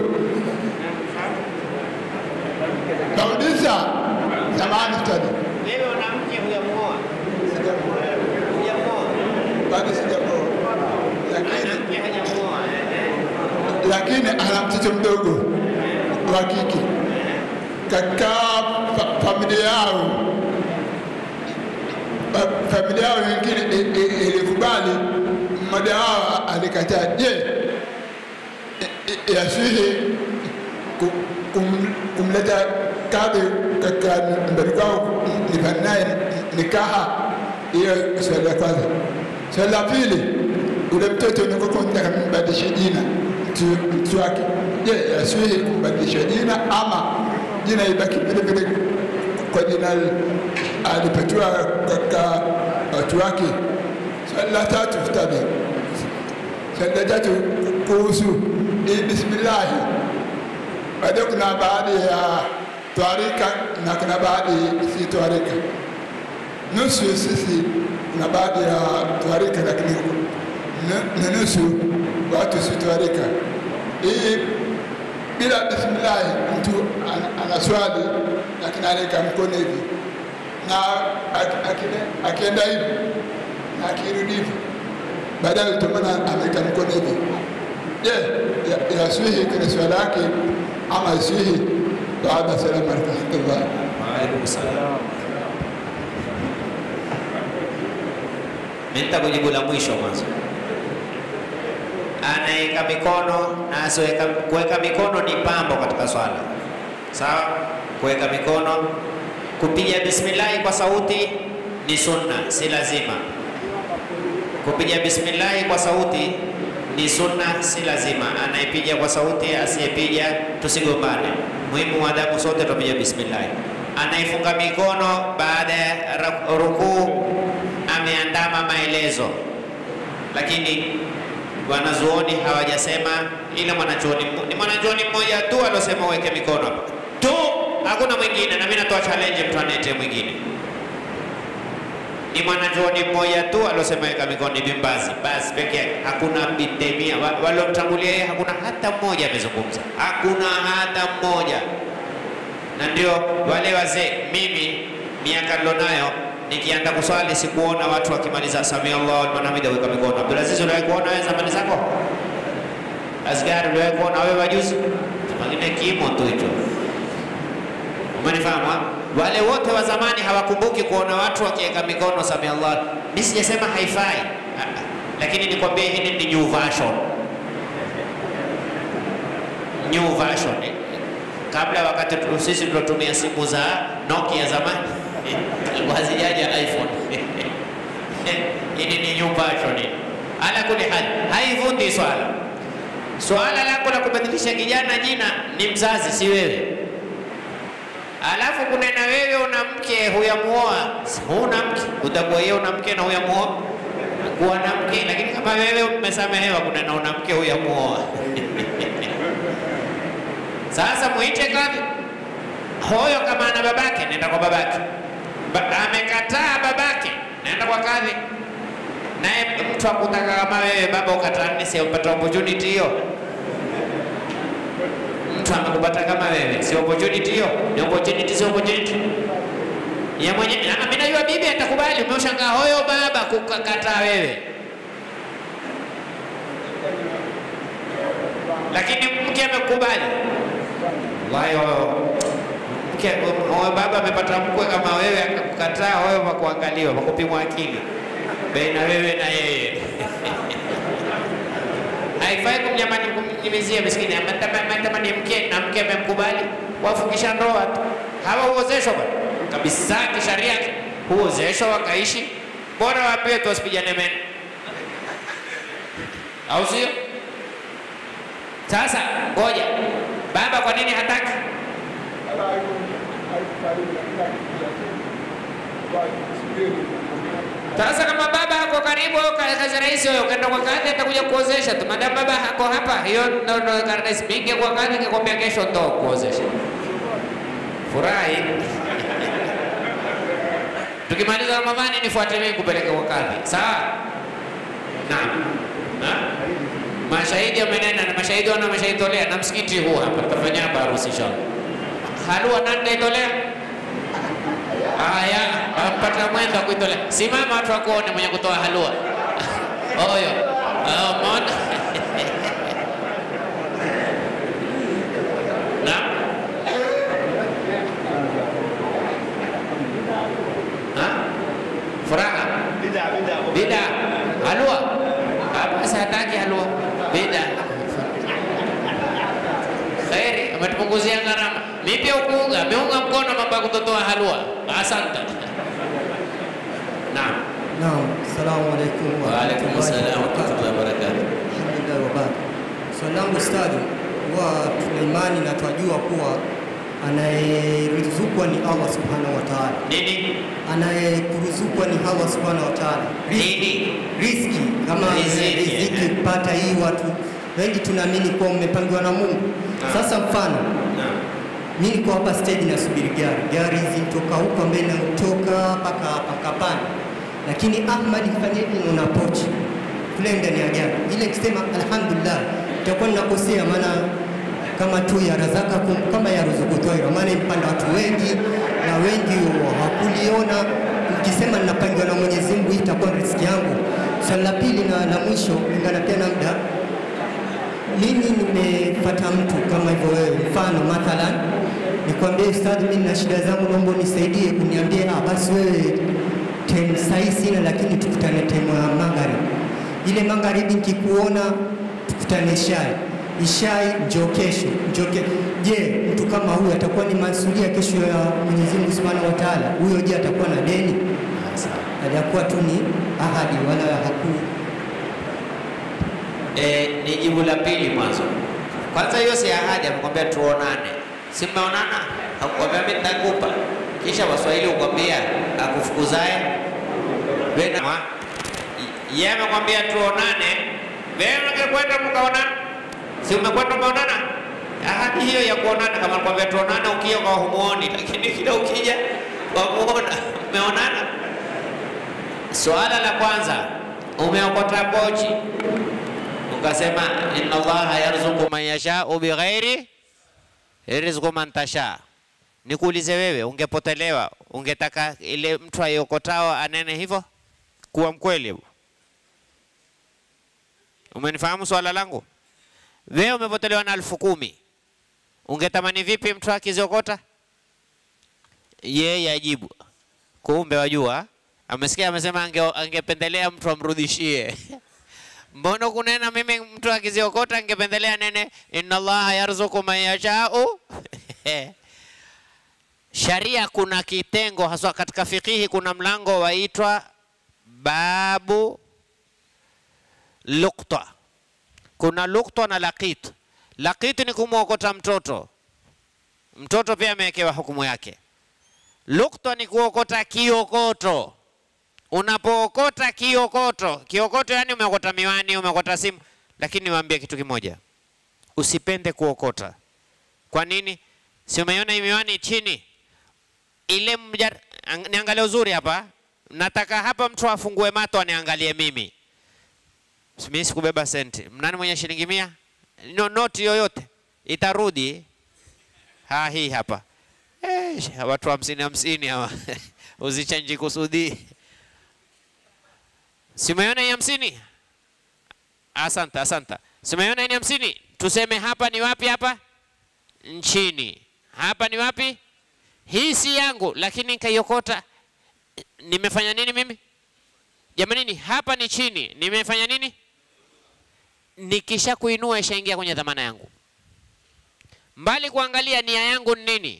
Nauliza, samahani ustadhi, Wewe una mke hujamuoa, hujamuoa, bado sijaoa, lakini mke hajamuoa. lakini ana mtoto mdogo wa kike katika fa- familia yao fa- familia yao wengine i- i- ilikubali, mmoja wao alikataa. Je, i- i- yasihi ku- kum- kumleta kadhi katika nyumbani kwao nifanye naye nikaha? Hiyo swali la kwanza. Swali la pili, ule mtoto nikokuwa nataka nimbadilishe jina mtu mtu wake, je, yasihi kumbadilisha jina ama jina ibaki vile vile kwa jina alipatiwa katika watu wake? Swali la tatu, ustadhi, swali la tatu kuhusu hii bismillahi bado kuna baadhi ya twarika na kuna baadhi si twarika. Nusu sisi kuna baadhi ya twarika, lakini nu- ni nusu watu si twarika. Hii bila bismillahi, mtu an- anaswali lakini anaweka mkono hivi na ak- akine- akienda hivi na akirudi hivi, baadaye utamwona ameweka mkono hivi. Je, ya- yaswihi kwenye swala yake ama yaswihi baada ya salamu alaykum warahmatullah? Wa alaikum salaam. Mimi nitakujibu la mwisho mwanzo. Anaweka mikono na asiweka, kuweka mikono ni pambo katika swala, sawa. Kuweka mikono, kupiga bismillahi kwa sauti ni sunna, si lazima. Kupiga bismillahi kwa sauti ni sunna, si lazima. Anayepiga kwa sauti, asiyepiga, tusigombane. Muhimu maadamu sote tupiga bismillahi. Anayefunga mikono baada ya ra- rukuu ameandama maelezo, lakini wanazuoni hawajasema, ila mwanachuoni mmo- ni mwanachuoni mmoja tu aliosema uweke mikono hapa tu, hakuna mwingine. Na mimi natoa challenge, mtu aniletee mwingine ni mwanachuoni mmoja tu aliosema weka mikono ni Ibn Baz, basi peke yake, hakuna Ibn Taymiyyah Wa- waliomtangulia yeye, hakuna hata mmoja amezungumza, hakuna hata mmoja. Na ndio wale wazee, mimi miaka nilonayo nikienda kuswali sikuona watu wakimaliza samia Allahu liman hamida weka mikono. Abdulaziz, uliwahi kuona wewe zamani zako? Asgari, uliwahi kuona wewe wajuzi? Pengine kimo tu hicho. Umenifahamu? ha? Wale wote wa zamani hawakumbuki kuona watu wakiweka mikono samia Allah. Mimi sijasema haifai, Ah, ah. lakini nikwambie hili ni new version, new version. Eh, Kabla wakati tu- sisi tulotumia simu za Nokia zamani ilikuwa hazijaja iPhone. Hili ni new version. hili. Ala kuli hali haivundi swala. Swala lako la kubadilisha kijana jina ni mzazi, si wewe. Alafu kunena wewe una mke huyamuoa, huna mke, utakuwa yeye una mke na huyamuoa, kuwa na mke. Lakini kama wewe umesamehewa kunena una mke huyamuoa, sasa muite kadhi hoyo, kama ana babake nenda kwa babake, ba, amekataa babake, naenda kwa kadhi, naye mtu akutaka kama wewe baba ukataa, ni si upata opportunity hiyo? Mtu amekupata kama wewe, si opportunity hiyo? Ni opportunity, si opportunity ya mwenye. Ah, Mimi najua bibi atakubali. Umeushangaa hoyo baba kukakataa wewe, lakini mke amekubali. Wallahi wao mke huyo baba amepata mkwe kama wewe akakukataa, wewe wakuangaliwa, wakupimwa akili baina wewe na yeye. Haifai kumnyamani kumnyimizia miskini, amatamani mke na mke amemkubali, wafungisha ndoa tu. Hawa huozeshwa bwana kabisa kisharia, huozeshwa wakaishi, bora waambiwe tu wasipigane meno, au sio? Sasa ngoja, baba kwa nini hataki? Sasa kama baba hako karibu au ka- kazi rahisi wewe ukaenda kwa kadhi atakuja kuozesha tu. Madam baba hako hapa, hiyo ndo ndo karatasi mingi kwa kadhi nikwambia kesho ndo kuozesha. Furahi. Tukimaliza Ramadhani nifuate mimi kupeleka kwa kadhi. Sawa? Naam. Ha? Mashahidi wamenena na mashahidi wana mashahidolea na msikiti huu hapa tutafanya hapa harusi inshallah. Halua nani naitolea? Haya, ampata mwendo wa kuitolea. Simama watu wakuone mwenye kutoa halua. Oyo. Oh, umeona? Naam. Ha? Furaha. Bida, bida. Bida. Halua. Ah, Basi hataki halua. Bida. Kheri, ametupunguzia gharama. Mimi pia ukuunga, ameunga mkono mambo ya kutotoa halua. Asante. Naam. Naam, salamu alaikum Wa alaikum assalam wa rahmatullahi wa barakatuh. Alhamdulillah wa barakatuh. Swali langu ustadhi, huwa tuna imani na twajua kuwa anayerizukwa ni Allah subhanahu wa ta'ala, Nini? anayekuruzukwa ni Allah subhanahu wa ta'ala. Riziki, Nini? riziki kama Riziki, riziki eh. kupata hii, watu wengi tunaamini kuwa umepangiwa na Mungu. Naam. Sasa mfano Naam. mi niko hapa stage nasubiri gari, gari zintoka huko mbele nautoka mpaka hapa kapani, lakini Ahmad fanya hivi una pochi kule ndani ya gari ile, kisema alhamdulillah, itakuwa ninakosea, maana kama tu ya razaka kum, kama ya ruzuku toira, maana impanda watu wengi na wengi hawakuliona. Nikisema ninapangiwa na Mwenyezi Mungu, hii itakuwa riziki yangu. Swali la pili na la mwisho, ingana pia na muda mimi nimepata mtu kama hivyo wewe, mfano mathalan nikwambie ustadhi, mimi nina shida zangu, naomba unisaidie, kuniambie ah, basi wewe tem sahi sina, lakini tukutane temu ya magharibi. Ile magharibi nikikuona tukutane shai ishai, njoo kesho, njoo ke... Je, mtu kama huyu atakuwa ni masulia kesho ya Mwenyezi Mungu Subhanahu wa Ta'ala? Huyo je, atakuwa na deni? Hajakuwa tu ni ahadi wala haku E, ni jibu la pili mwanzo. Kwanza hiyo si ahadi, amekwambia tuonane. Si mmeonana? Hakukwambia mimi nitakupa. Kisha Waswahili hukwambia akufukuzae wewe na yeye amekwambia tuonane. Wewe ungekwenda mkaonana? Si umekwenda umeonana? Ahadi hiyo ya kuonana kama nakwambia tuonane, ukija kwa humuoni, lakini kila ukija wamuona, umeonana. Swala la kwanza, umeokota pochi ukasema inna allaha yarzuqu man yashau bighairi rizqu man tasha. Nikuulize wewe, ungepotelewa ungetaka ile mtu aiokotao anene hivyo? Kuwa mkweli hebu. Umenifahamu swala langu? Wewe umepotelewa na elfu kumi ungetamani vipi mtu akiziokota? Yeye ajibu, kumbe wajua, amesikia amesema ange, angependelea mtu amrudishie Mbona kunena mimi mtu akiziokota ningependelea nene inna allaha yarzuku man yashau. Sharia kuna kitengo haswa katika fikihi, kuna mlango waitwa babu lukta. Kuna lukta na laqit. Laqit ni kumwokota mtoto, mtoto pia amewekewa hukumu yake. Lukta ni kuokota kiokoto unapookota kiokoto, kiokoto yani umeokota miwani, umeokota simu, lakini niwaambie kitu kimoja, usipende kuokota. Kwa nini? Si umeiona hii miwani chini ile mjar, ang- niangalie uzuri hapa. Nataka hapa mtu afungue mato aniangalie mimi. Mimi sikubeba senti. Mnani mwenye shilingi mia? No, noti yoyote itarudi. Ha, hii hapa. Eh, watu hamsini hamsini hawa uzichanji kusudi. Simeona hii hamsini? Asante, asante. Simeona hii ni hamsini? Tuseme hapa ni wapi hapa? Nchini. Hapa ni wapi? Hii si yangu, lakini nikaiokota. Nimefanya nini mimi? Jamanini, hapa ni chini. Nimefanya nini? Nikisha kuinua ishaingia kwenye dhamana yangu. Mbali kuangalia nia yangu ni nini,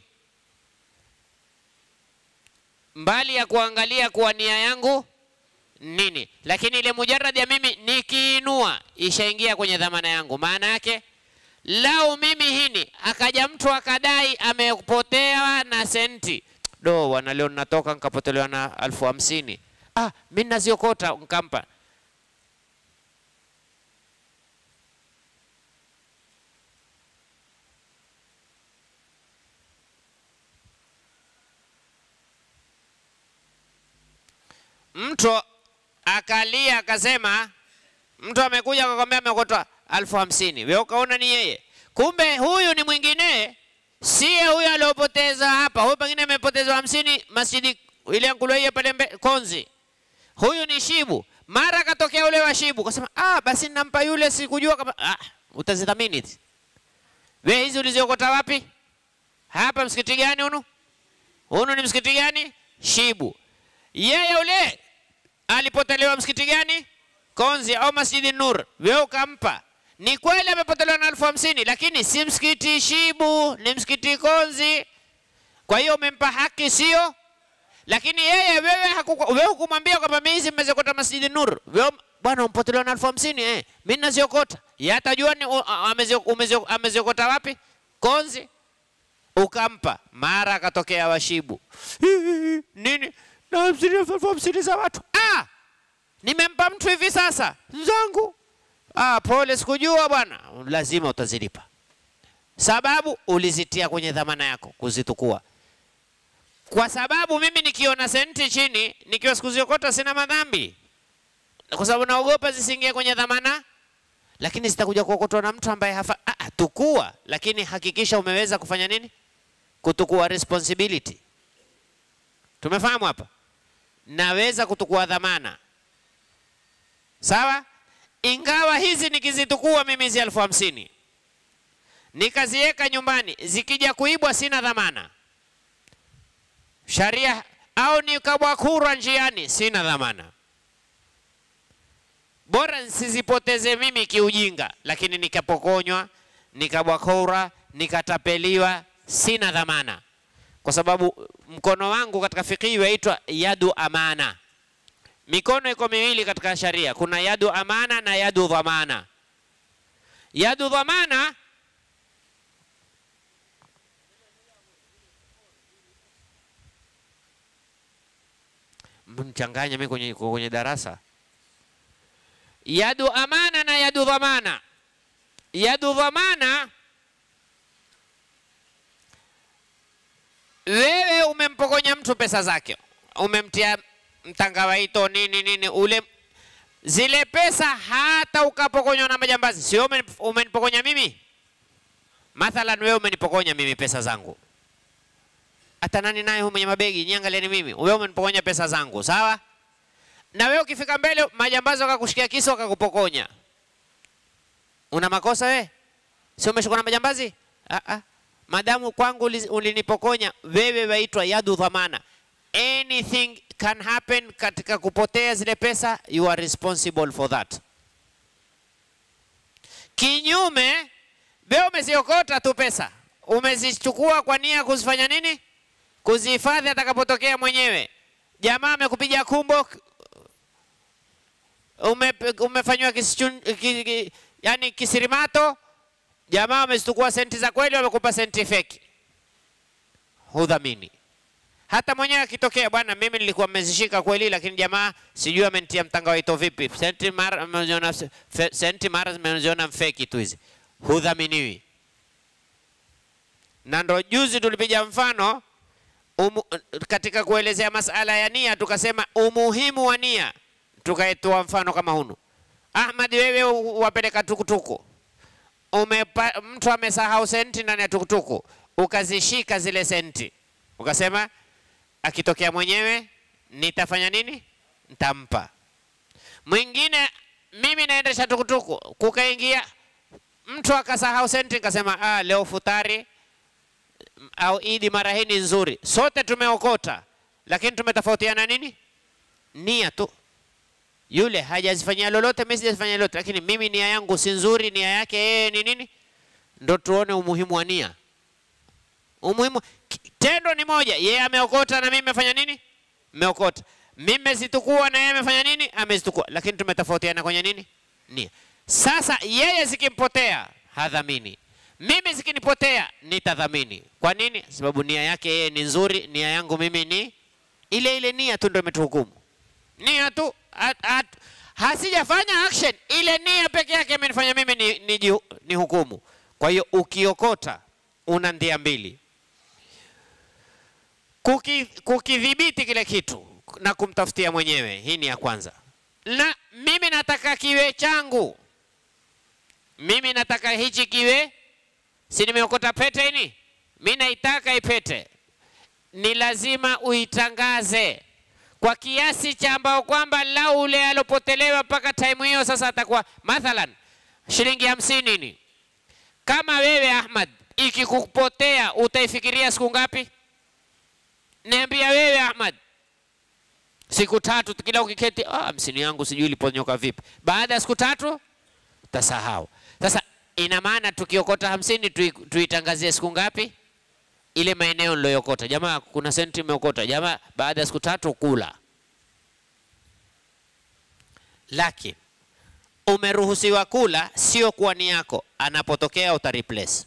mbali ya kuangalia kuwa nia yangu nini, lakini ile mujarrad ya mimi nikiinua ishaingia kwenye dhamana yangu. Maana yake lau mimi hini akaja mtu akadai amepotewa na senti do wana leo natoka nikapotelewa na elfu hamsini ah, mi naziokota nkampa mtu akalia akasema, mtu amekuja akakwambia ameokota elfu hamsini wewe ukaona ni yeye, kumbe huyu ni mwingine, siye huyu aliopoteza hapa. Huyu pengine amepoteza hamsini masjidi ile Nkuluiye pale mbe- Konzi, huyu ni Shibu. Mara akatokea ule wa Shibu, kasema ah, basi nampa yule, sikujua kama ah, utazidhamini hizi. Wewe hizi uliziokota wapi? Hapa msikiti gani hunu? Hunu ni msikiti gani? Shibu. Yeye ule alipotelewa msikiti gani? Konzi au Masjidi Nur, wewe ukampa. Ni kweli amepotelewa na elfu hamsini, lakini si msikiti Shibu, ni msikiti Konzi. Kwa hiyo umempa haki, sio? Lakini yeye wewe hakuku- wewe hukumwambia kwamba mimi hizi mmezokota Masjidi Nur. Wewe bwana umpotelewa na elfu hamsini eh, mimi naziokota. Yeye atajua ni u- a- amezio- umezio- ameziokota wapi? Konzi ukampa, mara akatokea washibu nini na hamsini elfu hamsini za watu ah! nimempa mtu hivi sasa zangu ah, pole, sikujua bwana. Lazima utazilipa, sababu ulizitia kwenye dhamana yako kuzitukua. Kwa sababu mimi nikiona senti chini nikiwa sikuziokota sina madhambi, kwa sababu naogopa zisiingie kwenye dhamana, lakini zitakuja kuokotwa na mtu ambaye hafa. Ah, ah, tukua, lakini hakikisha umeweza kufanya nini, kutukua responsibility. Tumefahamu hapa? Naweza kutukua dhamana, sawa. Ingawa hizi nikizitukua mimi hizi elfu hamsini nikaziweka nyumbani, zikija kuibwa sina dhamana sharia, au nikabwakurwa njiani sina dhamana. Bora nsizipoteze mimi kiujinga, lakini nikapokonywa, nikabwakura, nikatapeliwa, sina dhamana, kwa sababu mkono wangu katika fikihi waitwa yadu amana. Mikono iko miwili katika sharia, kuna yadu amana na yadu dhamana. Yadu dhamana mchanganya mimi kwenye, kwenye darasa. Yadu amana na yadu dhamana. Yadu dhamana, wewe umempokonya mtu pesa zake, umemtia mtangawaito nini nini, ule zile pesa hata ukapokonywa na majambazi, sio umeni- umenipokonya mimi. Mathalan, wewe umenipokonya mimi pesa zangu hata nani naye huyu mwenye mabegi niangalieni mimi, wewe umenipokonya pesa zangu, sawa? Na wewe ukifika mbele majambazi wakakushikia kisu wakakupokonya, una makosa wewe? Si umeshikwa na majambazi? Ah, ah. Madamu kwangu uli- ulinipokonya wewe, waitwa yadu dhamana. Anything can happen katika kupotea zile pesa, you are responsible for that. Kinyume, wewe umeziokota tu pesa, umezichukua kwa nia ya kuzifanya nini? Kuzihifadhi atakapotokea mwenyewe. Jamaa amekupiga kumbo, ume, umefanywa kisichun, ki, ki, yani kisirimato, jamaa wamezitukua senti za kweli, wamekupa senti feki, hudhamini. Hata mwenyewe akitokea, bwana, mimi nilikuwa mmezishika kweli, lakini jamaa sijui amenitia mtangawaito vipi, senti mara ameziona fe- senti mara zimeziona mfeki tu hizi, hudhaminiwi. Na ndo juzi tulipiga mfano, umu, katika kuelezea masala ya nia tukasema umuhimu wa nia, tukaitoa mfano kama hunu. Ahmad, wewe u- wapeleka tukutuku, umepa, mtu amesahau senti ndani ya tukutuku, ukazishika zile senti, ukasema akitokea mwenyewe nitafanya nini? Nitampa. Mwingine mimi naendesha tukutuku, kukaingia mtu akasahau senti, nikasema ah, leo futari au idi mara hii ni nzuri, sote tumeokota, lakini tumetofautiana nini? Nia tu. Yule hajazifanyia lolote, mimi sijazifanyia lolote, lakini mimi nia yangu si nzuri, nia yake yeye ni nini? Ndo tuone umuhimu wa nia. Umuhimu ki- tendo ni moja, yeye ameokota na mimi nimefanya nini? Meokota. Mimi mezitukua na yeye amefanya nini? Amezitukua, lakini tumetofautiana kwenye nini? Nia. Sasa yeye zikimpotea hadhamini, mimi zikinipotea nitadhamini. Kwa nini? Sababu nia yake yeye ni nzuri, nia yangu mimi ni ile ile. Nia tu ndio imetuhukumu, nia tu at, at, hasijafanya action, ile nia peke yake imenifanya mimi ni, ni, ni, ni hukumu. Kwa hiyo ukiokota una ndia mbili, Kuki- kukidhibiti kile kitu na kumtafutia mwenyewe, hii ni ya kwanza. Na mimi nataka kiwe changu, mimi nataka hichi kiwe, si nimeokota pete ini, mi naitaka ipete, ni lazima uitangaze kwa kiasi cha ambao kwamba lau ule alopotelewa mpaka time hiyo sasa atakuwa mathalan shilingi hamsini ni kama wewe Ahmad, ikikupotea utaifikiria siku ngapi? Niambia wewe Ahmad, siku tatu kila ukiketi, ah, hamsini yangu sijui iliponyoka vipi. Baada ya siku tatu utasahau. Sasa ina maana tukiokota hamsini tui- tuitangazie siku ngapi? Ile maeneo niloyokota, jamaa, kuna senti imeokota, jamaa, baada ya siku tatu kula. Lakini umeruhusiwa kula, sio kuwa ni yako, anapotokea uta replace.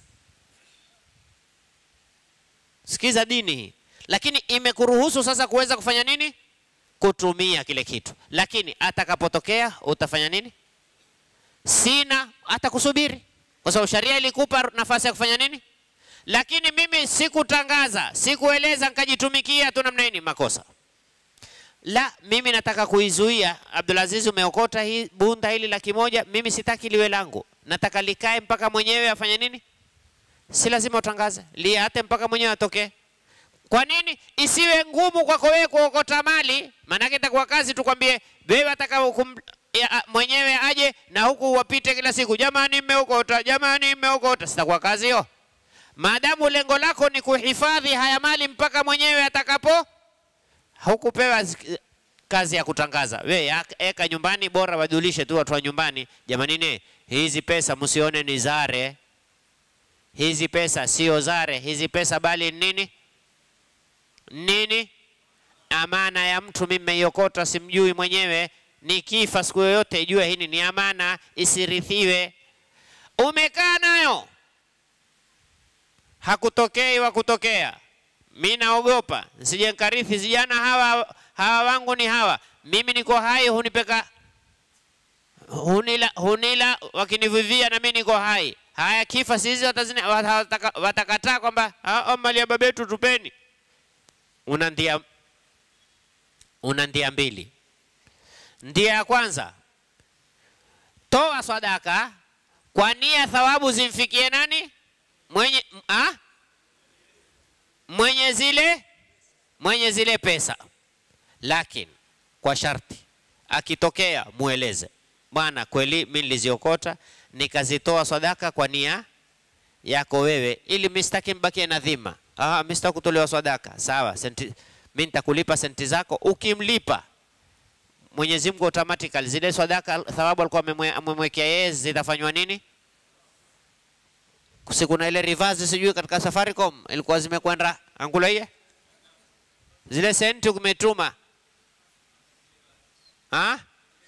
Sikiza dini hii, lakini imekuruhusu sasa kuweza kufanya nini? Kutumia kile kitu, lakini atakapotokea utafanya nini? Sina, atakusubiri kwa sababu sharia ilikupa nafasi ya kufanya nini. Lakini mimi sikutangaza, sikueleza, nikajitumikia tu namna hii, ni makosa. La, mimi nataka kuizuia. Abdulaziz, umeokota hii bunda hili laki moja, mimi sitaki liwe langu, nataka likae mpaka mwenyewe afanye nini. Si lazima utangaze, liate mpaka mwenyewe atokee. Kwa nini isiwe ngumu kwako wewe kuokota mali? Maanake itakuwa kazi tukwambie wewe ataka hukum, ya, a- mwenyewe aje na huku wapite kila siku, jamani, mmeokota, jamani, mmeokota. Sitakuwa kazi hiyo, maadamu lengo lako ni kuhifadhi haya mali mpaka mwenyewe atakapo. Hukupewa zi- kazi ya kutangaza, we ya- eka nyumbani, bora wajulishe tu watu wa nyumbani, jamanini, hizi pesa msione ni zare, hizi pesa sio zare, hizi pesa bali ni nini nini amana ya mtu mimi nimeiokota, simjui mwenyewe. Nikifa siku yoyote ijue hili ni amana, isirithiwe. Umekaa nayo hakutokei wa kutokea, mi naogopa nsije nkarithi vijana hawa, hawa wangu ni hawa, mimi niko hai, hunipeka hunila, hunila wakinivivia na mimi niko hai. Haya, kifa sisi watazina- wataka- watakataa kwamba "Ah, ah, mali ya babetu tupeni una ndia, una ndia mbili. Ndia ya kwanza, toa sadaka kwa nia thawabu zimfikie nani? Mwenye, ah? mwenye zile mwenye zile pesa, lakini kwa sharti, akitokea mueleze, bwana, kweli mimi niliziokota nikazitoa sadaka kwa nia yako wewe, ili mimi sitaki mbakie na dhima. Ah, mimi sitaki kutolewa sadaka. Sawa, senti mimi nitakulipa senti zako. Ukimlipa Mwenyezi Mungu automatically zile sadaka thawabu alikuwa amemwe- amemwekea yeye zitafanywa nini? Si kuna ile reverse sijui katika Safaricom ilikuwa zimekwenda angulaie zile senti umetuma ha?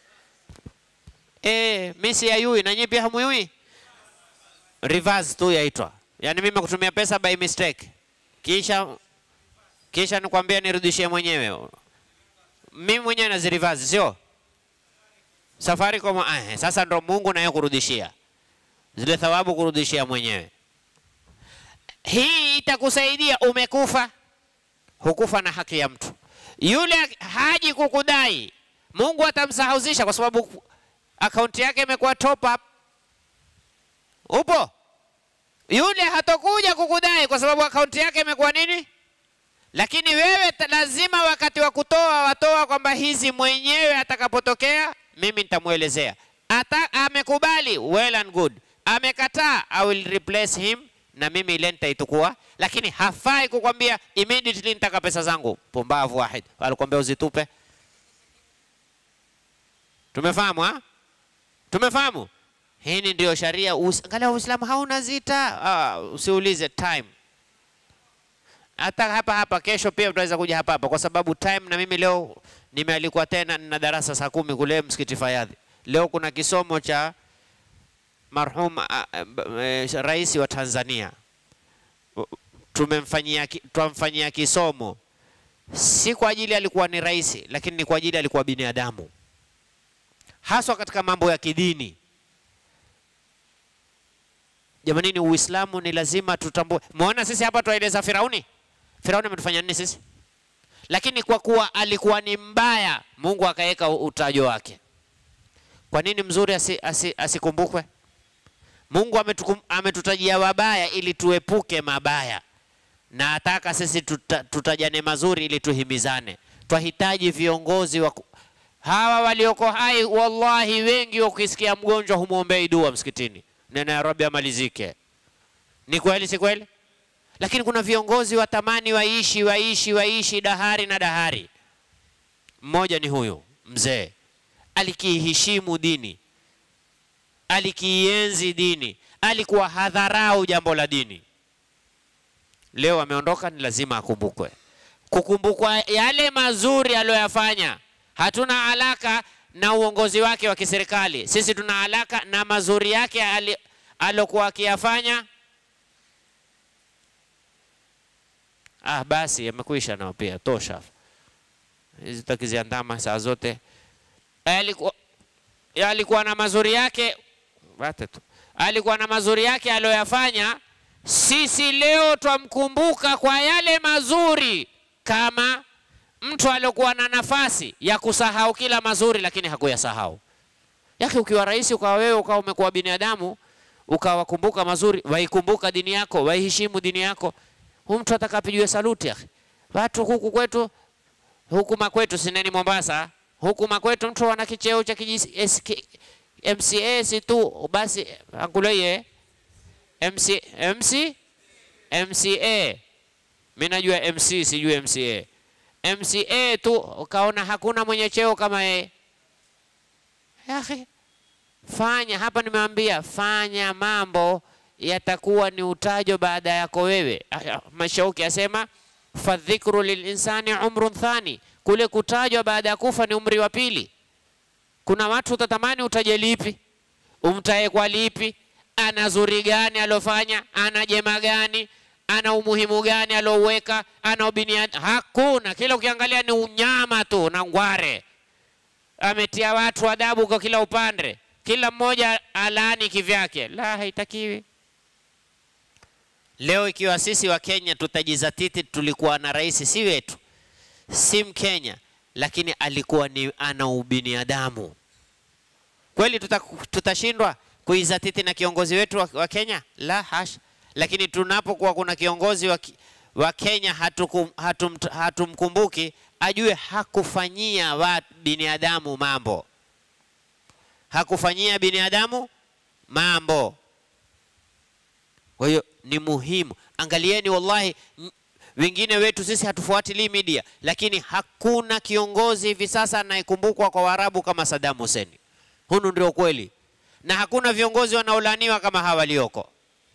Eh, mimi si yayui na nyinyi pia hamuyui reverse tu yaitwa. Yaani mimi kutumia pesa by mistake. Kisha kisha nikwambia nirudishie mwenyewe. Mimi mwenyewe nazireverse sio? Safaricom eh, sasa ndo Mungu naye kurudishia. Zile thawabu kurudishia mwenyewe. Hii itakusaidia umekufa. hukufa na haki ya mtu. Yule haji kukudai, Mungu atamsahauzisha kwa sababu akaunti yake imekuwa top up. Upo yule hatokuja kukudai kwa sababu akaunti yake imekuwa nini? Lakini wewe ta- lazima wakati wa kutoa watoa kwamba hizi mwenyewe atakapotokea mimi nitamwelezea. Ata amekubali well and good, amekataa I will replace him na mimi ile nitaitukua, lakini hafai kukwambia immediately nitaka pesa zangu. Pumbavu wahid, alikwambia uzitupe. Tumefahamu ha? Tumefahamu? Hii ndio sharia. Uis- Angalia Uislamu hauna zita. Ah, usiulize time. Hata hapa hapa kesho pia utaweza kuja hapa hapa kwa sababu time na mimi leo nimealikwa tena na darasa saa kumi kule msikiti Fayadhi. Leo kuna kisomo cha marhum ah, ah, b- eh, rais wa Tanzania. Tumemfanyia ki- twamfanyia kisomo si kwa ajili alikuwa ni rais, lakini ni kwa ajili alikuwa binadamu, haswa katika mambo ya kidini. Jamanini, Uislamu ni lazima tutambue. Muona sisi hapa twaeleza Firauni. Firauni ametufanya nini sisi? Lakini kwa kuwa alikuwa ni mbaya, Mungu akaweka utajo wake. Kwa nini mzuri asi, asi, asikumbukwe? Mungu ametukum- ametutajia wabaya ili tuepuke mabaya, na ataka sisi tuta, tutajane mazuri ili tuhimizane. Twahitaji viongozi wa ku- hawa walioko hai. Wallahi, wengi ukisikia mgonjwa humwombei dua msikitini, neno ya Rabbi amalizike. Ni kweli, si kweli? Lakini kuna viongozi watamani waishi waishi waishi dahari na dahari. Mmoja ni huyu mzee, alikiiheshimu dini, alikienzi dini, alikuwa hadharau jambo la dini. Leo ameondoka, ni lazima akumbukwe. Kukumbukwa yale mazuri aliyoyafanya. Hatuna alaka na uongozi wake wa kiserikali, sisi tuna alaka na mazuri yake ali- alokuwa akiyafanya. Ah, basi yamekwisha nao pia, tosha. Hizi takiziandama saa zote. Alikuwa alikuwa na mazuri yake, wate tu. Alikuwa na mazuri yake aliyoyafanya. Sisi leo twamkumbuka kwa yale mazuri, kama mtu aliokuwa na nafasi ya kusahau kila mazuri, lakini hakuyasahau. Yake ukiwa rais, ukawa wewe ukawa umekuwa binadamu, ukawakumbuka mazuri, waikumbuka dini yako, waiheshimu dini yako huyu mtu atakapigiwe saluti ya. Watu huku kwetu huku makwetu sineni Mombasa, huku makwetu mtu ana kicheo cha kijisi- SK MCA si tu basi anguleye MC MC MCA mimi najua MC sijui MCA MCA tu ukaona hakuna mwenye cheo kama yeye. Ya akhi, fanya hapa, nimeambia fanya mambo yatakuwa ni utajo baada yako wewe. Ah, Mashauki asema fadhikru lilinsani umrun thani, kule kutajwa baada ya kufa ni umri wa pili. Kuna watu utatamani utaje lipi, umtaye kwa lipi, ana zuri gani alofanya, ana jema gani, ana umuhimu gani alouweka, ana ubinia, hakuna. Kila ukiangalia ni unyama tu na ngware ametia watu adabu kwa kila upande, kila mmoja alaani kivyake. La, haitakiwi. Leo ikiwa sisi wa Kenya tutajizatiti, tulikuwa na rais si wetu, si Mkenya, lakini alikuwa ni ana ubinadamu kweli, tuta, tutashindwa kuizatiti na kiongozi wetu wa, wa Kenya? La hasha. Lakini tunapokuwa kuna kiongozi wa, ki- wa Kenya hatukum, hatum, hatumkumbuki, ajue hakufanyia wa binadamu mambo, hakufanyia binadamu mambo. Kwa hiyo ni muhimu, angalieni, wallahi m- wengine wetu sisi hatufuatilii media, lakini hakuna kiongozi hivi sasa anayekumbukwa kwa Waarabu kama Saddam Hussein. Hunu ndio kweli, na hakuna viongozi wanaolaniwa kama hawa walioko.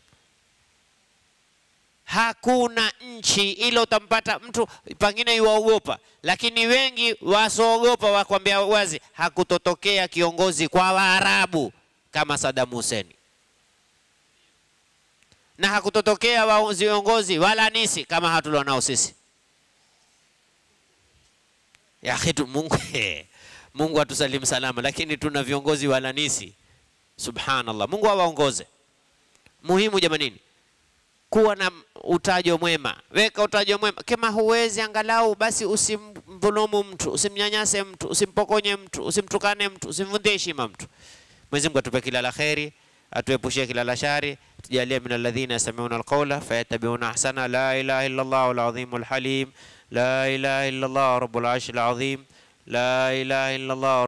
Hakuna nchi ile utampata mtu pengine yuwaogopa, lakini wengi wasoogopa wakwambia wazi, hakutotokea kiongozi kwa Waarabu kama Saddam Hussein na hakutotokea wa- viongozi wala nisi kama hatulio nao sisi. Ya akhi tu Mungu, Mungu atusalimu salama, lakini tuna viongozi wala nisi. Subhanallah, Mungu awaongoze. Muhimu jamanini, kuwa na utajo mwema, weka utajo mwema. Kama huwezi angalau basi usimdhulumu mtu, usimnyanyase mtu, usimpokonye mtu, usimtukane mtu, usimvunjie heshima mtu. Mwenyezi Mungu atupe kila la kheri, atuepushie kila la shari, tujalie min alladhina yastami'una alqawla fayattabi'una ahsana. La ilaha illa Allah al-azim al-halim, la ilaha illa Allah rabbul arshil azim, la ilaha illa Allah